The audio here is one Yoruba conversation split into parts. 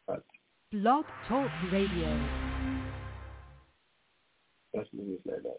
Blog Talk Radio. Let's leave it like that.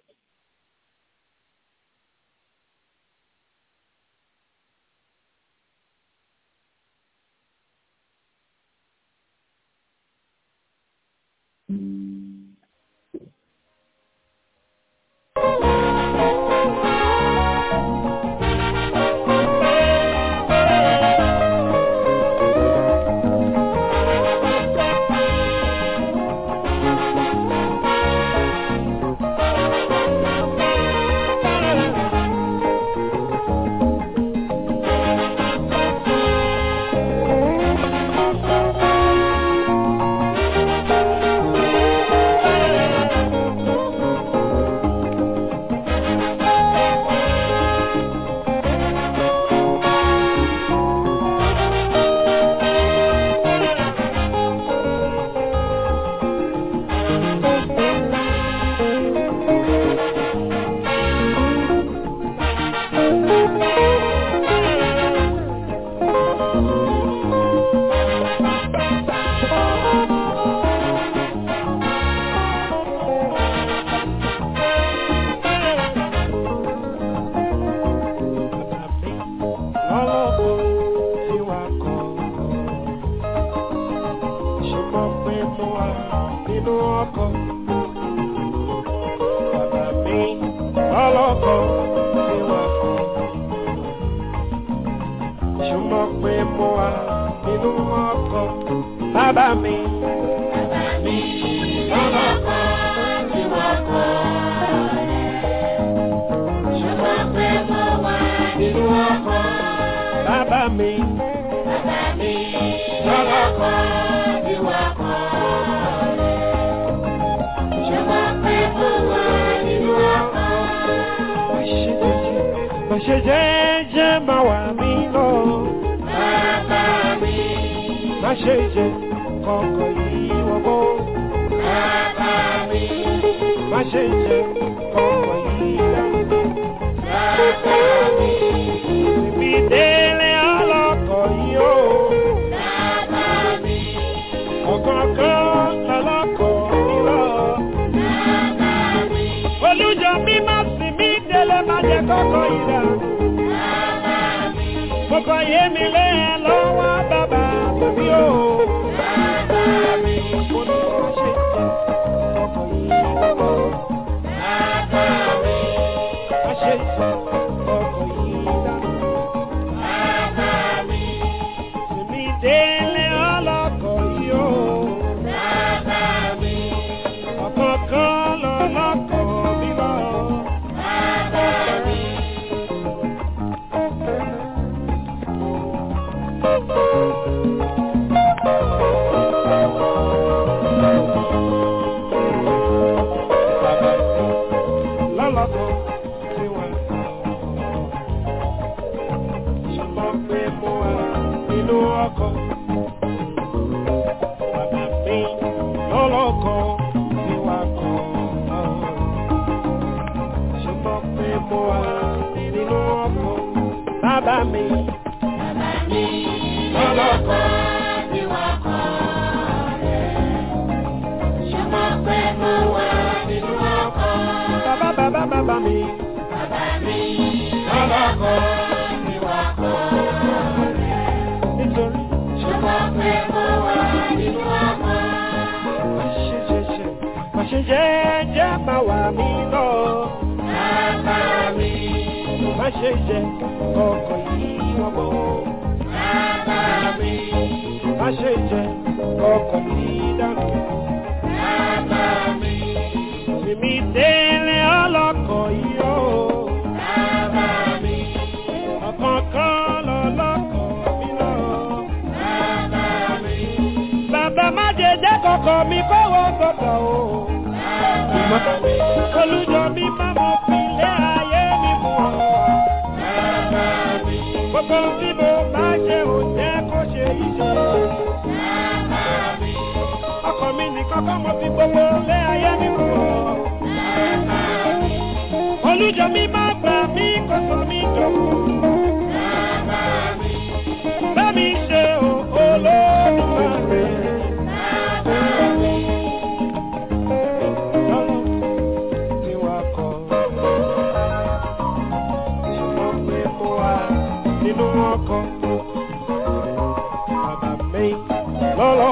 olùjọ mi máa gbà mí kó sọ mí dòkú. Bá mi ṣe o olódùmarè.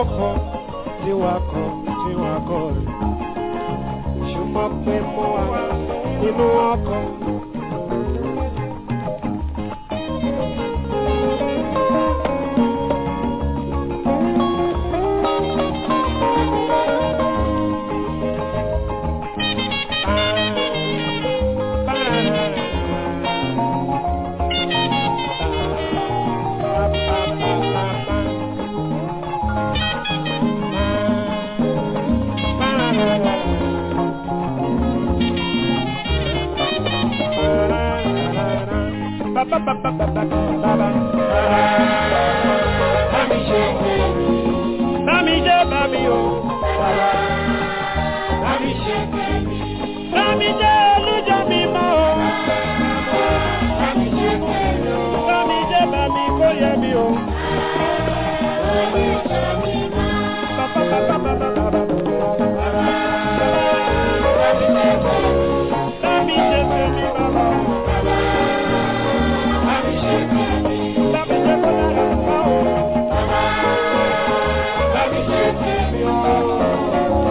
ọkọ̀ tí wàá kọ̀ tí wàá kọ̀ rẹ̀ ṣùgbọ́n pé mo wà nínú ọkọ̀. Bami jẹ́ bami o. Bami jẹ́ olújọ mi mọ́ o. Bami jẹ́ bami kó yẹ mi o. Bami jẹ́ tèmi bàbá o. Bami jẹ́ kó lára bá o. Bami jẹ́ tèmi o.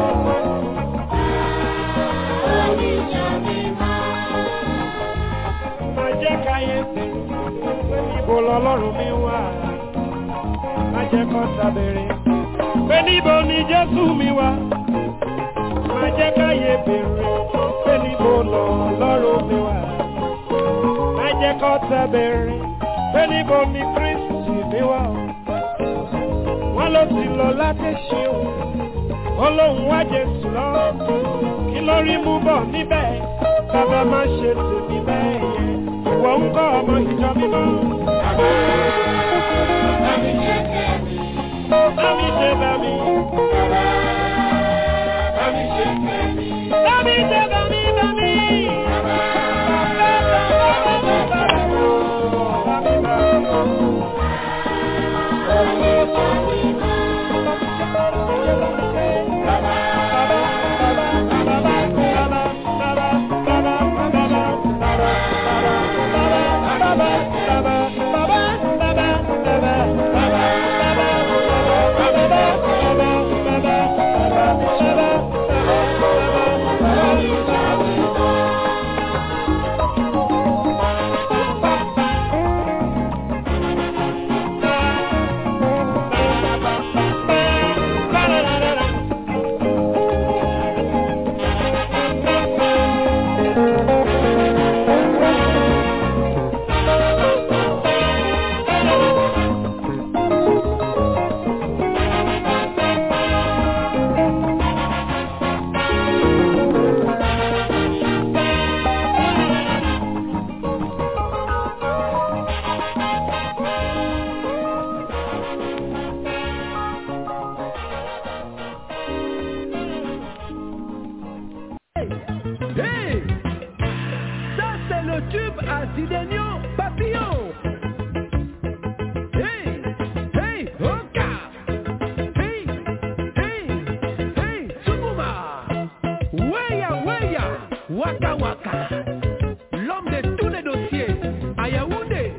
Má jẹ́ káyé tèmi pé níbo lọ́lọ́run mi wà. Má jẹ́ kó sábẹ̀rẹ̀ pé níbo ni Jésù mi wà. Má jẹ́ káyé bèrè pé níbo lọ́lọ́run mi wà. Má jẹ́ kó sábẹ̀rẹ̀ pé níbo ni Kristi mi wà. Wọ́n ló ti lọ láti ṣe o. Olóhùn wá Jésù lọ. Kí ló rí mú bọ̀ níbẹ̀? Bàbá má ṣe tèmi bẹ́ẹ̀ yẹn. Ìwọ ń kọ́ ọmọ ìjọ mímọ́. Bámi ṣe bámi. Bámi ṣe bámi bámi. Hey Ça, c'est le tube à Sidenio Papillon. Hey Hey Oka Hey Hey Hey Sukuma Weya Weya Waka Waka L'homme de tous les dossiers à Yaoundé.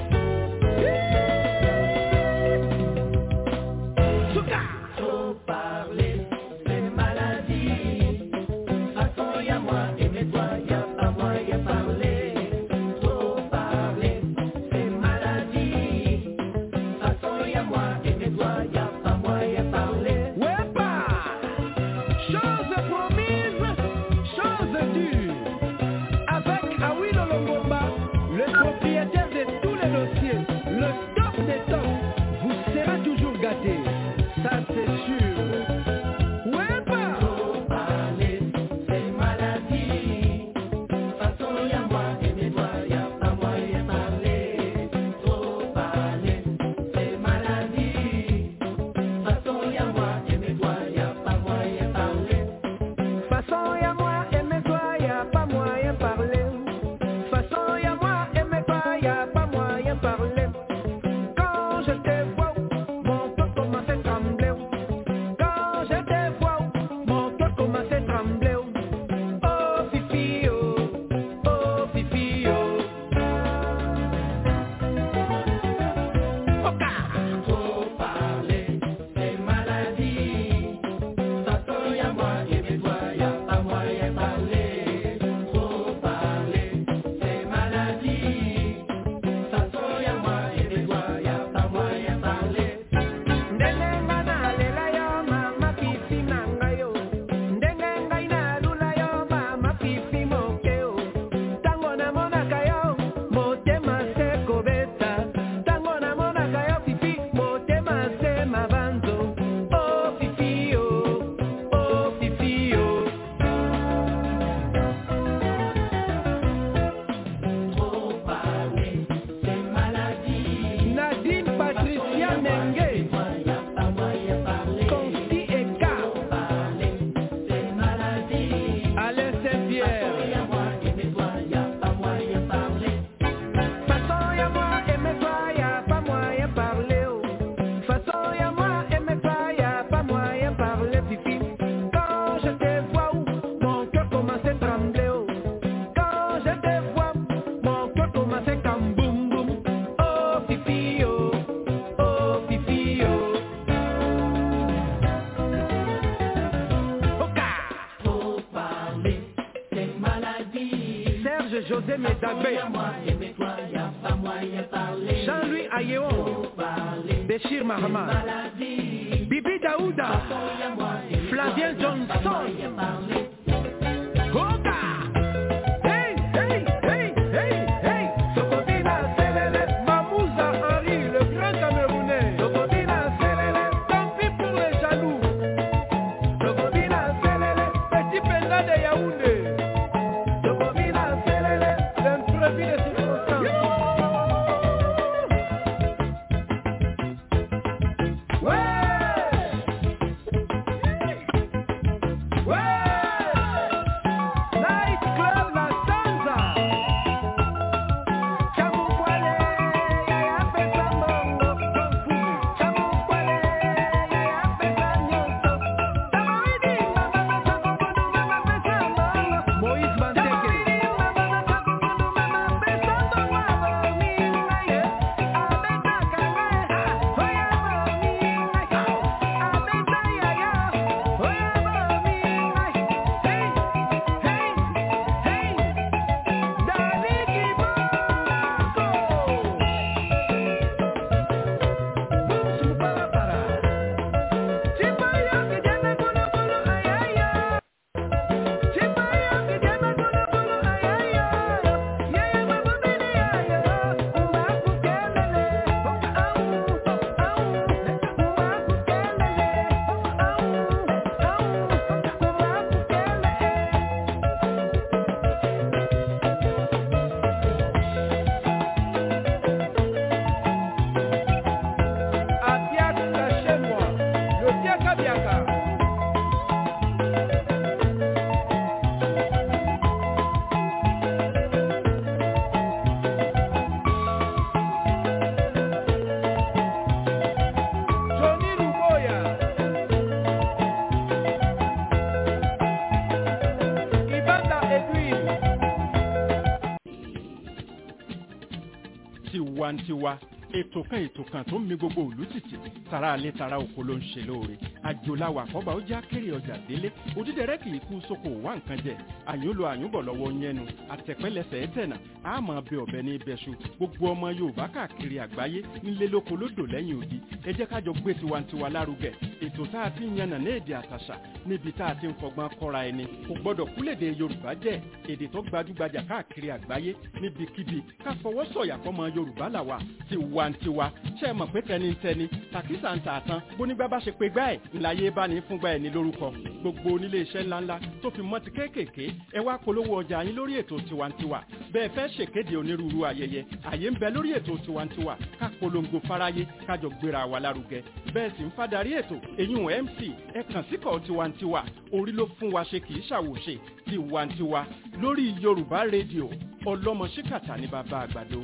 Souka Wepa Chose promise, chose due. Avec Awilo Longomba, le propriétaire de tous les dossiers, le top des tops, vous serez toujours gâté. Ça c'est sûr. José Médabé, Jean-Louis Ayéon, Béchir Mahamad, Bibi Daouda, Flavien Johnson, Goga! Hey, hey, hey, hey, hey! Sokotina Selele, Mamouza Henri, le grand Camerounais. Sokotina Selele, tant pis pour les jaloux. Sokotina Selele, petit penda de Yaoundé. Sokotina Selele, l'imprévu des circonstances. Ouais! Ouais! Night Club La Sanza. Chamukwale, apesa mongo, Chamukwale, apesa nyonso. Tamawidi, mama pesa kokodu, mama pesa mongo. Moïse Manteke. Tamawidi, mama pesa kokodu, mama pesa mongo. Mingaye, abeta kanga, oya mingaye. Abeta yaya, oya mingaye. Hey, hey, hey. Dani Kiboko. Bumsu para para. Chipayo que llama colo colo ay ay ay. Chipayo que llama colo colo ay ay ay. Yaya mama bini ay ay. Umaku kelele. Au au. Umaku kelele. Au au. Umaku kelele. Abiaka chez moi, le Biaka Biaka. Johnny Luboya. Ibanda Edwin. tiwantiwa ètò kan ètò kan tó ń mi gbogbo òlú tìtì tara alẹ́ tara oko ló ń ṣe lóore àjòláwà àkọ́bà ó já kéré ọjà délé òdídẹrẹ́ kì í kú sóko wá nǹkan jẹ àyúnlo àyúnbọ̀ lọ́wọ́ yẹnu àtẹ̀pẹ́lẹsẹ̀ ẹ̀tẹ̀nà àmọ́ bẹ ọ̀bẹ ní ibẹ̀ṣu gbogbo ọmọ yorùbá káàkiri àgbáyé nílé lóko lódò lẹ́yìn odi ẹ jẹ́ kájọ gbé tiwantiwa lárugẹ ètò tá a ti ń yànnà ní èdè àtàṣà níbi tá a ti ń fọgbọ́n kọ́ra ẹni kò gbọ́dọ̀ kúlèdè yorùbá jẹ́ èdè tó gbajúgbajà káàkiri àgbáyé níbikíbi ká fọwọ́ sọ̀yà fọmọ yorùbá làwà tiwantiwa ṣe é mọ̀ pé tẹnitẹni tàkísà ń tà tán bónígbà bá ṣe pé gbá ẹ̀ ńláyé bá ní fúngbà ẹ̀ ní lórúkọ gbogbo onílé iṣẹ́ ńláńlá tó fi mọ́ ti kéékèèké ẹ wá polówó ọjà yín lórí ètò tiwantiwa bẹ́ẹ̀ fẹ́ ṣèkéde onírúurú ayẹyẹ àyè ń bẹ lórí ètò tiwantiwa ká polongo fáráyé kájọ gbéra wa lárugẹ bẹ́ẹ̀ sì ń fadarí ètò èyún mc ẹ kàn síkọ̀ tiwantiwa orí ló fún wa ṣe kì í ṣàwòṣe tiwantiwa lórí yorùbá rédíò ọlọ́mọ ṣíkàtà ní bàbá àgbàdo.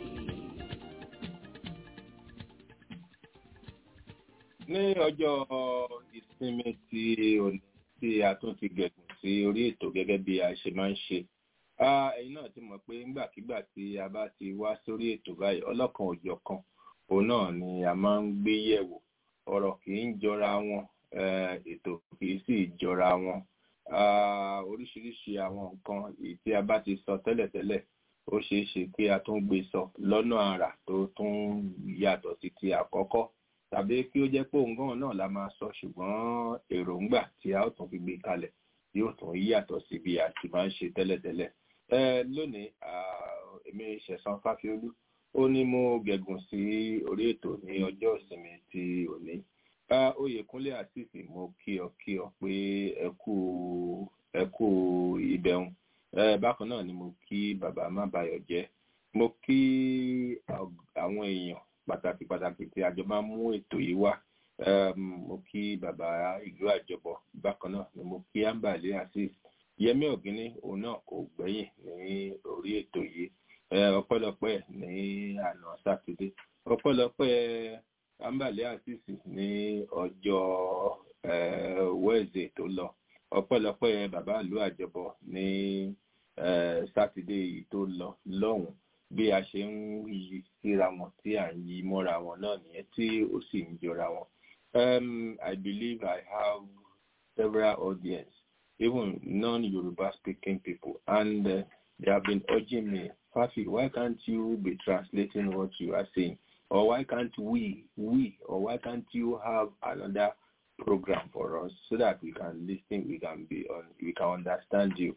ní ọjọ́ ìsinmi ti òní tí a tún ti gẹ̀gùn sí orí ètò gẹ́gẹ́ bí a ṣe máa ń ṣe Ah, ẹ̀yin náà ti mọ̀ pé ńgbàkigbà tí a bá ti wá sórí ètò báyìí ọlọ́kan òjọ̀kan òun náà ni a máa ń gbé yẹ̀wò ọ̀rọ̀ kì í jọra wọn eh, ètò kì í sì jọra wọn Ah, oríṣiríṣi àwọn nǹkan èyí tí a bá ti sọ tẹ́lẹ̀tẹ́lẹ̀ ó ṣeé ṣe kí a tún gbé sọ lọ́nà àrà tó tún yàtọ̀ sí ti àkọ́kọ́ tàbí kí ó jẹ́ pé òun gan náà la máa sọ ṣùgbọ́n èròǹgbà tí a ó tún fi gbé kalẹ̀ yóò tún yàtọ̀ sí bí a ti máa ń ṣe tẹ́lẹ̀tẹ́lẹ̀. ẹ lónìí ah, èmi ṣẹ̀san fáfiolú ó ní mo gẹ̀gùn sí orí ètò ní ọjọ́ ìsinmi ti òní. Ah, oyèkúnlé àtìsí mo kí ọ kí ọ pé ẹ kú ẹ kú ìbẹ̀hùn. ẹ bákan náà ni mo kí bàbá má bayọ̀ jẹ́ mo kí àwọn èèyàn pàtàkì pàtàkì tí àjọ máa ń mú ètò yìí wá um, mo kí bàbá ìlú àjọbọ bákan náà ni mo kí ambale azeez yẹmí ọgínní òun náà kò gbẹ̀yìn ní orí ètò yìí ọpẹ́lọpẹ́ ní àná sátidé ọpẹ́lọpẹ́ ambale azeez ní ọjọ́ wẹẹsì tó lọ ọpẹ́lọpẹ́ bàbá ìlú àjọbọ ní sátidé yìí tó lọ lọ́hùnún bí a ṣe ń yí síra wọn tí à ń yí mọ́ra wọn náà nìyẹn tí ó sì ń jọra wọn. Um, I believe I have several audience, even non-Yoruba speaking people, and uh, they have been urging me, Fafi, why can't you be translating what you are saying? Or why can't we, we, or why can't you have another program for us so that we can listen, we can be on, we can understand you.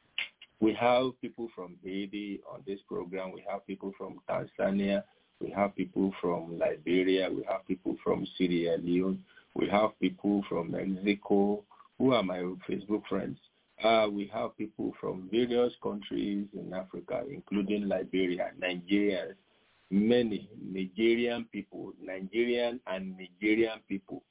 We have people from Haiti on this program. We have people from Tanzania. We have people from Liberia. We have people from Sierra Leone. We have people from Mexico who are my Facebook friends. Uh, we have people from various countries in Africa, including Liberia, Nigeria, many Nigerian people, Nigerian and Nigerian people,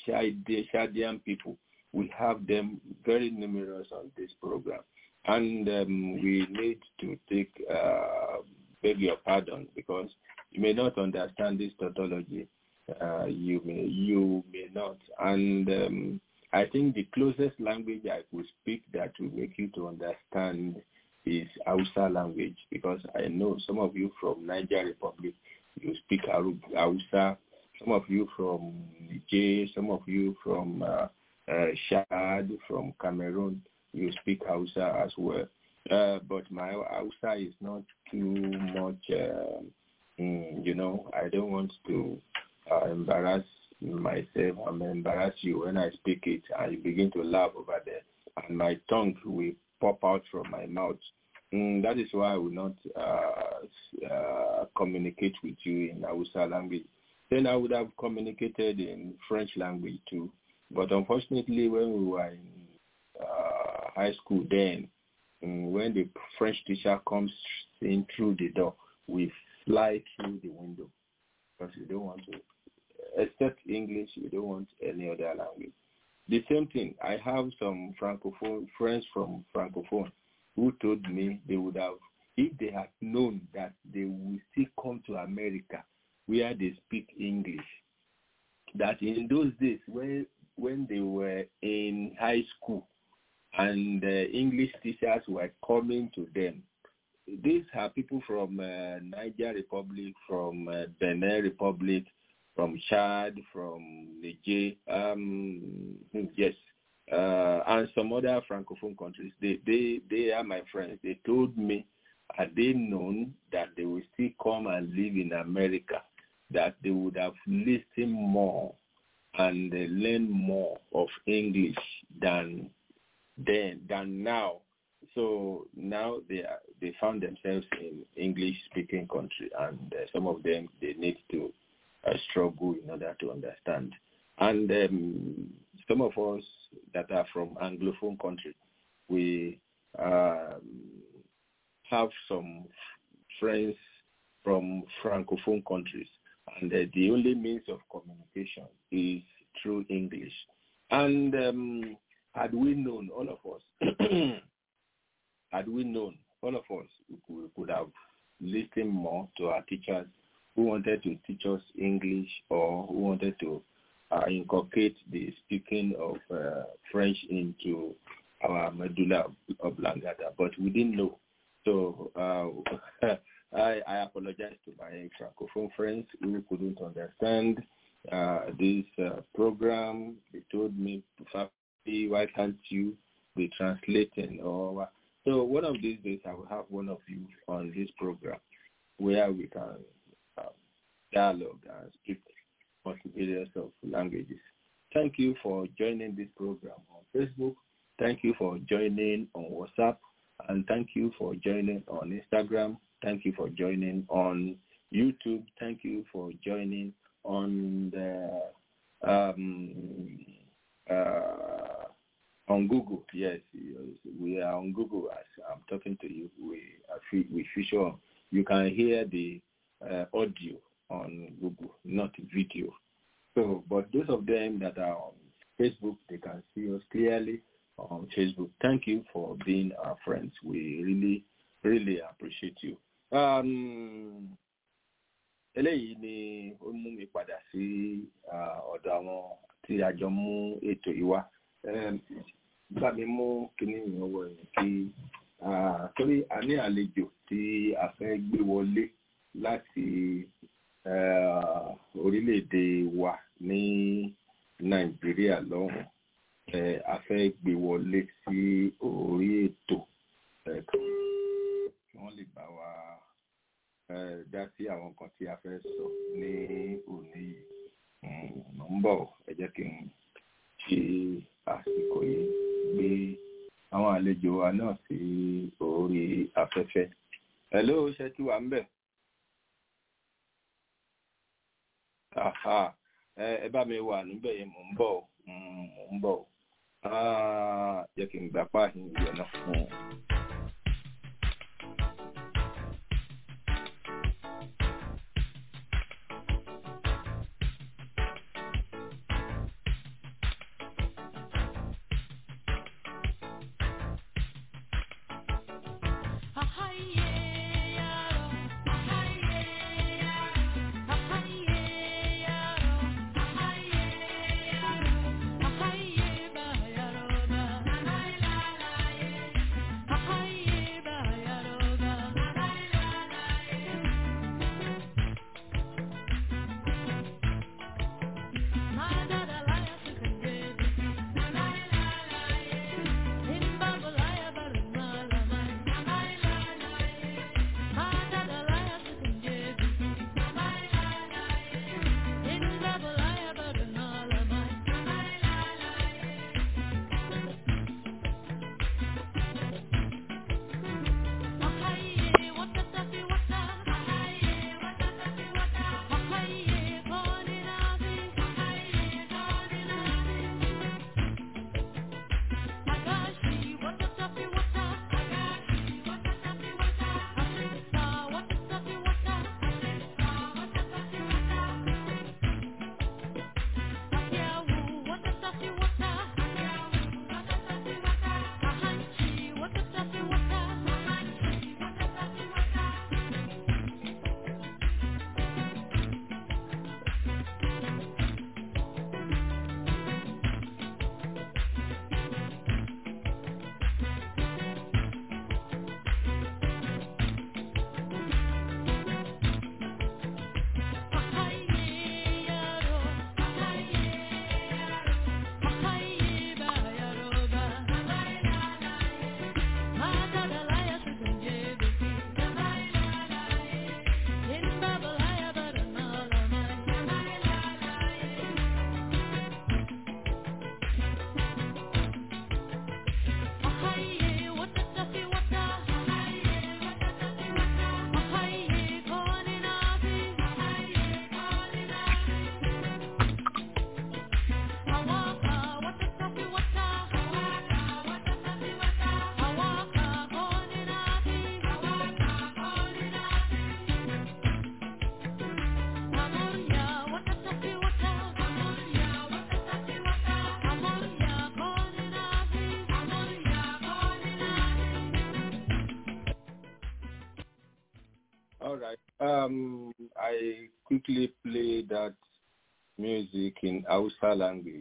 Shadian people. We have them very numerous on this program. And um, we need to take, uh, beg your pardon, because you may not understand this tautology. Uh, you may, you may not. And um, I think the closest language I could speak that will make you to understand is Hausa language, because I know some of you from Niger Republic, you speak Hausa. Some of you from Niger, some of you from uh, uh, Chad, from Cameroon, you speak Hausa as well. Uh, but my Hausa is not too much, uh, mm, you know, I don't want to uh, embarrass myself. I'm embarrass you when I speak it and you begin to laugh over there and my tongue will pop out from my mouth. Mm, that is why I will not uh, uh, communicate with you in Hausa language. Then I would have communicated in French language too. But unfortunately, when we were in uh, high school then, um, when the French teacher comes in through the door, we fly through the window because we don't want to, except English, we don't want any other language. The same thing, I have some Francophone friends from Francophone who told me they would have, if they had known that they will still come to America where they speak English, that in those days when when they were in high school and uh, English teachers were coming to them. These are people from uh, Niger Republic, from uh, Benin Republic, from Chad, from Niger, um, yes, uh, and some other francophone countries. They, they, they are my friends. They told me, had they known that they will still come and live in America, that they would have listened more and uh, learn more of English than then than now. So now they are, they found themselves in English speaking country, and uh, some of them they need to uh, struggle in order to understand. And um, some of us that are from Anglophone country, we um, have some friends from Francophone countries, and uh, the only means of communication is through English. And um, had we known, all of us, had we known, all of us, we could have listened more to our teachers who wanted to teach us English or who wanted to uh, inculcate the speaking of uh, French into our medulla oblongata, but we didn't know. So uh, I, I apologize to my Francophone friends who couldn't understand uh, this uh, program. They told me, why can't you be translating? Or so one of these days I will have one of you on this program where we can uh, dialogue and speak multi-various of languages. Thank you for joining this program on Facebook. Thank you for joining on WhatsApp. And thank you for joining on Instagram. Thank you for joining on YouTube. Thank you for joining on the um, uh, on Google. Yes, we are on Google as I'm talking to you. We are we feature. You can hear the uh, audio on Google, not video. So, but those of them that are on Facebook, they can see us clearly on Facebook. Thank you for being our friends. We really, really appreciate you. Um, eléyìí ni ó mú mi padà sí ọ̀dọ̀ àwọn tí a jọ mú ètò yìí wá. Bá mi mú kíní ìyẹn wọ ẹ̀yìn kí torí a ní àlejò tí a fẹ́ gbé wọlé láti orílẹ̀-èdè wa ní Nàìjíríà lọ́hùn a fẹ́ gbé wọlé sí orí ètò wọ́n lè bá wa eh, dá sí àwọn nǹkan tí a fẹ́ sọ ní òní yìí Mm, mo ń bọ̀ ẹ jẹ́ kí n ṣe àsìkò yìí gbé àwọn àlejò wa náà sí orí afẹ́fẹ́. Hello, ṣe tí wà ń bẹ̀? Aha, ẹ ẹ bá mi wà níbẹ̀ yẹn mò ń bọ̀ o, Mm, mò ń bọ̀ o. Ah, jẹ́ kí n gbà páàhìn ìyọ̀ náà. Mm. All right. Um, I quickly play that music in Hausa language,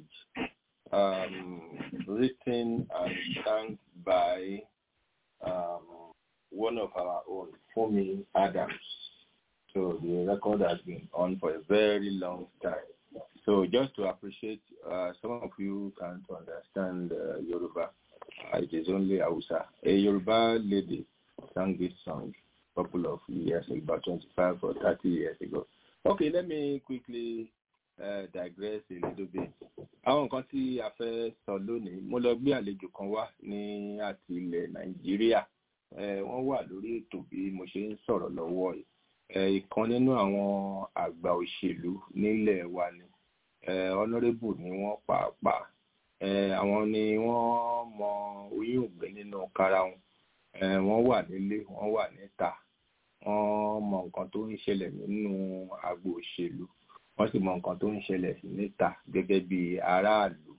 um, written and sung by um, one of our own, Fumi Adams. So the record has been on for a very long time. So just to appreciate, uh, some of you can't understand uh, Yoruba. Uh, it is only Hausa. A Yoruba lady sang this song a couple of years ago, about 25 or 30 years ago. Okay, let me quickly uh, digress a little bit. Àwọn nǹkan tí a fẹ́ sọ lónìí, mo lọ gbé àlejò kan wá ní àti ilẹ̀ Nàìjíríà. Eh, Wọ́n wà lórí ètò bí mo ṣe ń sọ̀rọ̀ lọ́wọ́ yìí. Eh, Ìkan nínú àwọn àgbà òṣèlú nílẹ̀ wa ni. Eh, Honourable ni wọ́n pàápàá. Eh, Àwọn ni wọ́n mọ oyún ògbé nínú kára wọn. Eh, Wọ́n wà nílé, wọ́n wà níta wọ́n mọ nǹkan tó ń ṣẹlẹ̀ nínú agbo òṣèlú wọ́n sì mọ nǹkan tó ń ṣẹlẹ̀ níta gẹ́gẹ́ bí aráàlú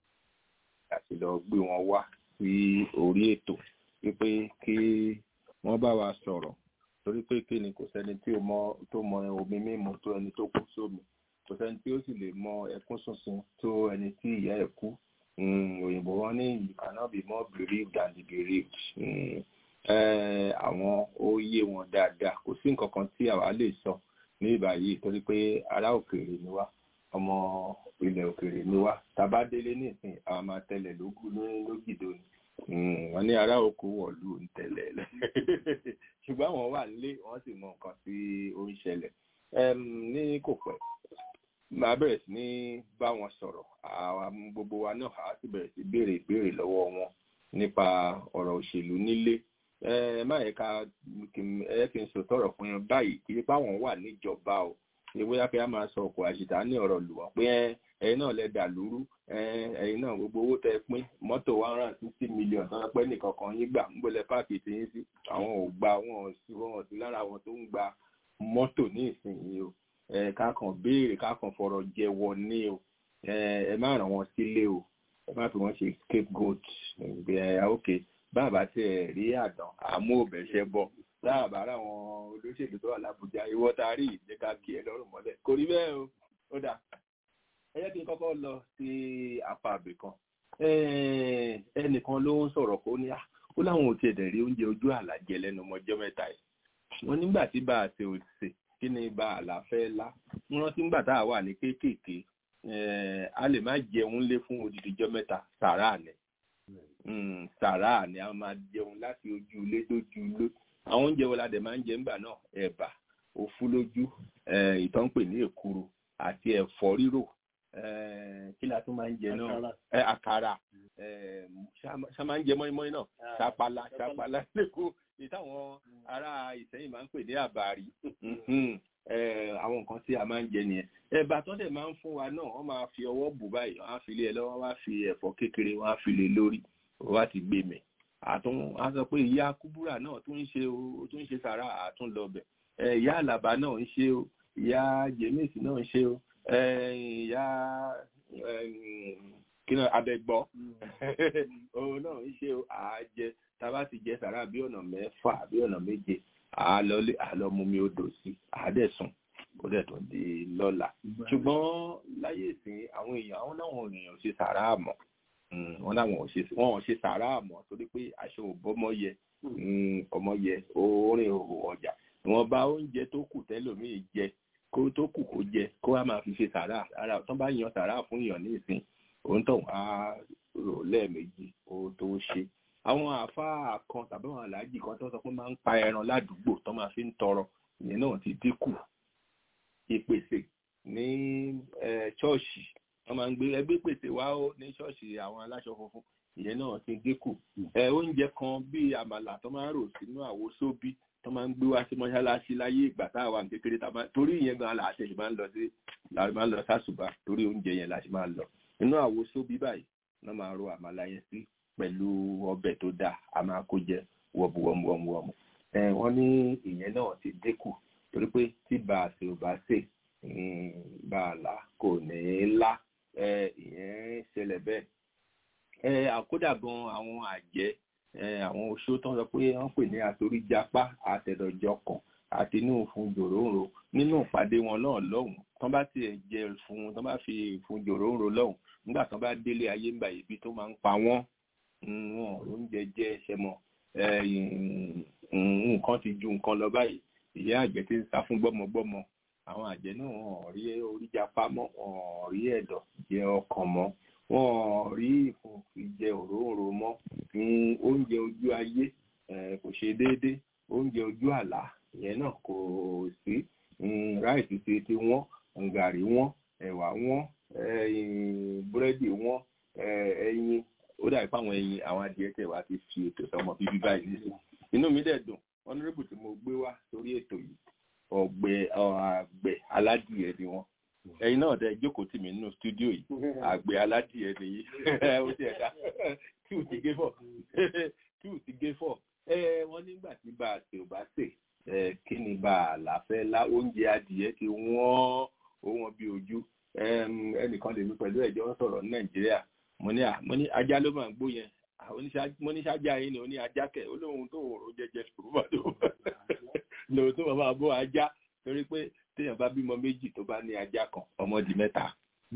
àti lọ gbé wọn wá sí orí ètò wípé kí wọ́n bá wa sọ̀rọ̀ torí pé kí ni kò sẹ́ni tí ó mọ tó mọ omi mímu tó ẹni tó kú sómi kò sẹ́ni tí ó sì lè mọ ẹkún sísun tó ẹni tí ìyá ẹ̀ kú òyìnbó wọn ní you cannot be more bereaved than the bereaved. Mm àwọn ó yé wọn dáadáa kò sí nǹkan kan tí àwa lè sọ ní ìbáyìí torí pé ará òkèèrè ni wá ọmọ ilẹ̀ òkèèrè ni wá tàbá délé nísìn àwọn máa tẹlẹ̀ lógún lógìdó ni wọ́n ní ará oko wọ̀lú ń tẹ̀lé ṣùgbọ́n àwọn wà nílé wọ́n sì mọ nǹkan tí ó ń ṣẹlẹ̀ ní kò pẹ́ máa bẹ̀rẹ̀ sí ní bá wọn sọ̀rọ̀ àwọn gbogbo wa náà á sì bẹ̀rẹ̀ sí béèrè ìbéèrè lọ́wọ́ wọn nípa ọ̀rọ̀ òṣèlú nílé ẹ má yẹ ká ẹ kí n sọ tọrọ fún yẹn báyìí kí ipá wọn wà níjọba o ìwé yàtọ̀ yà máa sọ ọkọ̀ àṣìta ní ọ̀rọ̀ lù wọ́n pé ẹ̀yin náà lẹ dà lúrú ẹ̀yin náà gbogbo owó tẹ pín mọ́tò one hundred and sixty million tó ń pẹ́ nìkan kan yín gbà ń gbọ́lẹ̀ páàkì tí yín sí àwọn ò gba wọn ò sí wọn ò sí lára wọn tó ń gba mọ́tò ní ìsinyìí o ká kàn béèrè ká kàn fọ̀rọ̀ jẹ́wọ́ ní o ẹ má ràn wọ́n sílé o ẹ má fi wọ́n ṣe scapegoat ẹ ok bàbá tí ẹ rí àdán àmú òbẹ̀ṣẹ́ bọ̀ láàbà àwọn olóṣèlú tó wà lábújá ìwọ tá a rí ìdí ká kí ẹ lọ́rùn mọ́lẹ̀ kò rí bẹ́ẹ̀ o ó dà ẹ jẹ́ kí n kọ́kọ́ lọ sí apá àbẹ̀ kan ẹnìkan ló ń sọ̀rọ̀ kó ní ó láwọn ò tiẹ̀ dẹ̀ rí oúnjẹ ojú àlà jẹ lẹ́nu ọmọjọ́ mẹ́ta yìí wọ́n nígbà tí bá a ṣe ò ṣe kí ni bá a là fẹ́ lá wọ́n rántí nígbà tá a wà ní kéékèèké a lè má jẹun lé fún odidi ọjọ́ mẹ́ta sàrà ni sàrà ni a máa jẹun láti ojú ilé dójú ilé àwọn oúnjẹ wo la dẹ̀ máa ń jẹ nígbà náà ẹ̀bà òfúlójú ìtàn pè ní èkuru àti ẹ̀fọ́ rírò kí la tún máa ń jẹ náà àkàrà ṣá máa ń jẹ mọ́ínmọ́ín náà ṣàpàlà ṣàpàlà lẹ́kọ̀ọ́ ìtàwọn ará ìsẹ́yìn máa ń pè ní àbàrí àwọn nǹkan tí a máa ń jẹ nìyẹn ẹ̀bà tó dẹ̀ máa ń fún wa náà wọ́n máa fi ọwọ́ bù báyìí wọ́n á fi lé ẹ lọ́wọ́ wọ́n á fi ẹ̀fọ́ kékeré wọ́n á fi lé lórí wọ́n á ti gbé mẹ́ àtún á sọ pé ìyá kúbúrà náà tún ń ṣe o tún ń ṣe sàrà àtún lọbẹ ìyá àlàbà náà ń ṣe o ìyá jẹmíìsì náà ń ṣe o ìyá kíná abẹgbọ òun náà ń ṣe o àájẹ tábà ti jẹ sàrà bí ọ̀nà mẹ́fà bí ọ̀nà méje àálọ́lé àlọ́mumi odò sí àádẹ́sùn ó dẹ̀ tún di lọ́la ṣùgbọ́n láyé ìsìn àwọn èèyàn àwọn náà èèyàn ṣe sàrà àmọ́ wọn làwọn ò ṣe wọn ò ṣe sàrà àmọ́ torí pé aṣọ òbọmọ yẹ ọmọ yẹ orin òhò ọjà wọn bá oúnjẹ tó kù tẹlòmíì jẹ kó tó kù kó jẹ kó wá máa fi ṣe sàrà ara tó bá yan sàrà fún èèyàn ní ìsìn òun tó wá rò lẹ́ẹ̀mejì ó tó ṣe àwọn àáfàá kan tàbí àwọn aláàjì kan tó sọ pé máa ń pa ẹran ládùúgbò tó máa fi ń tọrọ ìyẹn náà ti dínkù ìpèsè ní ṣọ́ọ̀ṣì wọ́n máa ń gbé ẹgbẹ́ pèsè wá ó ní ṣọ́ọ̀ṣì àwọn aláṣọ funfun ìyẹn náà ti dínkù oúnjẹ kan bíi àmàlà tó máa ń rò sínú àwo sóbì tó máa ń gbé wá sí mọ́ṣáláṣí láyé ìgbà tá a wà ní kékeré tá a máa torí ìyẹn gan la àṣẹ máa ń lọ sí la máa ń lọ sásùbà torí oúnjẹ yẹn la ṣe máa ń lọ inú àwo sóbì báyìí wọ́n máa ro àmàlà yẹn sí pẹ̀lú ọbẹ̀ tó dáa a máa kó jẹ wọ̀bùwọ̀mùwọ̀mù wọ́n ní ìyẹn náà ti dínkù torí pé tí bá a ṣe ò bá ṣe bá a là kò ní í lá ìyẹn ṣẹlẹ̀ bẹ́ẹ̀ àkódà gan àwọn àjẹ́ àwọn oṣó tó ń sọ pé wọ́n pè ní àtoríjapá àtẹ̀dọ̀jọkàn àti inú fún jòròǹro nínú ìpàdé wọn náà lọ́hùn tán bá tiẹ̀ jẹ fún tán bá fi fún jòròǹro lọ́hùn nígbà tán bá délé ayé ńgbà yìí bí tó máa ń pa wọ́n wọn oúnjẹ jẹ ẹsẹ̀ mọ́ nǹkan ti ju nǹkan lọ báyìí ìyá àjẹ́ ti ń sá fún gbọ́mọgbọ́mọ àwọn àjẹ́ náà wọn ò rí oríjapá mọ́ wọn ò rí ẹ̀dọ̀ jẹ ọkàn mọ́ wọn ò rí ìfòfin jẹ òróǹro mọ́ oúnjẹ ojú ayé kò ṣe déédé oúnjẹ ojú àlá ìyẹn náà kò sí ráìsì ti ti wọ́n gàrí wọ́n ẹ̀wà wọ́n búrẹ́dì wọ́n ẹyin ó dàbí fáwọn ẹyin àwọn adìẹ tẹ̀ wá ti fi ètò sọmọ bíbí báyìí nísìnyí inú mi dẹ̀ dùn honourable tí mo gbé wá sórí ètò yìí ọ̀gbẹ́ àgbẹ̀ aládìẹ ni wọ́n ẹ̀yin náà dẹ̀ jókòó tì mí nínú stúdíò yìí àgbẹ̀ aládìẹ nìyí ó ti ẹ̀dá tí ò ti gé fọ̀ tí ò ti gé fọ̀ wọ́n nígbà tí bá a ṣe ò bá ṣe kí ni bá a là fẹ́ lá oúnjẹ adìẹ ti wọ́n ó wọ́n bí ojú ẹnìkan lèmi pẹ̀lú ẹ̀jọ́ sọ̀rọ̀ ní nàìjíríà mo ní mo ní ajá ló máa ń gbó yẹn mo ní sájà yín ni ó ní ajá kẹ ó lóun tó òrò jẹjẹ ṣùgbọ́n tó lòun tó máa bọ́ ajá torí pé téèyàn bá bímọ méjì tó bá ní ajá kan ọmọ di mẹ́ta.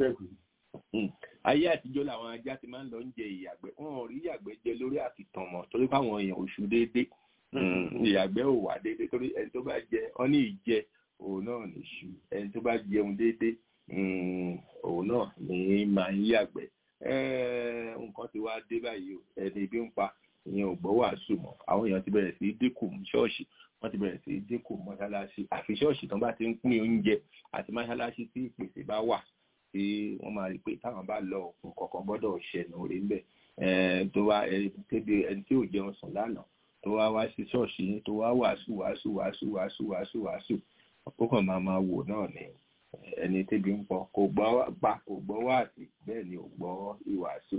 ayé àtijọ́ làwọn ajá ti máa ń lọ ń jẹ ìyàgbẹ́ wọn ò rí ìyàgbẹ́ jẹ lórí àkìtàn mọ́ torí káwọn èèyàn oṣù déédéé ìyàgbẹ́ ò wà déédéé torí ẹni tó bá jẹ ọ ní ìjẹ òun náà nìṣú ẹni tó bá jẹun déédéé òun náà ní máa ń yàgbẹ́ eh, nǹkan ti wá dé báyìí o ẹni ibi ń pa ìyẹn ò gbọ́ wàásù mọ́ àwọn èèyàn ti bẹ̀rẹ̀ sí í dínkù ṣọ́ọ̀ṣì wọ́n ti bẹ̀rẹ̀ sí í dínkù mọ́ṣáláṣí àfi ṣọ́ọ̀ṣì tán bá ti ń pín oúnjẹ àti mọ́ṣáláṣí tí ìpèsè bá wà tí wọ́n máa rí i pé táwọn bá lọ òkun kọ̀ọ̀kan gbọ́dọ̀ ṣẹ̀nù orí ń bẹ̀ tó wá ẹni tí ò jẹun sùn lánàá tó wá wá sí ṣọ́ọ̀ṣì yín tó wá wàásù wàásù wàásù wàásù wàásù wàásù ó kàn máa máa wò náà ni ẹni tébi ń pọ kò gbọ́ pa kò gbọ́ wáàsí bẹ́ẹ̀ ni ò gbọ́ ìwàásù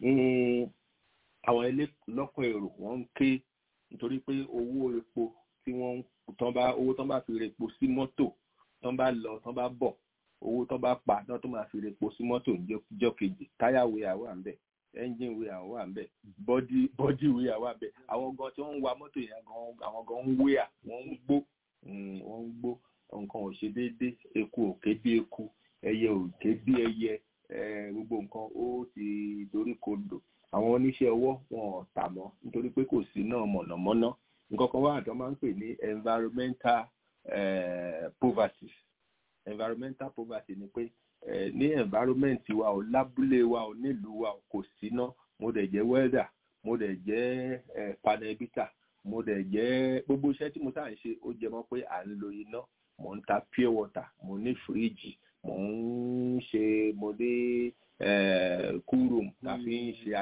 àwọn ilé lọ́kọ̀ èrò wọ́n ń ké nítorí pé owó epo tí wọ́n tán bá owó tán bá fi repo sí mọ́tò tán bá lọ tán bá bọ̀ owó tán bá pa tán tó máa fi repo sí mọ́tò níjọ́ kejì táyà wíyà wà ń bẹ̀ engine wíyà wà ń bẹ̀ bọ́dí bọ́dí wíyà wà ń bẹ̀ àwọn gan tí wọ́n ń wa mọ́tò yẹn gan àwọn gan ń wíyà wọ́n ń gbó wọ́n ń gbó nǹkan ò ṣe déédéé eku ò ké bí eku ẹyẹ ò ké bí ẹyẹ gbogbo nǹkan ó ti dorí kodò àwọn oníṣẹ́ ọwọ́ wọn ò tà mọ́ nítorí pé kò sí náà mọ̀nàmọ́ná nǹkan kan wà tó máa ń pè ní environmental uh, poverty environmental poverty ni pé uh, ní environment wa ò lábúlé wa ò nílùú wa kò síná mo dẹ̀ jẹ́ welder mo dẹ̀ jẹ́ uh, panel beater mo dẹ̀ jẹ́ gbogbo iṣẹ́ tí mo sáà ń ṣe ó jẹ mọ́ pé à ń lo iná mo ń ta pure water mo ní fíríjì mo ń ṣe mo ní kúrò tá a fi ń ṣe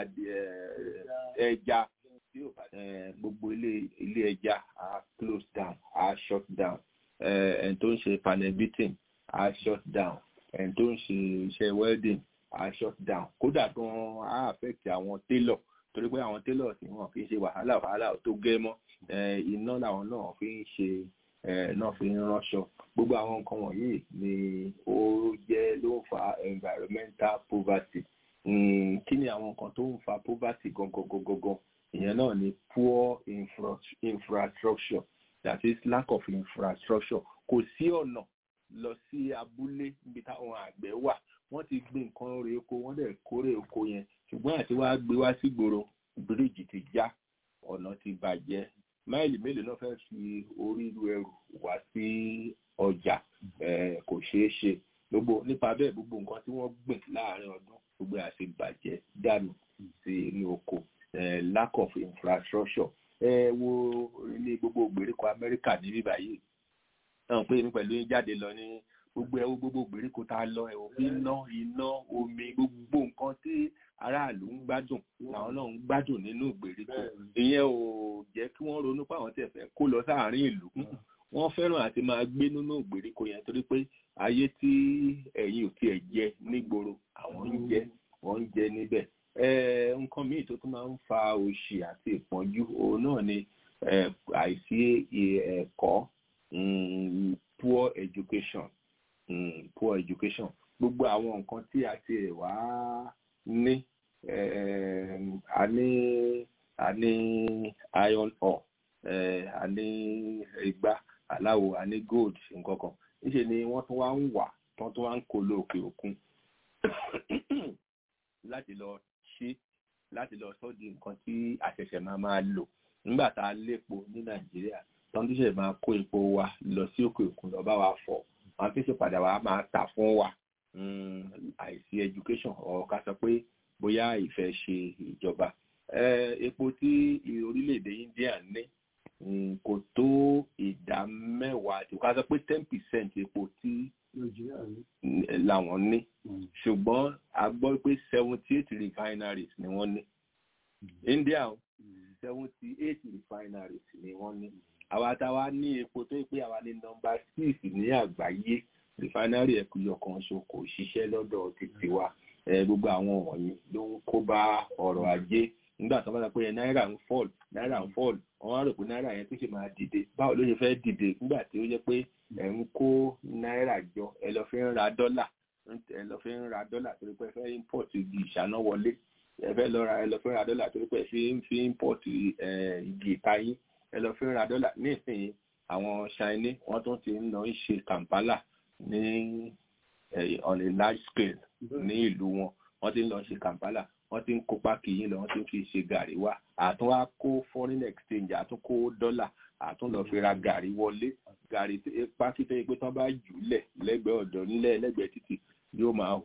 ẹja gbogbo ilé ilé ẹja a close down a shut down ẹni tó ń ṣe panel beating a shut down ẹni tó ń ṣe iṣẹ́ welding a shut down kódà gan a affect àwọn tailor torí pé àwọn tailor tí wọn fi ń ṣe wàhálà wàhálà tó gẹ́ mọ́ iná làwọn náà fi ń ṣe náà fi ń ránṣọ gbogbo àwọn nǹkan wọ̀nyí ni ó jẹ́ ló ń fa environmental poverty kí ni àwọn nǹkan tó ń fa poverty gangan gangan ìyẹn náà ni poor infra infrastructure that is lack of infrastructure kò sí ọ̀nà lọ sí abúlé níbi táwọn àgbẹ̀ wà wọ́n ti gbé nǹkan rè oko wọ́n dẹ̀ kórè oko yẹn ṣùgbọ́n àti wá gbé wá sígboro bíríìjì ti já ọ̀nà ti bàjẹ́ máìlì mélòó náà fẹ́ fi orí ru ẹrù wá sí ọjà kò ṣeé ṣe gbogbo nípa bẹ́ẹ̀ gbogbo nǹkan tí wọ́n gbìn láàrin ọdún gbogbo àti bàjẹ́ dànù sí inú oko lack of infrastructure ẹ wo ilé gbogbo gbèríko Amẹ́ríkà ní bíbá yìí náà pé mi pẹ̀lú jáde lọ ní gbogbo ẹwọ gbogbo gbèríko tá a lọ ẹwọ iná iná omi gbogbo nǹkan tí aráàlú ń gbádùn làwọn náà ń gbádùn nínú ìgbèríko ìyẹn ò jẹ́ kí wọ́n ronú pé àwọn tẹ̀ fẹ́ kó lọ sáàárín ìlú wọ́n fẹ́ràn àti máa gbé nínú ìgbèríko yẹn torí pé ayé tí ẹ̀yin ò tiẹ̀ jẹ nígboro àwọn ń jẹ wọ́n ń jẹ níbẹ̀ nǹkan míì tó tún máa ń fa òṣì àti ìpọ́njú òun náà ni àìsí ẹ̀kọ́ poor education mm, poor education gbogbo àwọn nǹkan tí a ti wá ní a ní a ní iron ore a ní igbá aláwo a ní gold nǹkan kan níṣẹ́ ni wọ́n tún wá ń wà tán tún wá ń kó lọ òkè òkun láti lọ ṣe láti lọ sọ di nǹkan tí àṣẹ̀ṣẹ̀ máa máa lò nígbà tá a lépo ní nàìjíríà tán tó ṣe máa kó epo wa lọ sí òkè òkun lọ bá wa fọ̀ wọn fi ṣe padà wá máa tà fún wa àìsí education ọ̀ ká sọ pé bóyá ìfẹ́ ṣe ìjọba epo tí orílẹ̀-èdè India ní kò tó ìdá mẹ́wàá tí ká sọ pé ten percent epo tí làwọn ní ṣùgbọ́n a gbọ́ pé seventy eight refineries ni wọ́n ní India seventy eight refineries ni wọ́n ní àwa táwa ní epo tó pé àwa ní nọ́mbà six ní àgbáyé refinery ẹ̀kúyọ̀ kan ṣo kò ṣiṣẹ́ lọ́dọ̀ títí wa gbogbo àwọn wọ̀nyí ló ń kó bá ọrọ̀ ajé nígbà tó bá sọ pé náírà ń fall náírà ń fall wọ́n á rò pé náírà yẹn tó ṣe máa dìde báwo ló ṣe fẹ́ dìde nígbà tí ó jẹ́ pé ẹ̀ ń kó náírà jọ ẹ lọ fi ń ra dọ́là ẹ lọ fi ń ra dọ́là torí pé ẹ fẹ́ import igi ìṣáná wọlé ẹ fẹ́ lọ ra ẹ lọ fi ń ra dọ́là torí pé ẹ fi ń fi import igi ìtayín ẹ lọ fi ń ra dọ́là nísìnyí àwọn Chinese wọ́n tún ti ń lọ ń ṣe Kampala ní on a large scale ní ìlú wọn wọ́n ti ń lọ ṣe Kampala wọ́n ti ń kó pákí yín lọ wọ́n ti ń fi ṣe gàrí wá àtún wá kó foreign exchange àtún kó dọ́là àtún lọ fi ra gàrí wọlé gàrí pákí tó yẹ pé tán bá jù lẹ̀ lẹ́gbẹ̀ẹ́ ọ̀dọ̀ nílẹ̀ lẹ́gbẹ̀ẹ́ títì yóò máa hù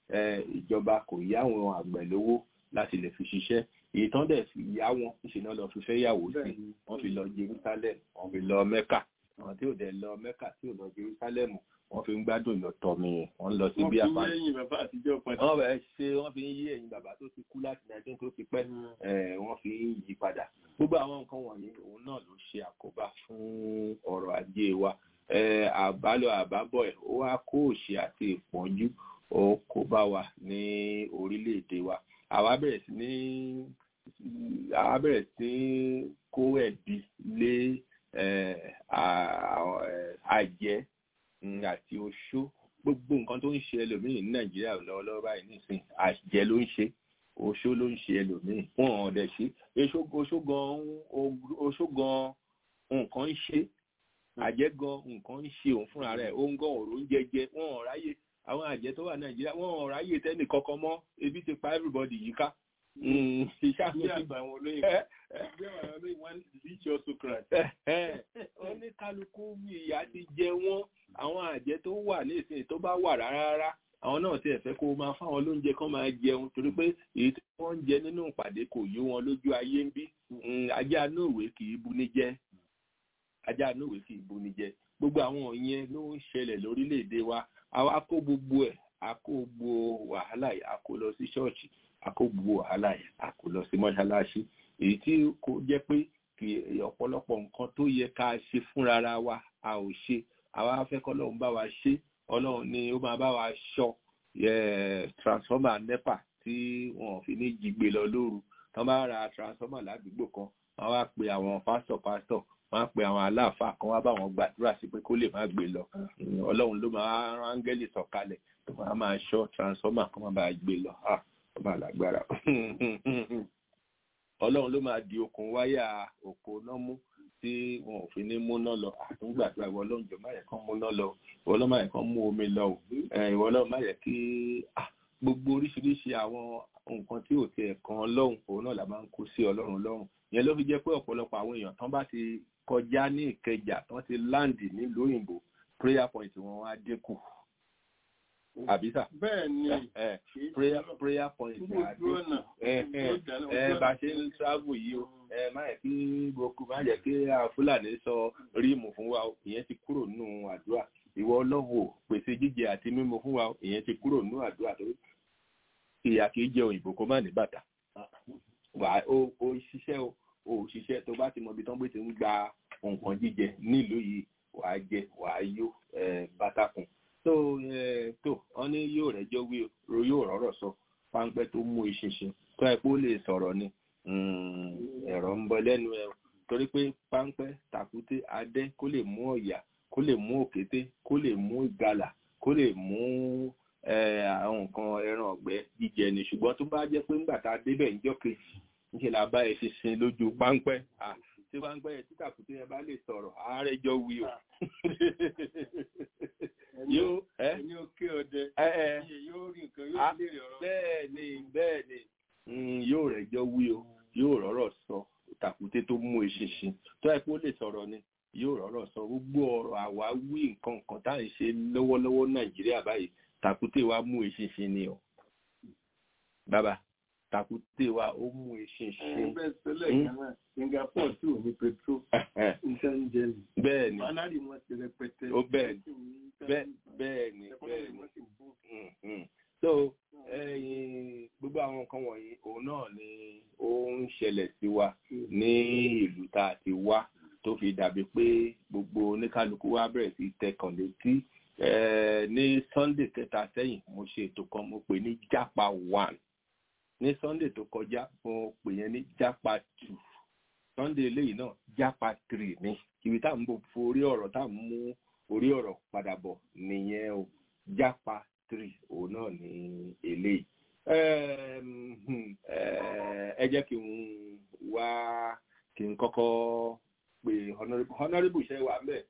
eh, ìjọba kò yá àwọn àgbẹ̀ lówó láti lè fi ṣiṣẹ́ èyí tán dẹ̀ fi yá wọn ìṣìná lọ fi fẹ́ yàwó sí wọ́n fi lọ Jerusalem wọ́n fi lọ Mẹ́kà àwọn tí ò dẹ̀ lọ Mẹ́kà tí ò lọ Jerusalem wọ́n fi ń gbádùn ìlọ̀tọ̀ mi yẹn wọ́n lọ sí bí apá lẹ́yìn bàbá àtijọ́ padà. wọ́n bẹ̀ ṣe wọ́n fi ń yí ẹ̀yìn bàbá tó ti kú láti nàìjíríà tó ti pẹ́ ẹ̀, wọ́n fi ń yí padà gbogbo àwọn nǹkan wọ̀nyí òun náà ló ṣe àkóbá fún ọrọ̀ ajé wa ẹ̀, àbálọ àbábọ̀ ẹ̀ ó wá kó òṣì àti ìpọ́njú ó kó bá wa ní orílẹ̀-èdè wa àwa bẹ̀rẹ̀ sí ní àwa bẹ̀rẹ̀ sí ní kó ẹ̀bi lé ẹ̀, à- ẹ̀, àjẹ́ mm, àti oṣó gbogbo nǹkan tó ń ṣe ẹlòmíì ní nàìjíríà lọ́wọ́lọ́wọ́ báyìí nísìn àjẹ́ ló ń ṣe oṣó ló ń ṣe ẹlòmíì wọn ò dẹ̀ ṣe oṣó oṣó gan oṣó gan nǹkan ń ṣe àjẹ́ gan nǹkan ń ṣe òun fúnra rẹ̀ ó ń gan òrò ń jẹjẹ wọn ò ráyè àwọn àjẹ́ tó wà nàìjíríà wọn ò ráyè tẹ́nì kankan mọ́ ebi ti pa everybody yíká bí ìṣàkóso àgbà àwọn olóyè bí àwọn olóyè wọn reach your socrat. oníkálukú ìyà ti jẹ wọ́n àwọn àjẹ́ tó wà ní ìsìn tó bá wà rárá rárá àwọn náà ti ẹ̀fẹ́ kó o máa fáwọn lóúnjẹ kan máa jẹun torí pé èyí tí wọ́n ń jẹ nínú ìpàdé kò yé wọn lójú ayé ń bí Mm, ajá inú ìwé kì í buni jẹ ajá inú ìwé kì í buni jẹ gbogbo àwọn yẹn ló ń ṣẹlẹ̀ lórílẹ̀‐èdè wa àwa kó gbogbo ẹ̀ a kó gbogbo wàhálà yìí a kó lọ sí ṣọ́ọ̀ṣì a kó gbogbo wàhálà yìí a kó lọ sí mọ́ṣáláṣí èyí tí kò jẹ́ pé kì í ọ̀pọ̀lọpọ̀ nǹkan tó yẹ ká ṣe fúnra wa a ò ṣe àwa fẹ́ kọ́ ọlọ́run bá wa ṣe ọlọ́run ni ó máa bá wa ṣọ́ eh, transformer nepa tí wọn ò fi ní jí gbé lọ lóru tán bá ra transformer ládùúgbò kan wọn wá pe àwọn pásítọ̀ pásítọ̀ wọn á pe àwọn aláàfáà kan wá bá wọn gbàdúrà sí pé kó lè má gbé lọ Mm, ọlọ́run ló máa rán áńgẹ́lì sọ̀kalẹ̀ tó máa máa ṣọ́ transformer kan máa bá gbé lọ Ah, ó máa lágbára ọlọ́run ló máa di okùn wáyà òpó náà mú tí wọn ò fi ní múná lọ àtúngbàdúrà ìwọ ọlọ́run jọ má yẹ kán múná lọ ìwọ ọlọ́run má yẹ kán mú omi lọ o Eh, ìwọ ọlọ́run má yẹ kí ah, gbogbo oríṣiríṣi àwọn nǹkan tí ò tiẹ̀ kan ọlọ́run òun náà la máa ń kó sí ọlọ́run lọ́rùn yẹn ló fi jẹ́ pé ọ̀pọ̀lọpọ̀ àwọn èèyàn tán bá ti kọjá ní ìkẹjà tán ti láǹdì nílùú òyìnbó prayer point wọn wá dínkù àbísà bẹ́ẹ̀ ni Eh, kì í prayer prayer point gbogbo á ojú dínkù ọ̀nà ẹ ẹ ojú ọ̀nà, ẹ ojú bá ọ̀nà. ṣe ń travel yìí o ẹ má yẹ kí gbogbo má yẹ kí àwọn fúlàní sọ ríìmù fún wa o ìyẹn ti kúrò nínú àdúrà ìwọ ọlọ́run ò pèsè jíjẹ àti mímu fún wa o ìyẹn ti kúrò nínú àdúrà torí ìyà kì í jẹ òyìnbó kó má ní bàtà wà ó ó ṣiṣẹ́ o ó ṣiṣẹ́ tó bá ti mọ ibi tán gbé ti ń gba nǹkan jíjẹ nílùú yìí wàá jẹ wàá yó ẹ bàtà kùn tó ẹ tó wọn ní yóò rẹjọ wí o yóò rọrọ sọ páńpẹ́ tó mú ìṣinṣin tó ẹ kó lè sọ̀rọ̀ ni mm, ẹ̀rọ ń bọ lẹ́nu ẹ o. torí pé páńpẹ́ tàkúté adé kó lè mú ọ̀yà kó lè mú òkété kó lè mú ìgalà kó lè mú ẹ, àwọn nǹkan ẹran ọ̀gbẹ́ jíjẹ ni ṣùgbọ́n tó bá jẹ́ pé ńgbà tá a débẹ̀ níjọ́ kejì níṣẹ́ la bá ẹ ṣinṣin lójú páńpẹ́ Ah, tí páńpẹ́ yẹn tí tàkúté yẹn bá lè sọ̀rọ̀ ààrẹ jọ wí o yóò ẹ ẹni ó ké ọdẹ ẹ ẹ iye yóò rí nǹkan Ah, yóò léèrè ọ̀rọ̀ bẹ́ẹ̀ ni bẹ́ẹ̀ ni Mm, yóò rẹ̀jọ́ wí o yóò rọ́rọ̀ sọ tàkúté tó mú eṣinṣin tó ẹ pé ó lè sọ̀rọ̀ ni yóò rọ́rọ̀ sọ gbogbo ọ̀rọ̀ àwa wí nǹkan nǹkan tá à ń ṣe lọ́wọ́lọ́wọ́ nàìjíríà báyìí tàkúté wa mú eṣinṣin ni o bàbá tàkúté wa ó mú eṣinṣin bẹ́ẹ̀ sẹ́lẹ̀ kan náà Singapore tí ò ní petrol nǹkan ń jẹ ní. bẹ́ẹ̀ ni Fanari wọn ti rẹpẹtẹ. Ó bẹ́ẹ̀ ni. bẹ́ẹ̀ bẹ́ẹ̀ ni bẹ́ẹ̀ ni Mm, mm. so ẹyin gbogbo àwọn nǹkan wọ̀nyí òun náà ni ó ń ṣẹlẹ̀ sí wa ní ìlú tá a ti wá tó fi dàbí pé gbogbo oníkálukú wa bẹ̀rẹ̀ sí tẹkàn létí Eh, ní sunday kẹta sẹ́yìn mo ṣe ètò kan mo pè ní japa one ní sunday tó kọjá mo pè yẹn ní japa two sunday eléyìí náà japa three ní ibi tá à ń bò forí ọ̀rọ̀ tá à ń mú orí ọ̀rọ̀ padà bọ̀ nìyẹn o japa three òun náà ní eléyìí Ẹm, hmm, eh, ẹ jẹ́ kí n wá kí n kọ́kọ́ pé honourable honourable ṣe wà mẹ́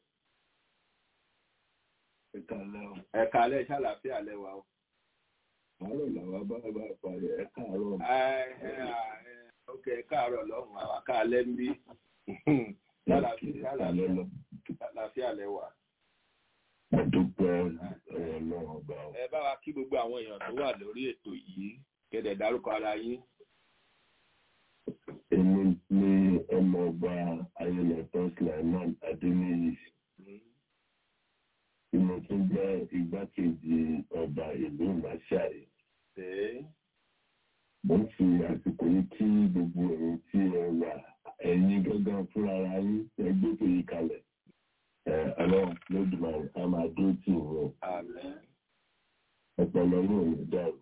ẹ̀ka alẹ́ ṣàlàfíà lẹ́wà o. àárọ̀ làwọn bá bá parí ẹ káàárọ̀ ok káàárọ̀ lọ́hùn àwọn akáàlẹ́ ń bí ṣàlàfíà lẹ́wà. mo dúpẹ́ ọlọ́run ọba o. ẹ bá wa kí gbogbo àwọn èèyàn tó wà lórí ètò yìí kẹdẹ dárúkọ ara yín. èmi ní ọmọọba ayélujára sulaiman adéníyì tí mo tún jẹ́ igbákejì ọba ìlú màṣáì. mo ń fi àsìkò yìí kí gbogbo ẹ̀yin tí ẹ wà ẹ̀yin gángan fúnra ara yín ẹgbẹ́ tó yí kalẹ̀. ọlọ́run lódùmarè a máa dúró tì wọ́n. ọpọlọ yóò ní dàrú.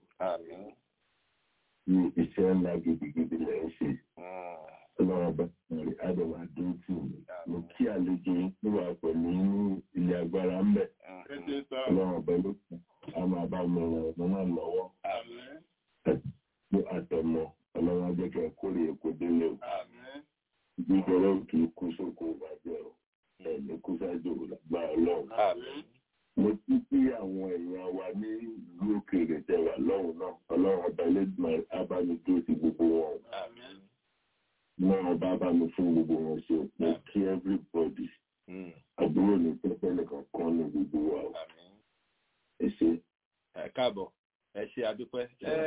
ní iṣẹ́ ńlá gidigidi lẹ́ ń ṣe. ọlọ́run bá rí àdàwà dúró tì mí. mo kí àlejò yín tó wà pẹ̀lú inú ilé agbára ń bẹ̀. ọlọ́run bá ló kù a máa bá mi ràn ọ̀nà náà lọ́wọ́. ní àtọmọ ọlọ́run ajẹ́kẹ́ kórè èkó délé o. gbígbọ́rọ̀ kì í kú sóko ìbàjẹ́ o ẹ̀mí kú sáájú òlàgbà ọlọ́run. mo ti kí àwọn èèyàn wa ní ìlú òkèèrè tẹwà lọ́hùn náà ọlọ́run ọba ẹlẹ́dùnmáà abánidó sí gbogbo wọn. náà ọba bá mi fún gbogbo wọn ṣe mo kí everybody. àbúrò ní pẹ́pẹ́ nìkan kan ní gbogbo wa o. ẹ ṣe. ẹ káàbọ̀ ẹ ṣe àdúpẹ́.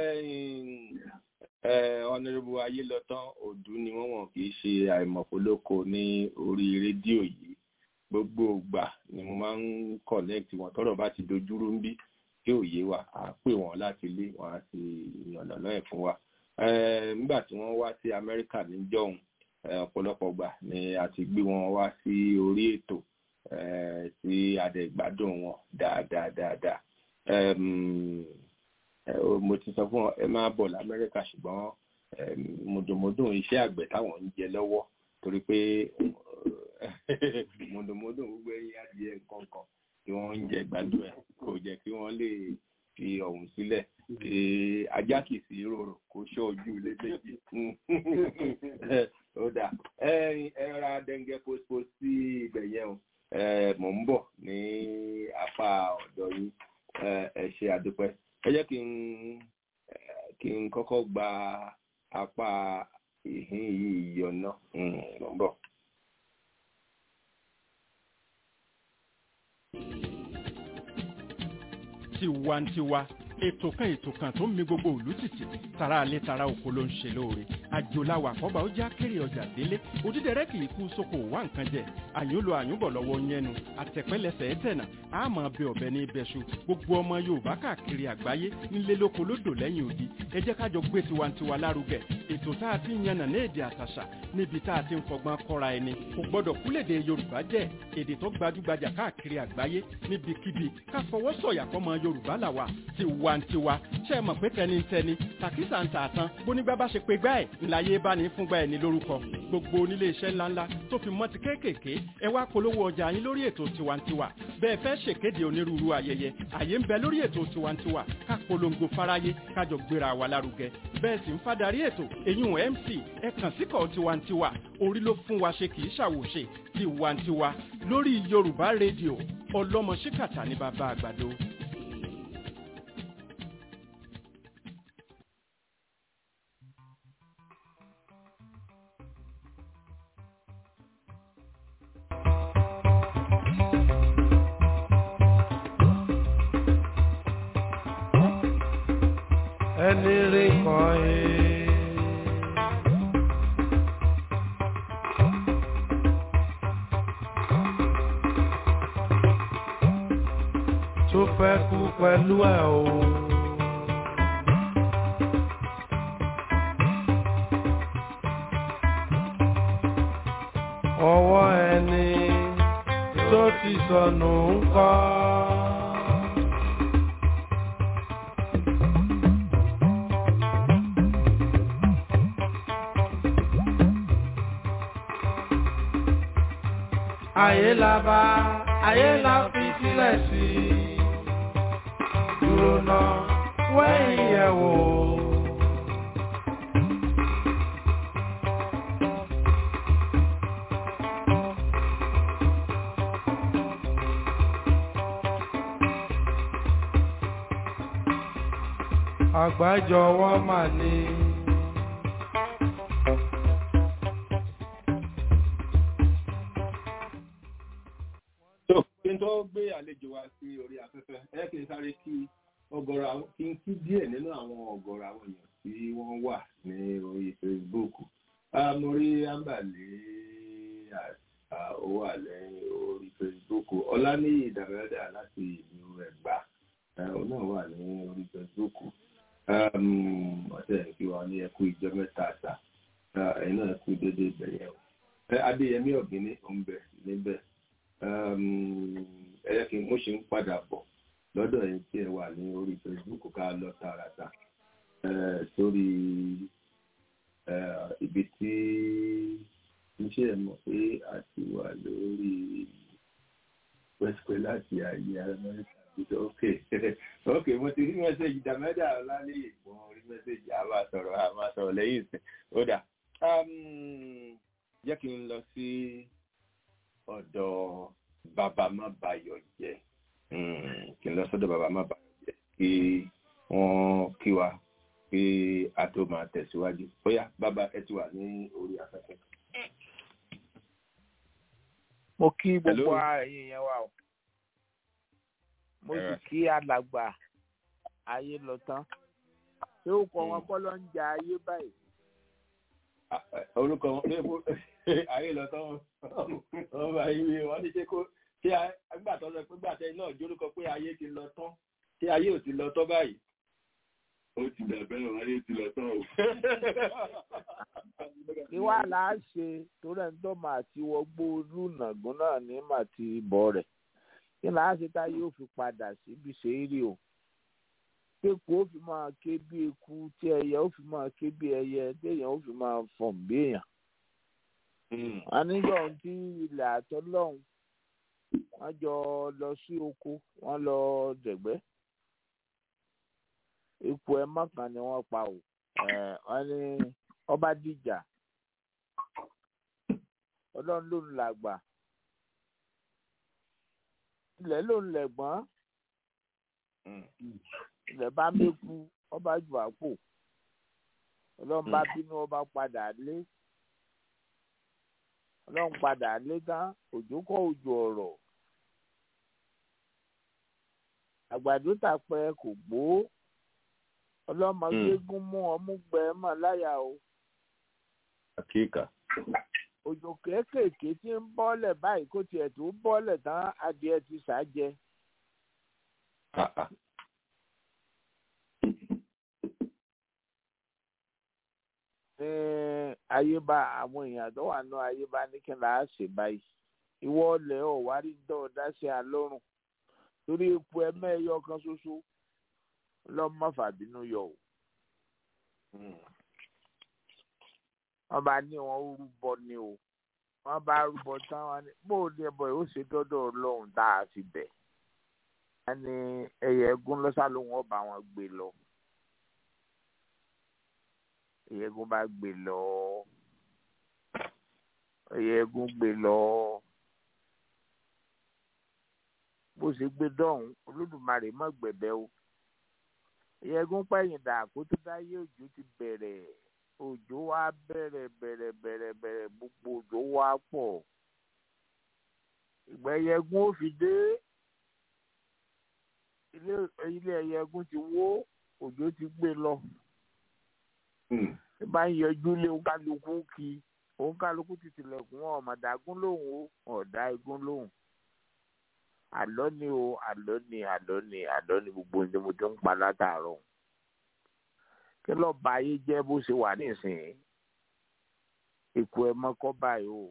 ọ̀nàrẹ́bù ayélọ́tán òdú ni wọ́n wọ̀n kì í ṣe àìmọ̀fólókò ní orí rédíò yìí gbogbo ìgbà ni mo máa ń connect wọn tọ́rọ̀ bá ti dojúrú ń bí kí òye wa à pè wọ́n láti ilé wọn á sì yànnàná ẹ̀ fún wa. nígbà tí wọ́n wá sí amẹ́ríkà níjọ́hun ọ̀pọ̀lọpọ̀ gbà ni a ti gbé wọn wá sí orí ètò tí adẹ̀gbádùn wọn dáadáa dáadáa mo ti sọ fún ọ ẹ máa bọ̀ lamẹ́ríkà ṣùgbọ́n mùdùnmùdùn iṣẹ́ àgbẹ̀ táwọn ń jẹ lọ́wọ́ torí pé mùdùnmùdùn gbogbo ẹyin adìẹ nǹkan kan tí wọ́n ń jẹ gbádùn ẹ̀ kò jẹ́ kí wọ́n lè fi ọ̀hún sílẹ̀ ajá kì í sí rorò kó ṣọ́ ojú lédèjì ó dà ẹ ra dẹ́ngẹ́ pósípò sí ibẹ̀ yẹn o mò ń bọ̀ ní apá ọ̀dọ̀ yín ẹ ṣe àdúpẹ́ ẹ jẹ́ kí n kí n kọ́kọ́ gba apá ìhín yìí yọ̀nà ló ń bọ̀. tiwantiwa ètò kan ètò kan tó ń mi gbogbo òlú títì tara alẹ́ tara oko ló ń ṣe lóore àjòláwà àkọ́bà ó já kéré ọjà délé òdídẹrẹ́ kì í kú sóko wá nǹkan jẹ àyúnlò àyúnbọ̀ lọ́wọ́ yẹnu àtẹ̀pẹ́lẹsẹ̀ ẹ̀tẹ̀nà àmọ́ bẹ ọ̀bẹ ní ibẹ̀ṣu gbogbo ọmọ yorùbá káàkiri àgbáyé nílé lóko lódò lẹ́yìn odi ẹ jẹ́ kájọ gbé tiwantiwa lárugẹ ètò tá a ti ń yànnà ní èdè àtàṣà níbi tá a ti ń fọgbọ́n kọ́ra ẹni kò gbọ́dọ̀ kúlèdè yorùbá jẹ́ èdè tó gbajúgbajà káàkiri àgbáyé níbikíbi ká fọwọ́ sọ̀yà fọmọ yorùbá làwà tiwantiwa ṣe é mọ̀ pé tẹnitẹni tàkísà ń tà tán bónígbà bá ṣe pé gbá ẹ̀ ńláyé bá ní fúngbà ẹ̀ ní lórúkọ gbogbo onílé iṣẹ́ ńláńlá tó fi mọ́ ti kéékèèké ẹ wá polówó ọjà yín lórí ètò tiwantiwa bẹ́ẹ̀ fẹ́ ṣèkéde onírúurú ayẹyẹ àyè ń bẹ lórí ètò tiwantiwa ká polongo fáráyé kájọ gbéra wa lárugẹ bẹ́ẹ̀ sì ń fadarí ètò èyún mc ẹ kàn síkọ̀ tiwantiwa orí ló fún wa ṣe kì í ṣàwòṣe tiwantiwa lórí yorùbá rédíò ọlọ́mọ ṣíkàtà ní bàbá àgbàdo. ẹni rí kan yìí. tó fẹ́ kú pẹ̀lú ẹ̀ o. ọwọ́ ẹni tó ti sọnù ń kọ́. ayé la bá ayé la fi sílẹ̀ sí dúró náà wẹ́yìn yẹ̀ wò. àgbájọwọ́ mà ní. tó kí n tó tó gbé àlejò wa sí orí afẹ́fẹ́ ẹ kì í sáré kí ọ̀gọ̀rọ̀ àwọn kí n kí díẹ̀ nínú àwọn ọ̀gọ̀rọ̀ àwọn èèyàn tí wọ́n wà ní orí Facebook Ah, mo rí ambale ó wà lẹ́yìn orí Facebook ọláníyì ìdàmẹ́dà láti ìlú ẹ̀gbá Eh, òun náà wà ní orí Facebook ọ̀sẹ̀ kí wọ́n ní ẹkú ìjọ mẹ́ta àṣà ẹ̀yin náà kú déédéé ìbẹ̀yẹ̀ o Eh, adéyẹmí ọ̀gbìnní ọ̀nbẹ níbẹ̀ ẹ̀yẹ́ kí n mo ṣe ń padà bọ̀ lọ́dọ̀ yìí tí ẹ wà ní orí Facebook ká lọ tààràtà eh, sórí eh, ibi tí iṣẹ́ ẹ̀ mọ̀ pé a ti wà lórí pẹ́sìpẹ́ láti ayé amẹ́ríkà ìjọ ok ok mo ti rí mẹ́sẹ̀gì dàmẹ́dà ọ̀làlẹ́yìn mo rí mẹ́sẹ̀gì a máa sọ̀rọ̀ a máa sọ̀rọ̀ lẹ́yìn ìsìn ó dà jẹ́ kí n lọ sí ọ̀dọ̀ bàbá má bayọ̀ jẹ́ kí n lọ sọ́dọ̀ bàbá má bayọ̀ jẹ́ kí wọ́n kí wa kí a tó máa tẹ̀síwájú bóyá bàbá ẹ ti wà ní orí afẹ́fẹ́. mo kí gbogbo Hello. ẹ̀yin yẹn wà o mo sì Alright. kí alàgbà ayé lọ tán ṣé ó kọ wọn kọ́ ló ń ja ayé báyìí Ah, eh, orúkọ wọn pé kó ayé lọ tán wọn bá yí wọn ní ṣe kó ṣé àgbà tó lọ pé gbàtẹ náà jórúkọ pé ayé ti lọ tán ṣé ayé ò ti lọ tán báyìí. ó ti dàbẹ́ ọ̀ ayé ti lọ tán o. kí wàá là á ṣe torí ẹni tó máa ti wọgbó lùnàgún náà ní màá ti bọ̀ rẹ̀ kí là á ṣe tá yóò fi padà síbi ṣe é rí o kéku ó fi máa ké bí eku tí ẹyẹ ó fi máa ké bí ẹyẹ téèyàn ó fi máa fọ̀n bí èèyàn wọn níjọ tí ilẹ̀ àtọ́lọ́hún wọ́n jọ lọ sí oko wọ́n lọ dẹ̀gbẹ́ eku ẹ mọ́kàn ni wọ́n pa o ẹ̀ wọ́n ní ọba dìjà ọlọ́run ló ń làgbà ilẹ̀ ló ń lẹ̀gbọ́n ilẹ̀ bá méku ọba jù àpò ọlọ́run bá bínú ọba padà lé ọlọ́run padà lé tán òjò kọ́ òjò ọ̀rọ̀ àgbàdo tàpẹ kò gbó ọlọ́mọ Mm. gbégún mú ọmú gbẹ mọ́ láyà o àkíkà. òjò kéékèèké tí ń bọ́lẹ̀ báyìí kó tiẹ̀ tó bọ́lẹ̀ tán adìẹ ti sàájẹ ní ayébá àwọn èèyàn tó wà ní ayébá ní kí n là á ṣe báyìí ìwọ ọlẹ̀ ọ̀wárí ń dọ̀ dá sí alọ́rùn torí epo ẹ̀mẹ́ẹ̀yọ kan ṣoṣo lọ́mọ fàbínú yọ o wọ́n bá ní wọn ó rúbọ ni o wọ́n bá rúbọ tán wọn ní bó o ní ẹbọ yìí ó ṣe dọ́dọ̀ ọlọ́run tá a fi bẹ̀ wọ́n ní ẹyẹ ẹgún lọ́sà ló wọ́n bá wọn gbé lọ ẹyẹ ẹgún bá gbé lọ ẹyẹ ẹgún gbé lọ bó ṣe gbé dọ́hùn olódùmarè mọ́ gbẹ̀bẹ̀ o ẹyẹ ẹgún pẹ̀yìn dà kó tó dáyé òjò ti bẹ̀rẹ̀ òjò wa bẹ̀rẹ̀ bẹ̀rẹ̀ bẹ̀rẹ̀ bẹ̀rẹ̀ gbogbo òjò wa pọ̀ ìgbà ẹyẹgún ó fi dé ilé ilé ẹyẹgún ti wó òjò ti gbé lọ ẹ bá ń yọjú lé òǹkálukú kí òǹkálukú ti tilẹ̀kùn wọn ọ̀mọ̀dàgún lòun ó ọ̀dà igún lòun àlọ́ ni o àlọ́ ni àlọ́ ni àlọ́ ni gbogbo ní mo tó ń pa látàárọ̀ kí lọ́ọ́ bá ayé jẹ́ bó ṣe wà nísìnyí ikú ẹ mọ́kọ́ báyìí o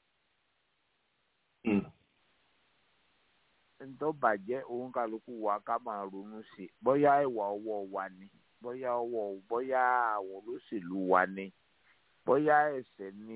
ntọ́ bàjẹ́ òun kálukú wa ká máa ronú sí i bóyá ìwà ọwọ́ wa ni bóyá ọwọ́ bóyá àwọn olóṣèlú wa ni bóyá ẹ̀ṣẹ̀ ni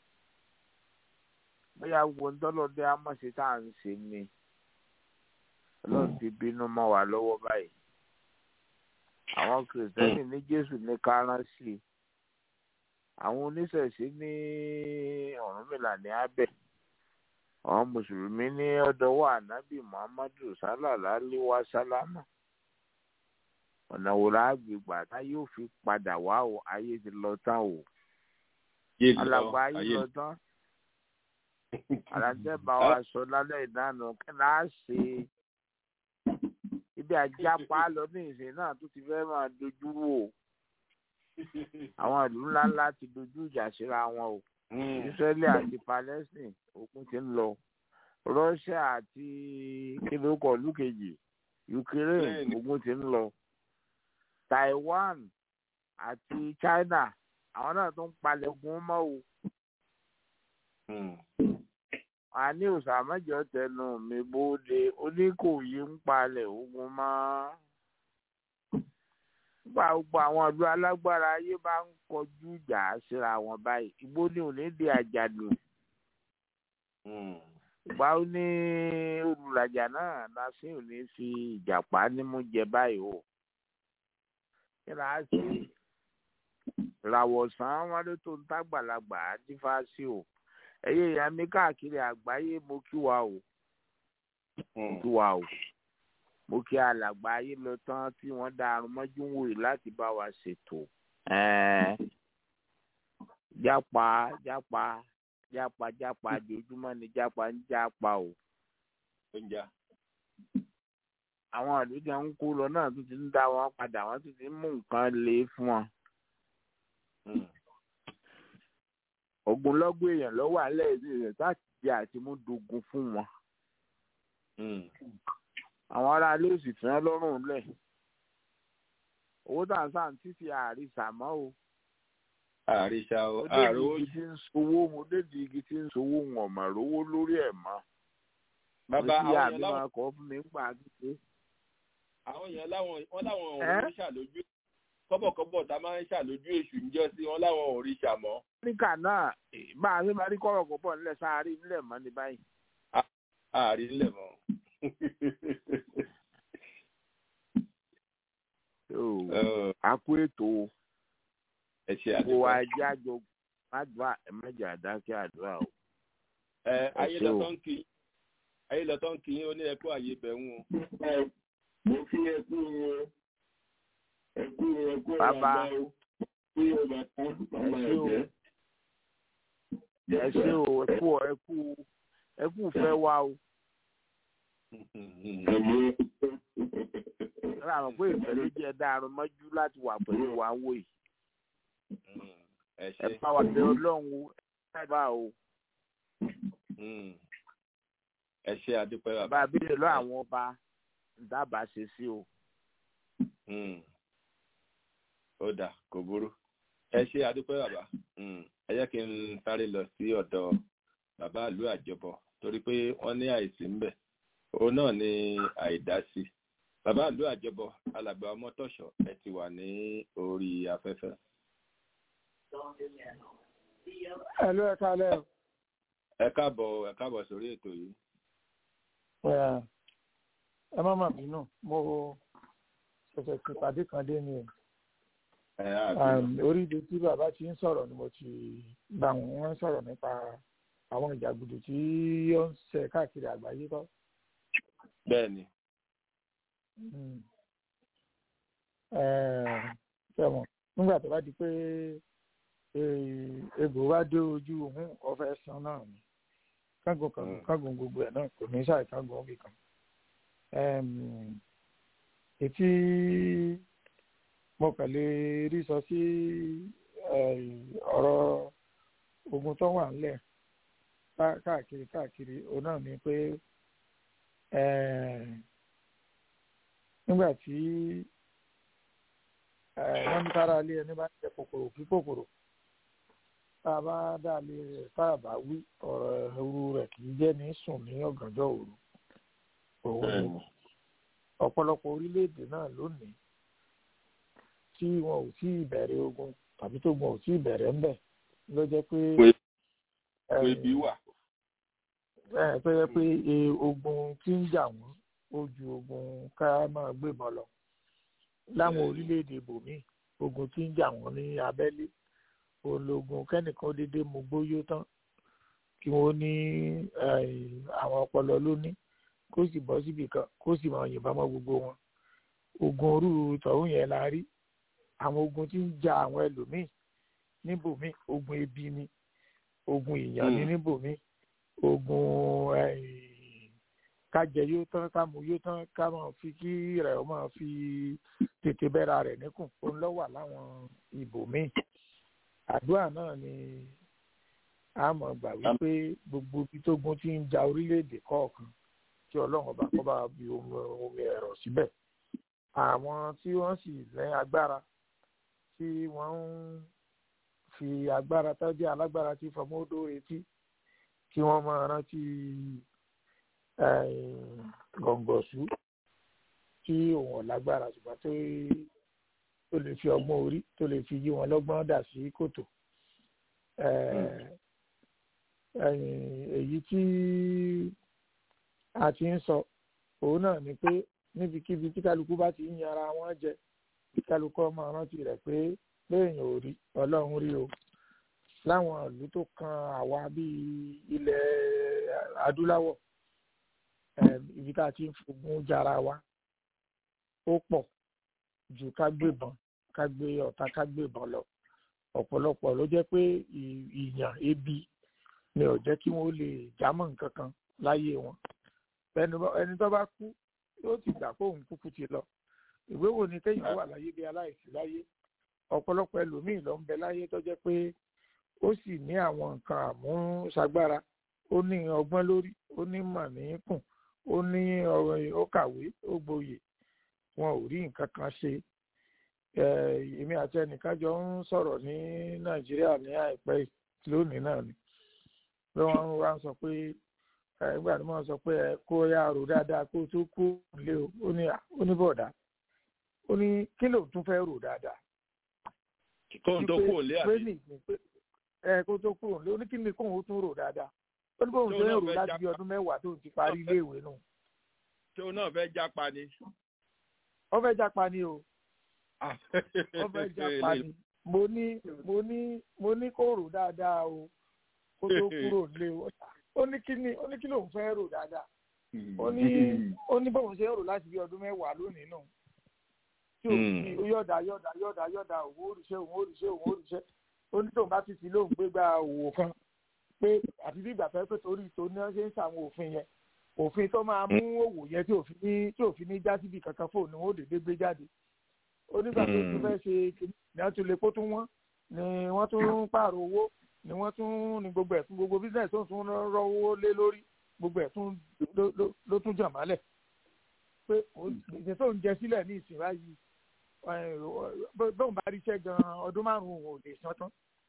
bóyá gbogbo ntọ́lọ́dẹ amọ̀ṣe tá à ń ṣe ni ọlọ́run ti bínú mọ́ wa lọ́wọ́ báyìí àwọn kìrìsìtẹ́nì ní jésù ní kárànsì àwọn oníṣẹ̀ṣe ní ọ̀rúnmìlà ní abẹ́ àwọn mùsùlùmí ní ọ̀dọ́wọ́ ànábì muhammadu sálàlá wa sálámà ọ̀nà wo la gbé gbà tá yóò fi padà wá o ayé ti lọ tán o alàgbà ayé lọ tán àràǹtẹ̀ bá wa sọ lálẹ́ ìdáná kí ni a ṣe ibi àjápa lọ ní ìsìn náà tó ti fẹ́ máa dojú wò àwọn ìlú ńláńlá ti dojú ìjà síra wọn o Israeli àti Palestine ogun ti ń lọ Russia àti kílókọ̀ lùkejì Ukraine ogun ti ń lọ Taiwan àti China àwọn náà tó ń palẹ̀ ogun mọ́ o àní òsàmọ́jọ tẹnu mi bóde oníkòyí ń palẹ̀ ogun mọ́ nígbà gbogbo àwọn ìlú alágbára ayé bá ń kọjú ìjà síra wọn báyìí igbó ní òní di àjàdù ìgbà ó ní olùrajà náà lásìkò òní fi ìjàpá nímú jẹ báyìí o kí ni a ṣe ìràwọ̀sán wọn ló tó ń tágbàlagbà dífá sí o ẹyẹ ìyá mi káàkiri àgbáyé mo kí wa o mo kí wa o mo kí alàgbà ayé lọ tán tí wọ́n dá arun mọ́jú wòye láti bá wa ṣètò jápa jápa jápa jápa ojoojúmọ́ ni jápa ń jápa o. àwọn àdúgbò ń kó lọ náà tún ti ń dá wọn padà wọ́n tún ti ń mú nǹkan lé fún wọn ogunlọ́gọ̀ èèyàn lọ́wọ́ alẹ́ ìlú rẹ̀ láti jẹ àti mú dogun fún wọn. àwọn ará ilé òsì fi hàn lọ́rùn lẹ̀. owó tá à ń sàn títí àrísà mọ́ o. àrísà o àrò igi tí ń sowó mo dédìí igi tí ń sowó wọn mà rówó lórí ẹ̀ mọ́. bàbá àwọn èèyàn láwọn àmì kọ́ fún mi ń gbà kéke. àwọn èèyàn láwọn wọn láwọn òun ṣàlójú kọ́bọ̀kọ́bọ̀ tá a máa ń ṣàlójú èṣù ń jọ sí wọn láwọn òrìṣà mọ́ áfíríkà náà bá a ṣe máa rí kọ́rọ̀ kó pọ̀ nílẹ̀ sáárì nílẹ̀ mọ́ ní báyìí. ààrí nílẹ̀ mọ́. a kú ètò ẹ ṣe kó wa jẹ́ àjọ mádùá ẹ̀mẹ́jọ àdákẹ́ àdúrà o. ẹ ayé lọ́tọ́ ń kí ayé lọ́tọ́ ń kí yín ó ní ẹkú àyè bẹ̀rù o. mo fi ẹkú wọn ẹkú ẹkú bàbá ẹ ẹ ṣe o ẹ kú ẹ kú ẹ kú fẹ́ wá o. Rárá àwọn pé ìfẹ́ ló jẹ́ dáarun mọ́jú láti wà pẹ̀lú wa wò yìí. Ẹ bá wa bẹ ọlọ́run o, ẹ bá o. Ẹ ṣe àdúpẹ́ bàbá. Bá a béèrè lọ àwọn ọba dábàá ṣe sí o. Ó dà kò burú ẹ ṣe adúpẹ́ bàbá ẹ jẹ́ kí n sáré lọ sí ọ̀dọ̀ bàbá ìlú àjọbọ torí pé wọ́n ní àìsí ńbẹ̀ òun náà ní àìdásí bàbá ìlú àjọbọ alàgbà ọmọtọ̀ṣọ́ ẹ ti wà ní orí afẹ́fẹ́. Ẹ̀lú ẹ kálẹ̀. ẹ káàbọ̀ ẹ káàbọ̀ sórí ètò yìí. ẹ má mà bínú mo ṣẹ̀ṣẹ̀ ti pàdé kan dé ni o orí ibi tí bàbá ti ń sọ̀rọ̀ ni mo ti gbà wọ́n sọ̀rọ̀ nípa àwọn ìjàgùdù tí ó ń ṣe káàkiri àgbáyé kọ́. bẹ́ẹ̀ni. sẹ́wọ̀n nígbà tó bá di pé egbò bá dé ojú òun ọ̀fẹ́ san náà ni kágun kágun kágun gbogbo ẹ̀ náà kò ní ṣàì kágun ọ̀bì kan. ètí mo kàn lè rí sọ sí ọ̀rọ̀ ogun tó wà ńlẹ̀ káàkiri káàkiri òun náà ni pé nígbà tí wọ́n ní kára lé ẹni bá ń jẹ kòkòrò kí kòkòrò tá a bá dá lé rẹ̀ tá a bá wí ọ̀rọ̀ ẹ̀rù rẹ̀ kì í jẹ́ ní sùn ní ọ̀gànjọ́ òru òun ọ̀pọ̀lọpọ̀ orílẹ̀-èdè náà lónìí tí wọn ò tí ì bẹ̀rẹ̀ ogun tàbí tó gun ò tí ì bẹ̀rẹ̀ ń bẹ̀ ló jẹ́ pé. ebi wà. ẹ tó yẹ pé ogun tí ń jà wọ́n ó ju ogun ká máa gbébọn lọ. láwọn orílẹ̀-èdè ibòmíì ogun tí ń jà wọ́n ní abẹ́lé ológun kẹ́nìkan dédé mú gbóyó tán kí wọ́n ní àwọn ọpọlọ ló ní kó sì bọ́ síbì kan kó sì máa yìnbọn mọ́ gbogbo wọn ogun orú tọ̀hún yẹn la rí àwọn ogun tí ń ja àwọn ẹlòmíì níbòmíì ogun ebi ni ogun ìyàn ni níbòmíì ogun kájẹ yóò tán kámu yóò tán ká máa fi kí rẹ̀ ó máa fi tètè bẹ́ra rẹ̀ níkùn òun ló wà láwọn ibò míì àdúrà náà ni a mọ̀ gbà wípé gbogbo ibi tógun ti ń ja orílẹ̀-èdè kọ̀ọ̀kan tí ọlọ́run ọba kọ́ bá bi omi ẹ̀rọ síbẹ̀ àwọn tí wọ́n sì lẹ́ agbára tí wọ́n ń fi agbára tọ́jú alágbára tí fọmọ́dó retí kí wọ́n máa rántí gọ̀ǹgọ̀sù tí òun ọ̀lágbára ṣùgbọ́n tó tó lè fi ọgbọ́n orí tó lè fi yí wọn lọ́gbọ́n dà sí kòtò èyí tí a ti ń sọ òun náà ni pé níbikíbi tí kálukú bá ti ń yanra wọn jẹ kí kálukú máa rántí rẹ̀ pé léèyàn ò rí ọlọ́run rí o láwọn ìlú tó kan àwa bíi ilẹ̀ adúláwọ̀ ibi tá a ti ń fogun jara wa ó pọ̀ ju ká gbébọn ká gbé ọ̀tá ká gbébọn lọ ọ̀pọ̀lọpọ̀ ló jẹ́ pé ìyàn ebi ni ò jẹ́ kí wọ́n lè jámọ́ nǹkan kan láyé wọn ẹni tó bá kú yóò ti gbà pé òun kúkú ti lọ ìwé wo ni kéèyàn wà láyé bí aláìsí láyé ọ̀pọ̀lọpọ̀ ẹlòmíì ló ń bẹ láyé tó jẹ́ pé ó sì ní àwọn nǹkan àmúṣagbára ó ní ọgbọ́n lórí ó ní mọ̀ ní kùn ó ní ó kàwé ó gboyè wọn ò rí nǹkan kan ṣe èmi àti ẹnìkan jọ ń sọ̀rọ̀ ní nàìjíríà ní àìpẹ́ lónìí náà ni bí wọ́n wá ń sọ pé nígbà tí wọ́n sọ pé ẹ kó yá rò dáadáa kó tó kó lé o ó ní ó ní bọ̀dá ó ní kí ló tún fẹ́ rò dáadáa. kó tó kó lé àbí. ẹ kó tó kúrò lé ó ní kí ni kóun ó tún rò dáadáa ó ní bóun ṣe ń rò láti bí ọdún mẹ́wàá tó ti parí iléèwé nù. ṣé o náà fẹ́ jápa ni. ó fẹ́ jápa ni o ó fẹ́ jápa ni mo ní mo ní mo ní kó rò dáadáa o kó tó kúrò lé o ó ní kí ni ó ní kí lòun fẹ́ rò dáadáa ó ní ó ní bóun ṣe ń rò láti bí ọdún mẹ́wàá lónìí nù tí ò sí yọ̀dà yọ̀dà yọ̀dà yọ̀dà òun òrìṣẹ́ òun òrìṣẹ́ òun òrìṣẹ́ ó ní tóun bá ti fi lóun gbégbá òwò kan pé àti bí ìgbà fẹ́ pé torí tó ní wọ́n ṣe ń ṣàwọn òfin yẹn òfin tó máa mú òwò yẹn tí òfin ní tí òfin ní já síbi kankan fóònù ni wọ́n dédé gbé jáde onígbà tó tún fẹ́ ṣe kìnnì ní wọ́n tún lè kó tún wọ́n ni wọ́n tún pààrọ̀ owó ni wọ́n tún ní gbogbo ẹ̀sùn gbogbo business tó ń tún rọ́wọ́ lé lórí gbogbo ẹ̀sùn ló tún jà málẹ̀ pé ìṣẹ́ tó ń jẹ sílẹ̀ ní ìsìn báyìí bóun bá ríṣẹ́ gan-an ọdún márùn-ún ò lè san tán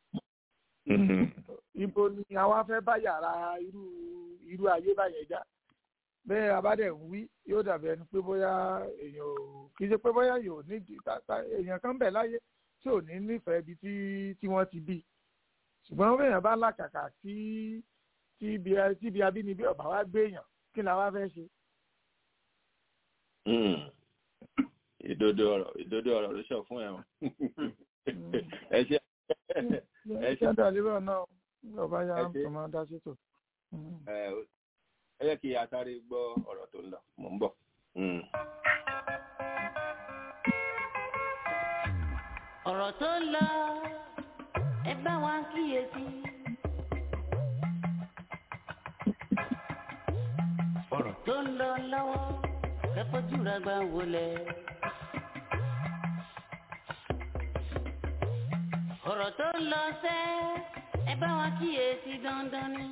ibo ni àwa fẹ́ bá yàrá irú irú ayé báyẹn já bẹ́ẹ̀ abádẹ́ ń wí yóò dàbí ẹni pé bóyá èèyàn ò kì í ṣe pé bóyá yóò ní èèyàn kan bẹ̀ láyé tí ò ní nífẹ̀ẹ́ ibi tí tí wọ́n ti bí ṣùgbọ́n bẹ́ẹ̀yàn bá làkàkà tí tí ibi abínibí ọ̀bà wa gbé èèyàn kí ni àwa fẹ́ ṣe. ìdodo ọ̀rọ̀ ìdodo ọ̀rọ̀ ló sọ fún ẹ̀wọ̀n ẹ ṣe ẹ ṣe àdàlérò náà ọba ya tó máa dá sí tò. ẹ yẹ kí atari gbọ́ ọ̀rọ̀ tó ń lọ mò ń bọ̀. ọ̀rọ̀ tó ń lọ ẹ bá wa kíyèsí. ọ̀rọ̀ tó ń lọ lọ́wọ́ ẹ fojú ra gbà wọlé. ọ̀rọ̀ tó ń lọ sẹ́ ẹ bá wa kíyèsí dandan ni.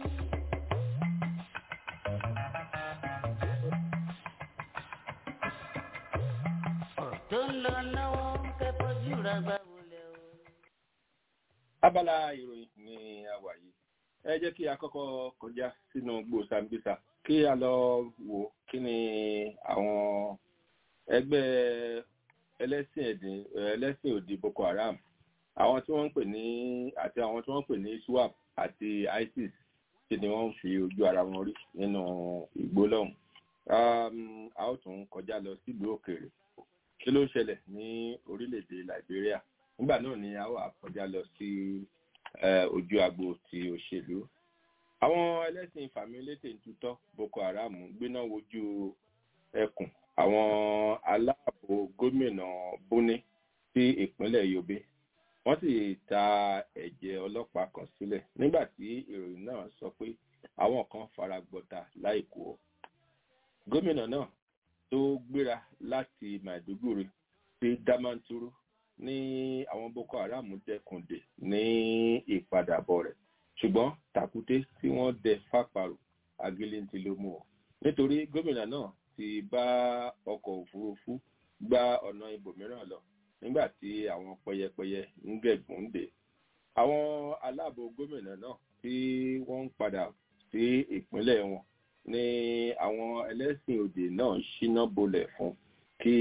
ọ̀rọ̀ tó ń lọ lọ́wọ́ kẹ́kọ̀ọ́ jùlọ gbà wọlé o. abala ìròyìn ni a wà yìí ẹ jẹ́ kí a kọ́kọ́ kọjá sínú gbòòsàmbísà kí a lọ wò kí ni àwọn ẹgbẹ́ ẹlẹ́sìn ẹ̀dín ẹlẹ́sìn òdì boko haram àwọn tí wọ́n ń pè ní àti àwọn tí wọ́n ń pè ní swap àti isis kí ni wọ́n ń fi ojú ara wọn rí nínú igbó lọ́hùn a ó tún kọjá lọ sílùú òkèèrè kí ló ń ṣẹlẹ̀ ní orílẹ̀-èdè liberia nígbà náà ni a ó kọjá lọ sí ojú agbo ti òṣèlú àwọn ẹlẹ́sìn fàmílétè ń tutọ́ boko haram gbéná wojú ẹkùn àwọn aláàbò gómìnà bóní sí ìpínlẹ̀ yobe wọ́n sì ta ẹ̀jẹ̀ ọlọ́pàá kan sílẹ̀ nígbà tí ìròyìn náà sọ pé àwọn kan fara gbọta láìkú ọ gómìnà náà tó gbéra láti maiduguri sí damanturu ní àwọn boko haram dẹkùndé ní ìpadàbọ̀ rẹ̀ ṣùgbọ́n tàkúté tí wọ́n dẹ fàparò agilintí ló mú ọ nítorí gómìnà náà ti bá ọkọ̀ òfurufú gba ọ̀nà ibòmíràn lọ nígbà tí àwọn pẹyẹpẹyẹ ń gẹ̀gùn dé àwọn aláàbò gómìnà náà tí wọ́n ń padà sí ìpínlẹ̀ wọn ní àwọn ẹlẹ́sìn òdì náà ṣíná bolẹ̀ fún kí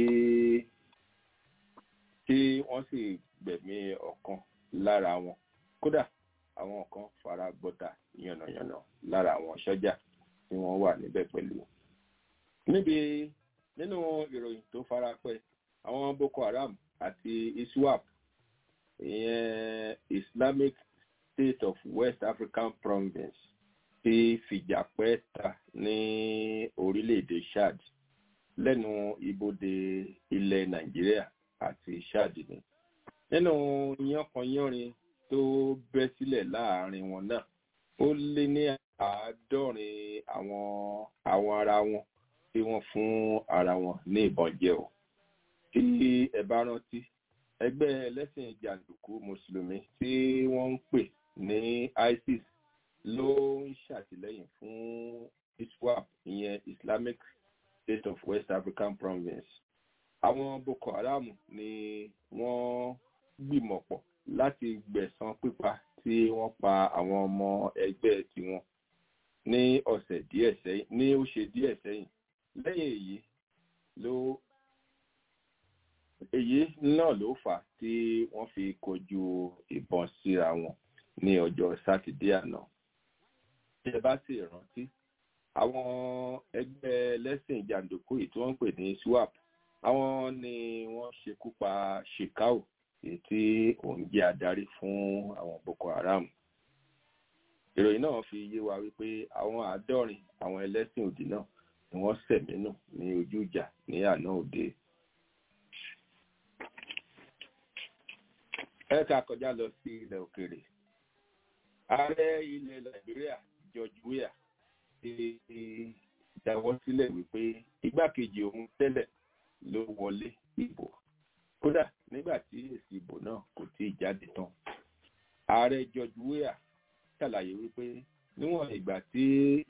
kí wọ́n sì gbẹ̀mí ọ̀kan lára wọn kódà àwọn kan fara gbọ́ta yànnàyànnà lára àwọn sọ́jà tí wọ́n wà níbẹ̀ pẹ̀lú. níbi nínú ìròyìn tó fara pẹ́ àwọn boko haram àti iswap ìyẹn islamic state of west african province ti fìjà pẹ́ ta ní orílẹ̀-èdè chad lẹ́nu ibodè ilẹ̀ nàìjíríà àti chad ni nínú yánkanyánrin tó bẹ́ sílẹ̀ láàrin wọn náà ó lé ní àádọ́rin àwọn àwọn ara wọn tí wọ́n fún ara wọn ní ìbọn jẹ o tí ẹ bá rántí ẹgbẹ́ ẹlẹ́sìn jàǹdùkú mùsùlùmí tí wọ́n ń pè ní isis ló ń ṣàtìlẹ́yìn fún iswap ìyẹn islamic state of west african province àwọn boko haram ni wọ́n gbìmọ̀ pọ̀ láti gbẹ̀san pípa tí wọ́n pa àwọn ọmọ ẹgbẹ́ tiwọn ní ọ̀sẹ̀ díẹ̀ sẹ́yìn ní ó ṣe díẹ̀ sẹ́yìn lẹ́yìn èyí ló èyí náà ló fà á tí wọ́n fi kojú ìbọn síra wọn ní ọjọ́ sátidé àná bí ẹ bá sì rántí àwọn ẹgbẹ́ ẹlẹ́sìn jàǹdùkú yìí tí wọ́n ń pè ní swap àwọn ni wọ́n ṣekú pa shekau èyí tí òun jẹ́ adarí fún àwọn boko haram ìròyìn náà fi yé wa wípé àwọn àádọ́rin àwọn ẹlẹ́sìn òdì náà ni wọ́n sẹ̀mí nù ní ojú ìjà ní àná òde. ẹ ká kọjá lọ sí ilẹ̀ òkèèrè ààrẹ ilẹ̀ nàìjíríà george weah ti jáwọ́ sílẹ̀ wípé igbákejì òun tẹ́lẹ̀ ló wọlé ìbò kódà nígbà tí èsì ìbò náà kò tí ì jáde tán ààrẹ george weah ṣàlàyé wípé níwọ̀n ìgbà tí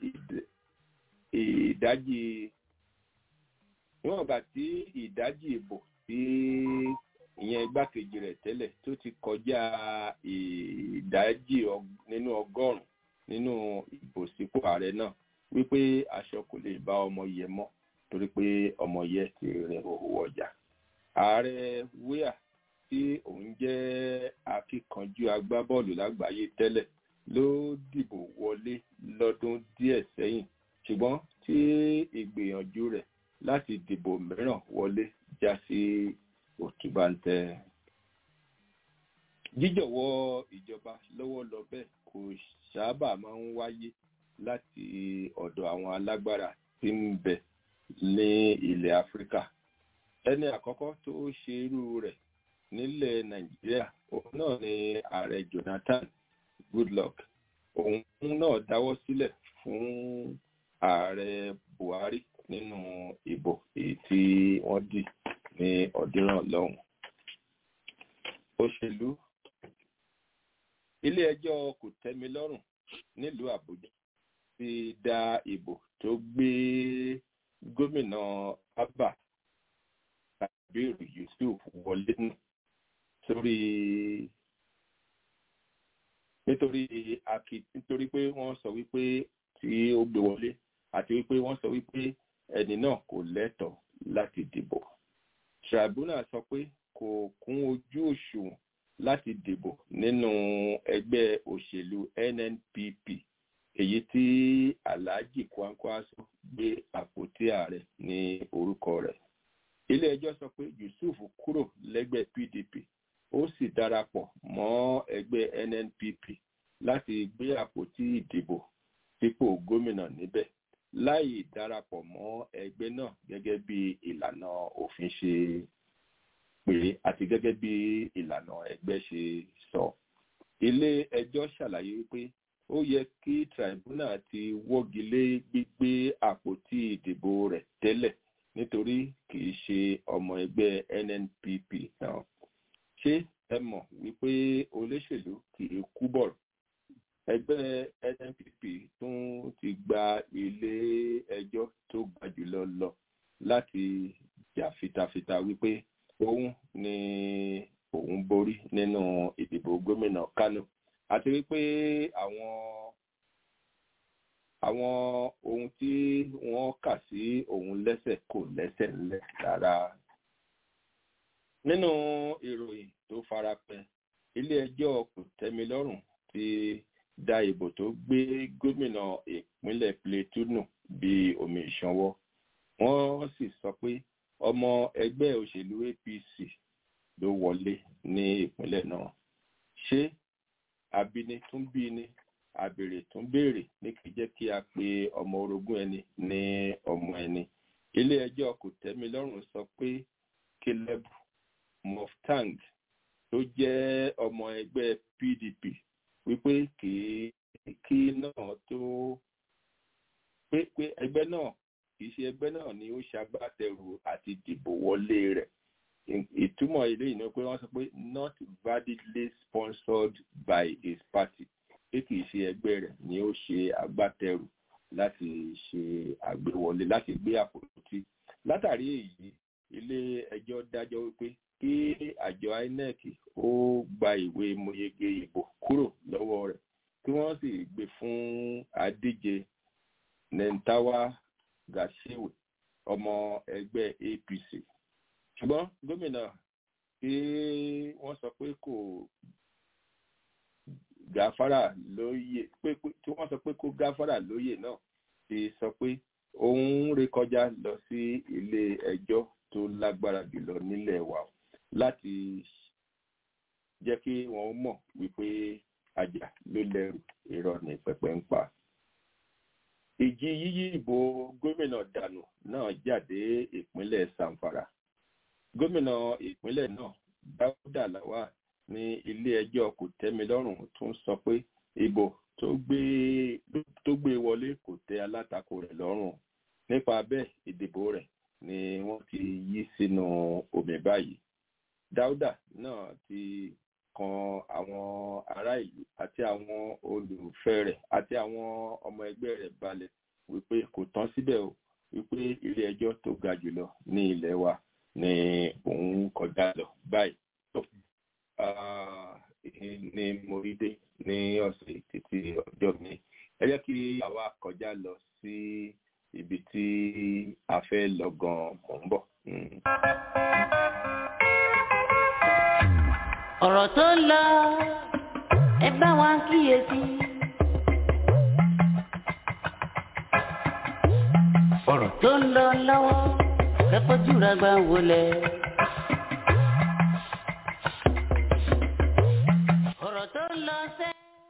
ìdájì níwọ̀n ìgbà tí ìdájì ìbò tí ìyẹn igbákejì rẹ̀ tẹ́lẹ̀ tó ti kọjá ìdájì nínú ọgọ́rùn-ún nínú ìbò sípò ààrẹ náà wípé aṣọ kò lè bá ọmọ yẹ mọ́ torí pé ọmọ yẹ ti rìn òwò ọjà ààrẹ wíà tí òun jẹ́ akíkanjú agbábọ́ọ̀lù lágbàáyé tẹ́lẹ̀ ló dìbò wọlé lọ́dún díẹ̀ sẹ́yìn ṣùgbọ́n tí ìgbìyànjú rẹ̀ láti dìbò mìíràn wọlé já sí òtúbàǹtẹ̀. jíjọ̀wọ́ ìjọba lọ́wọ́ lọ bẹ́ẹ̀ kò sábà máa ń wáyé láti ọ̀dọ̀ àwọn alágbára tí ń bẹ ní ilẹ̀ áfíríkà ẹni àkọ́kọ́ tó ṣe irú rẹ̀ nílẹ̀ nàìjíríà òun náà ni ààrẹ jonathan goodluck òun náà dáwọ́ sílẹ̀ fún ààrẹ buhari nínú ìbò èyí tí wọ́n dì ní ọdún náà lọ́hùn. òṣèlú ilé ẹjọ́ kò tẹ́mi lọ́rùn nílùú àbújá ti dá ìbò tó gbé gómìnà abba kabiru yusuf wọlé nù sórí nítorí aki nítorí pé wọ́n sọ wípé tí ó gbé wọlé àti wípé wọ́n sọ wípé ẹni náà kò lẹ́tọ̀ọ́ láti dìbò tribunal sọ pé kò kún ojú òṣùwọ̀n láti dìbò nínú ẹgbẹ́ òṣèlú nnpp èyí tí alhaji kwankwaso gbé àpótí ààrẹ ní orúkọ rẹ̀ ilé-ẹjọ́ sọ pé yusuf kúrò lẹ́gbẹ́ pdp ó sì darapọ̀ mọ́ ẹgbẹ́ nnpp láti gbé àpótí ìdìbò sípò gómìnà níbẹ̀ láì darapọ̀ mọ́ ẹgbẹ́ náà gẹ́gẹ́ bí ìlànà òfin ṣe pé àti gẹ́gẹ́ bí ìlànà ẹgbẹ́ ṣe sọ. ilé ẹjọ́ ṣàlàyé wípé ó yẹ kí tribunal ti wọ́gi lé gbígbé àpótí ìdìbò rẹ̀ tẹ́lẹ̀ nítorí kì í ṣe ọmọ ẹgbẹ́ nnpp náà ṣé ẹ mọ̀ wípé olóṣèlú kì í kú bọ̀rọ̀ ẹgbẹ́ nnpp tún ti gba ilé ẹjọ́ tó ga jùlọ lọ láti jà fitafita wípé òun ni òun borí nínú ìdìbò gómìnà kánò àti wípé àwọn àwọn ohun tí wọ́n kà sí òun lẹ́sẹ̀ kò lẹ́sẹ̀ ńlẹ̀ rárá. nínú ìròyìn tó farapẹ́ ilé-ẹjọ́ kòtẹ́milọ́rùn ti da ìbò tó gbé gómìnà ìpínlẹ̀ plateau nù bí omi ìṣanwọ́ wọ́n sì sọ pé ọmọ ẹgbẹ́ òṣèlú apc ló wọlé ní ìpínlẹ̀ náà ṣé abini tún bí ni àbèrè tún béèrè ní kì í jẹ́ kí a pe ọmọ orogún ẹni ní ọmọ ẹni ilé ẹjọ́ kòtẹ́milọ́rùn sọ pé caleb moftang tó jẹ́ ọmọ ẹgbẹ́ pdp wípé kì í kí náà tó pé pé ẹgbẹ́ náà kì í ṣe ẹgbẹ́ náà ni ó ṣagbátẹrù àti dìbò wọlé rẹ̀ ìtumọ̀ ilé ìná pé wọ́n sọ pé not validly sponsored by his party pé kì í ṣe ẹgbẹ́ rẹ̀ ni ó ṣe agbátẹrù láti ṣe àgbéwọlé láti gbé àpótí látàrí èyí ilé ẹjọ́ dájọ́ wípé kí àjọ inec ó gba ìwé mọyege ìbò kúrò lọ́wọ́ rẹ̀ kí wọ́n sì gbé fún adíje nentawa gashiwe ọmọ ẹgbẹ́ apc ṣùgbọ́n gómìnà tí wọ́n sọ pé kò gáfárà lóyè pé tí wọ́n sọ pé kó gáfárà lóyè náà ti sọ pé òun rékọjá lọ sí ilé ẹjọ́ tó lágbára jùlọ nílẹ̀ wa láti jẹ́ kí wọ́n mọ̀ wípé àjà ló lẹ́rù irọ́ ní pẹpẹ ń pa. ìjì yíyí ìbò gómìnà dànù náà jáde ìpínlẹ̀ sanfara gómìnà ìpínlẹ̀ náà dáúdà làwà ní ilé ẹjọ́ kò tẹ́mi lọ́rùn tún sọ pé ìbò tó gbé tó gbé wọlé kò tẹ́ alátakò rẹ̀ lọ́rùn nípa bẹ́ẹ̀ ìdìbò rẹ̀ ni wọ́n ti yí sínú omi báyìí dáúdà náà ti kan àwọn ará ìlú àti àwọn olùfẹ́ rẹ̀ àti àwọn ọmọ ẹgbẹ́ rẹ̀ balẹ̀ wípé kò tán síbẹ̀ o wípé ilé ẹjọ́ tó ga jùlọ ní ilẹ̀ wa ni òun kọjá lọ báyìí ní morídé ní ọ̀sẹ̀ títí ọjọ́ mi ẹ jẹ́ kí àwa kọjá lọ sí ibi tí a fẹ́ lọ gan-an mò ń bọ̀. ọ̀rọ̀ tó ń lọ ẹ bá wa kíyèsí. ọ̀rọ̀ tó ń lọ lọ́wọ́ kẹ́kọ̀ọ́ jùlọ gbà wọlé. ọ̀rọ̀ tó ń lọ sẹ́.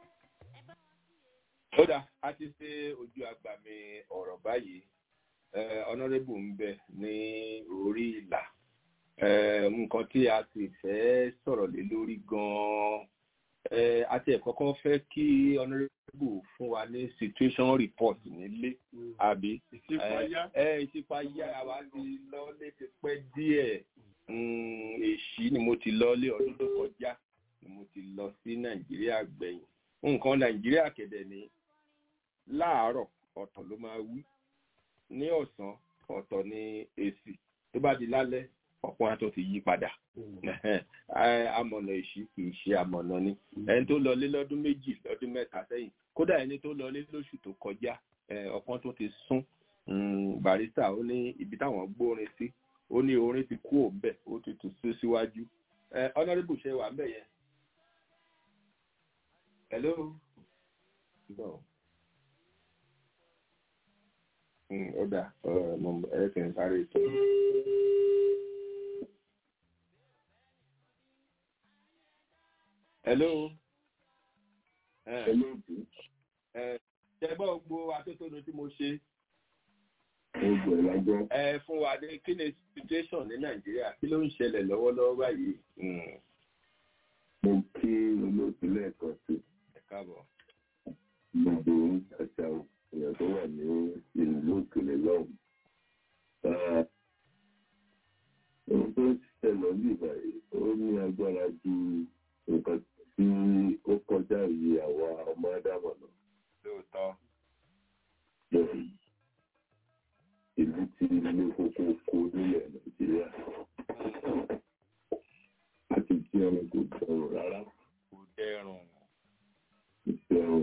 ó dà a ti ṣe ojú àgbà mi ọ̀rọ̀ báyìí ọ̀nàrẹ́bù ń bẹ ní orí ìlà nǹkan tí a sì fẹ́ sọ̀rọ̀ lé lórí gan-an àti ẹ̀kọ́kọ́ fẹ́ kí ọ̀nàrẹ́bù fún wa ní situation report nílé àbí ìṣípayá wa ti lọ́lé ti pẹ́ díẹ̀ èṣí ni mo ti lọ́lé ọdún tó kọjá ni mo ti lọ sí nàìjíríà gbẹ̀yìn nǹkan nàìjíríà kẹ̀dẹ̀ ni láàárọ̀ ọ̀tọ̀ ló máa wí ní ọ̀sán ọ̀tọ̀ ní èsì tó bá di lálẹ́ ọ̀pọ̀ àtọ̀ ti yí padà amọ̀nà èṣí kì í ṣe amọ̀nà ni ẹni tó lọlé lọ́dún méjì lọ́dún mẹ́ta sẹ́yìn kódà ẹni tó lọlé lóṣù tó kọjá ọ̀kan tó ti sún barista ó ní ibi táwọn gbórin sí ó ní orin ti kú òun bẹ̀ ó ti tù sí síwájú honourable ṣe wà ń bẹ̀ yẹn. hello. No. ó dà ẹ kì í sáré tó. hello. ṣẹ́gbọ́n gbogbo atótónu tí mo ṣe. ẹ fún wa ní kí ni situation ní nàìjíríà kí ló ń ṣẹlẹ̀ lọ́wọ́lọ́wọ́ báyìí. mo kí olóòtú lẹ́ẹ̀kan sí. ẹ káàbọ̀.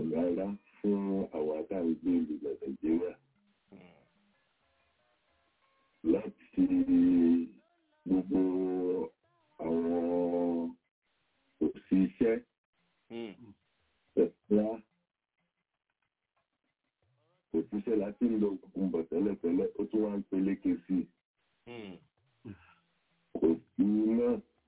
rọrùn rárá fún àwọn akáǹgbé ìlú nàìjíríà láti gbogbo àwọn òṣìṣẹ́ ẹ̀fọ́ òṣìṣẹ́ láti ń lo òkùnkùn bọ̀ tẹ́lẹ̀tẹ́lẹ̀ ó tún wá ń peléke sí i kò sí iná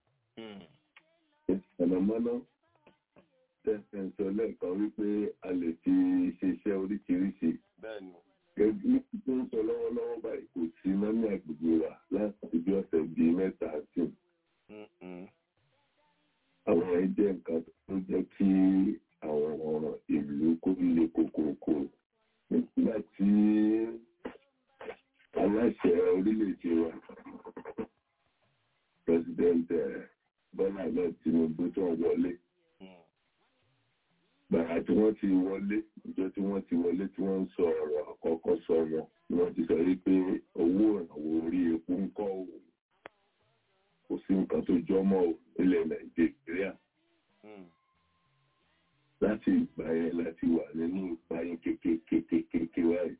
ìsànàmọ́ná tẹ̀sán sọ lẹ́ẹ̀kan wípé a lè fi ṣiṣẹ́ oríṣiríṣi gẹ́gẹ́ tó ń sọ lọ́wọ́lọ́wọ́ báyìí kò sí iná ní agbègbè wa láti bí ọ̀sẹ̀ bíi mẹ́ta sí àwọn ẹ̀ jẹ́ nǹkan tó jẹ́ kí àwọn ọ̀ràn ìlú kó le kókókó nígbà tí aláṣẹ orílẹ̀-èdè wa president bọ́lá náà tinubu tó ń wọlé gbàrà tí wọ́n ti wọlé ìjọ tí wọ́n ti wọlé tí wọ́n ń sọ ọ̀rọ̀ àkọ́kọ́ sọ wọn ni wọ́n ti sọ wípé owó ìrànwọ́ orí epo ń kọ́ òun kò sí nǹkan tó jọmọ́ ilẹ̀ nàìjíríà láti ìgbà yẹn láti wà nínú ìpayín kékeré wáyé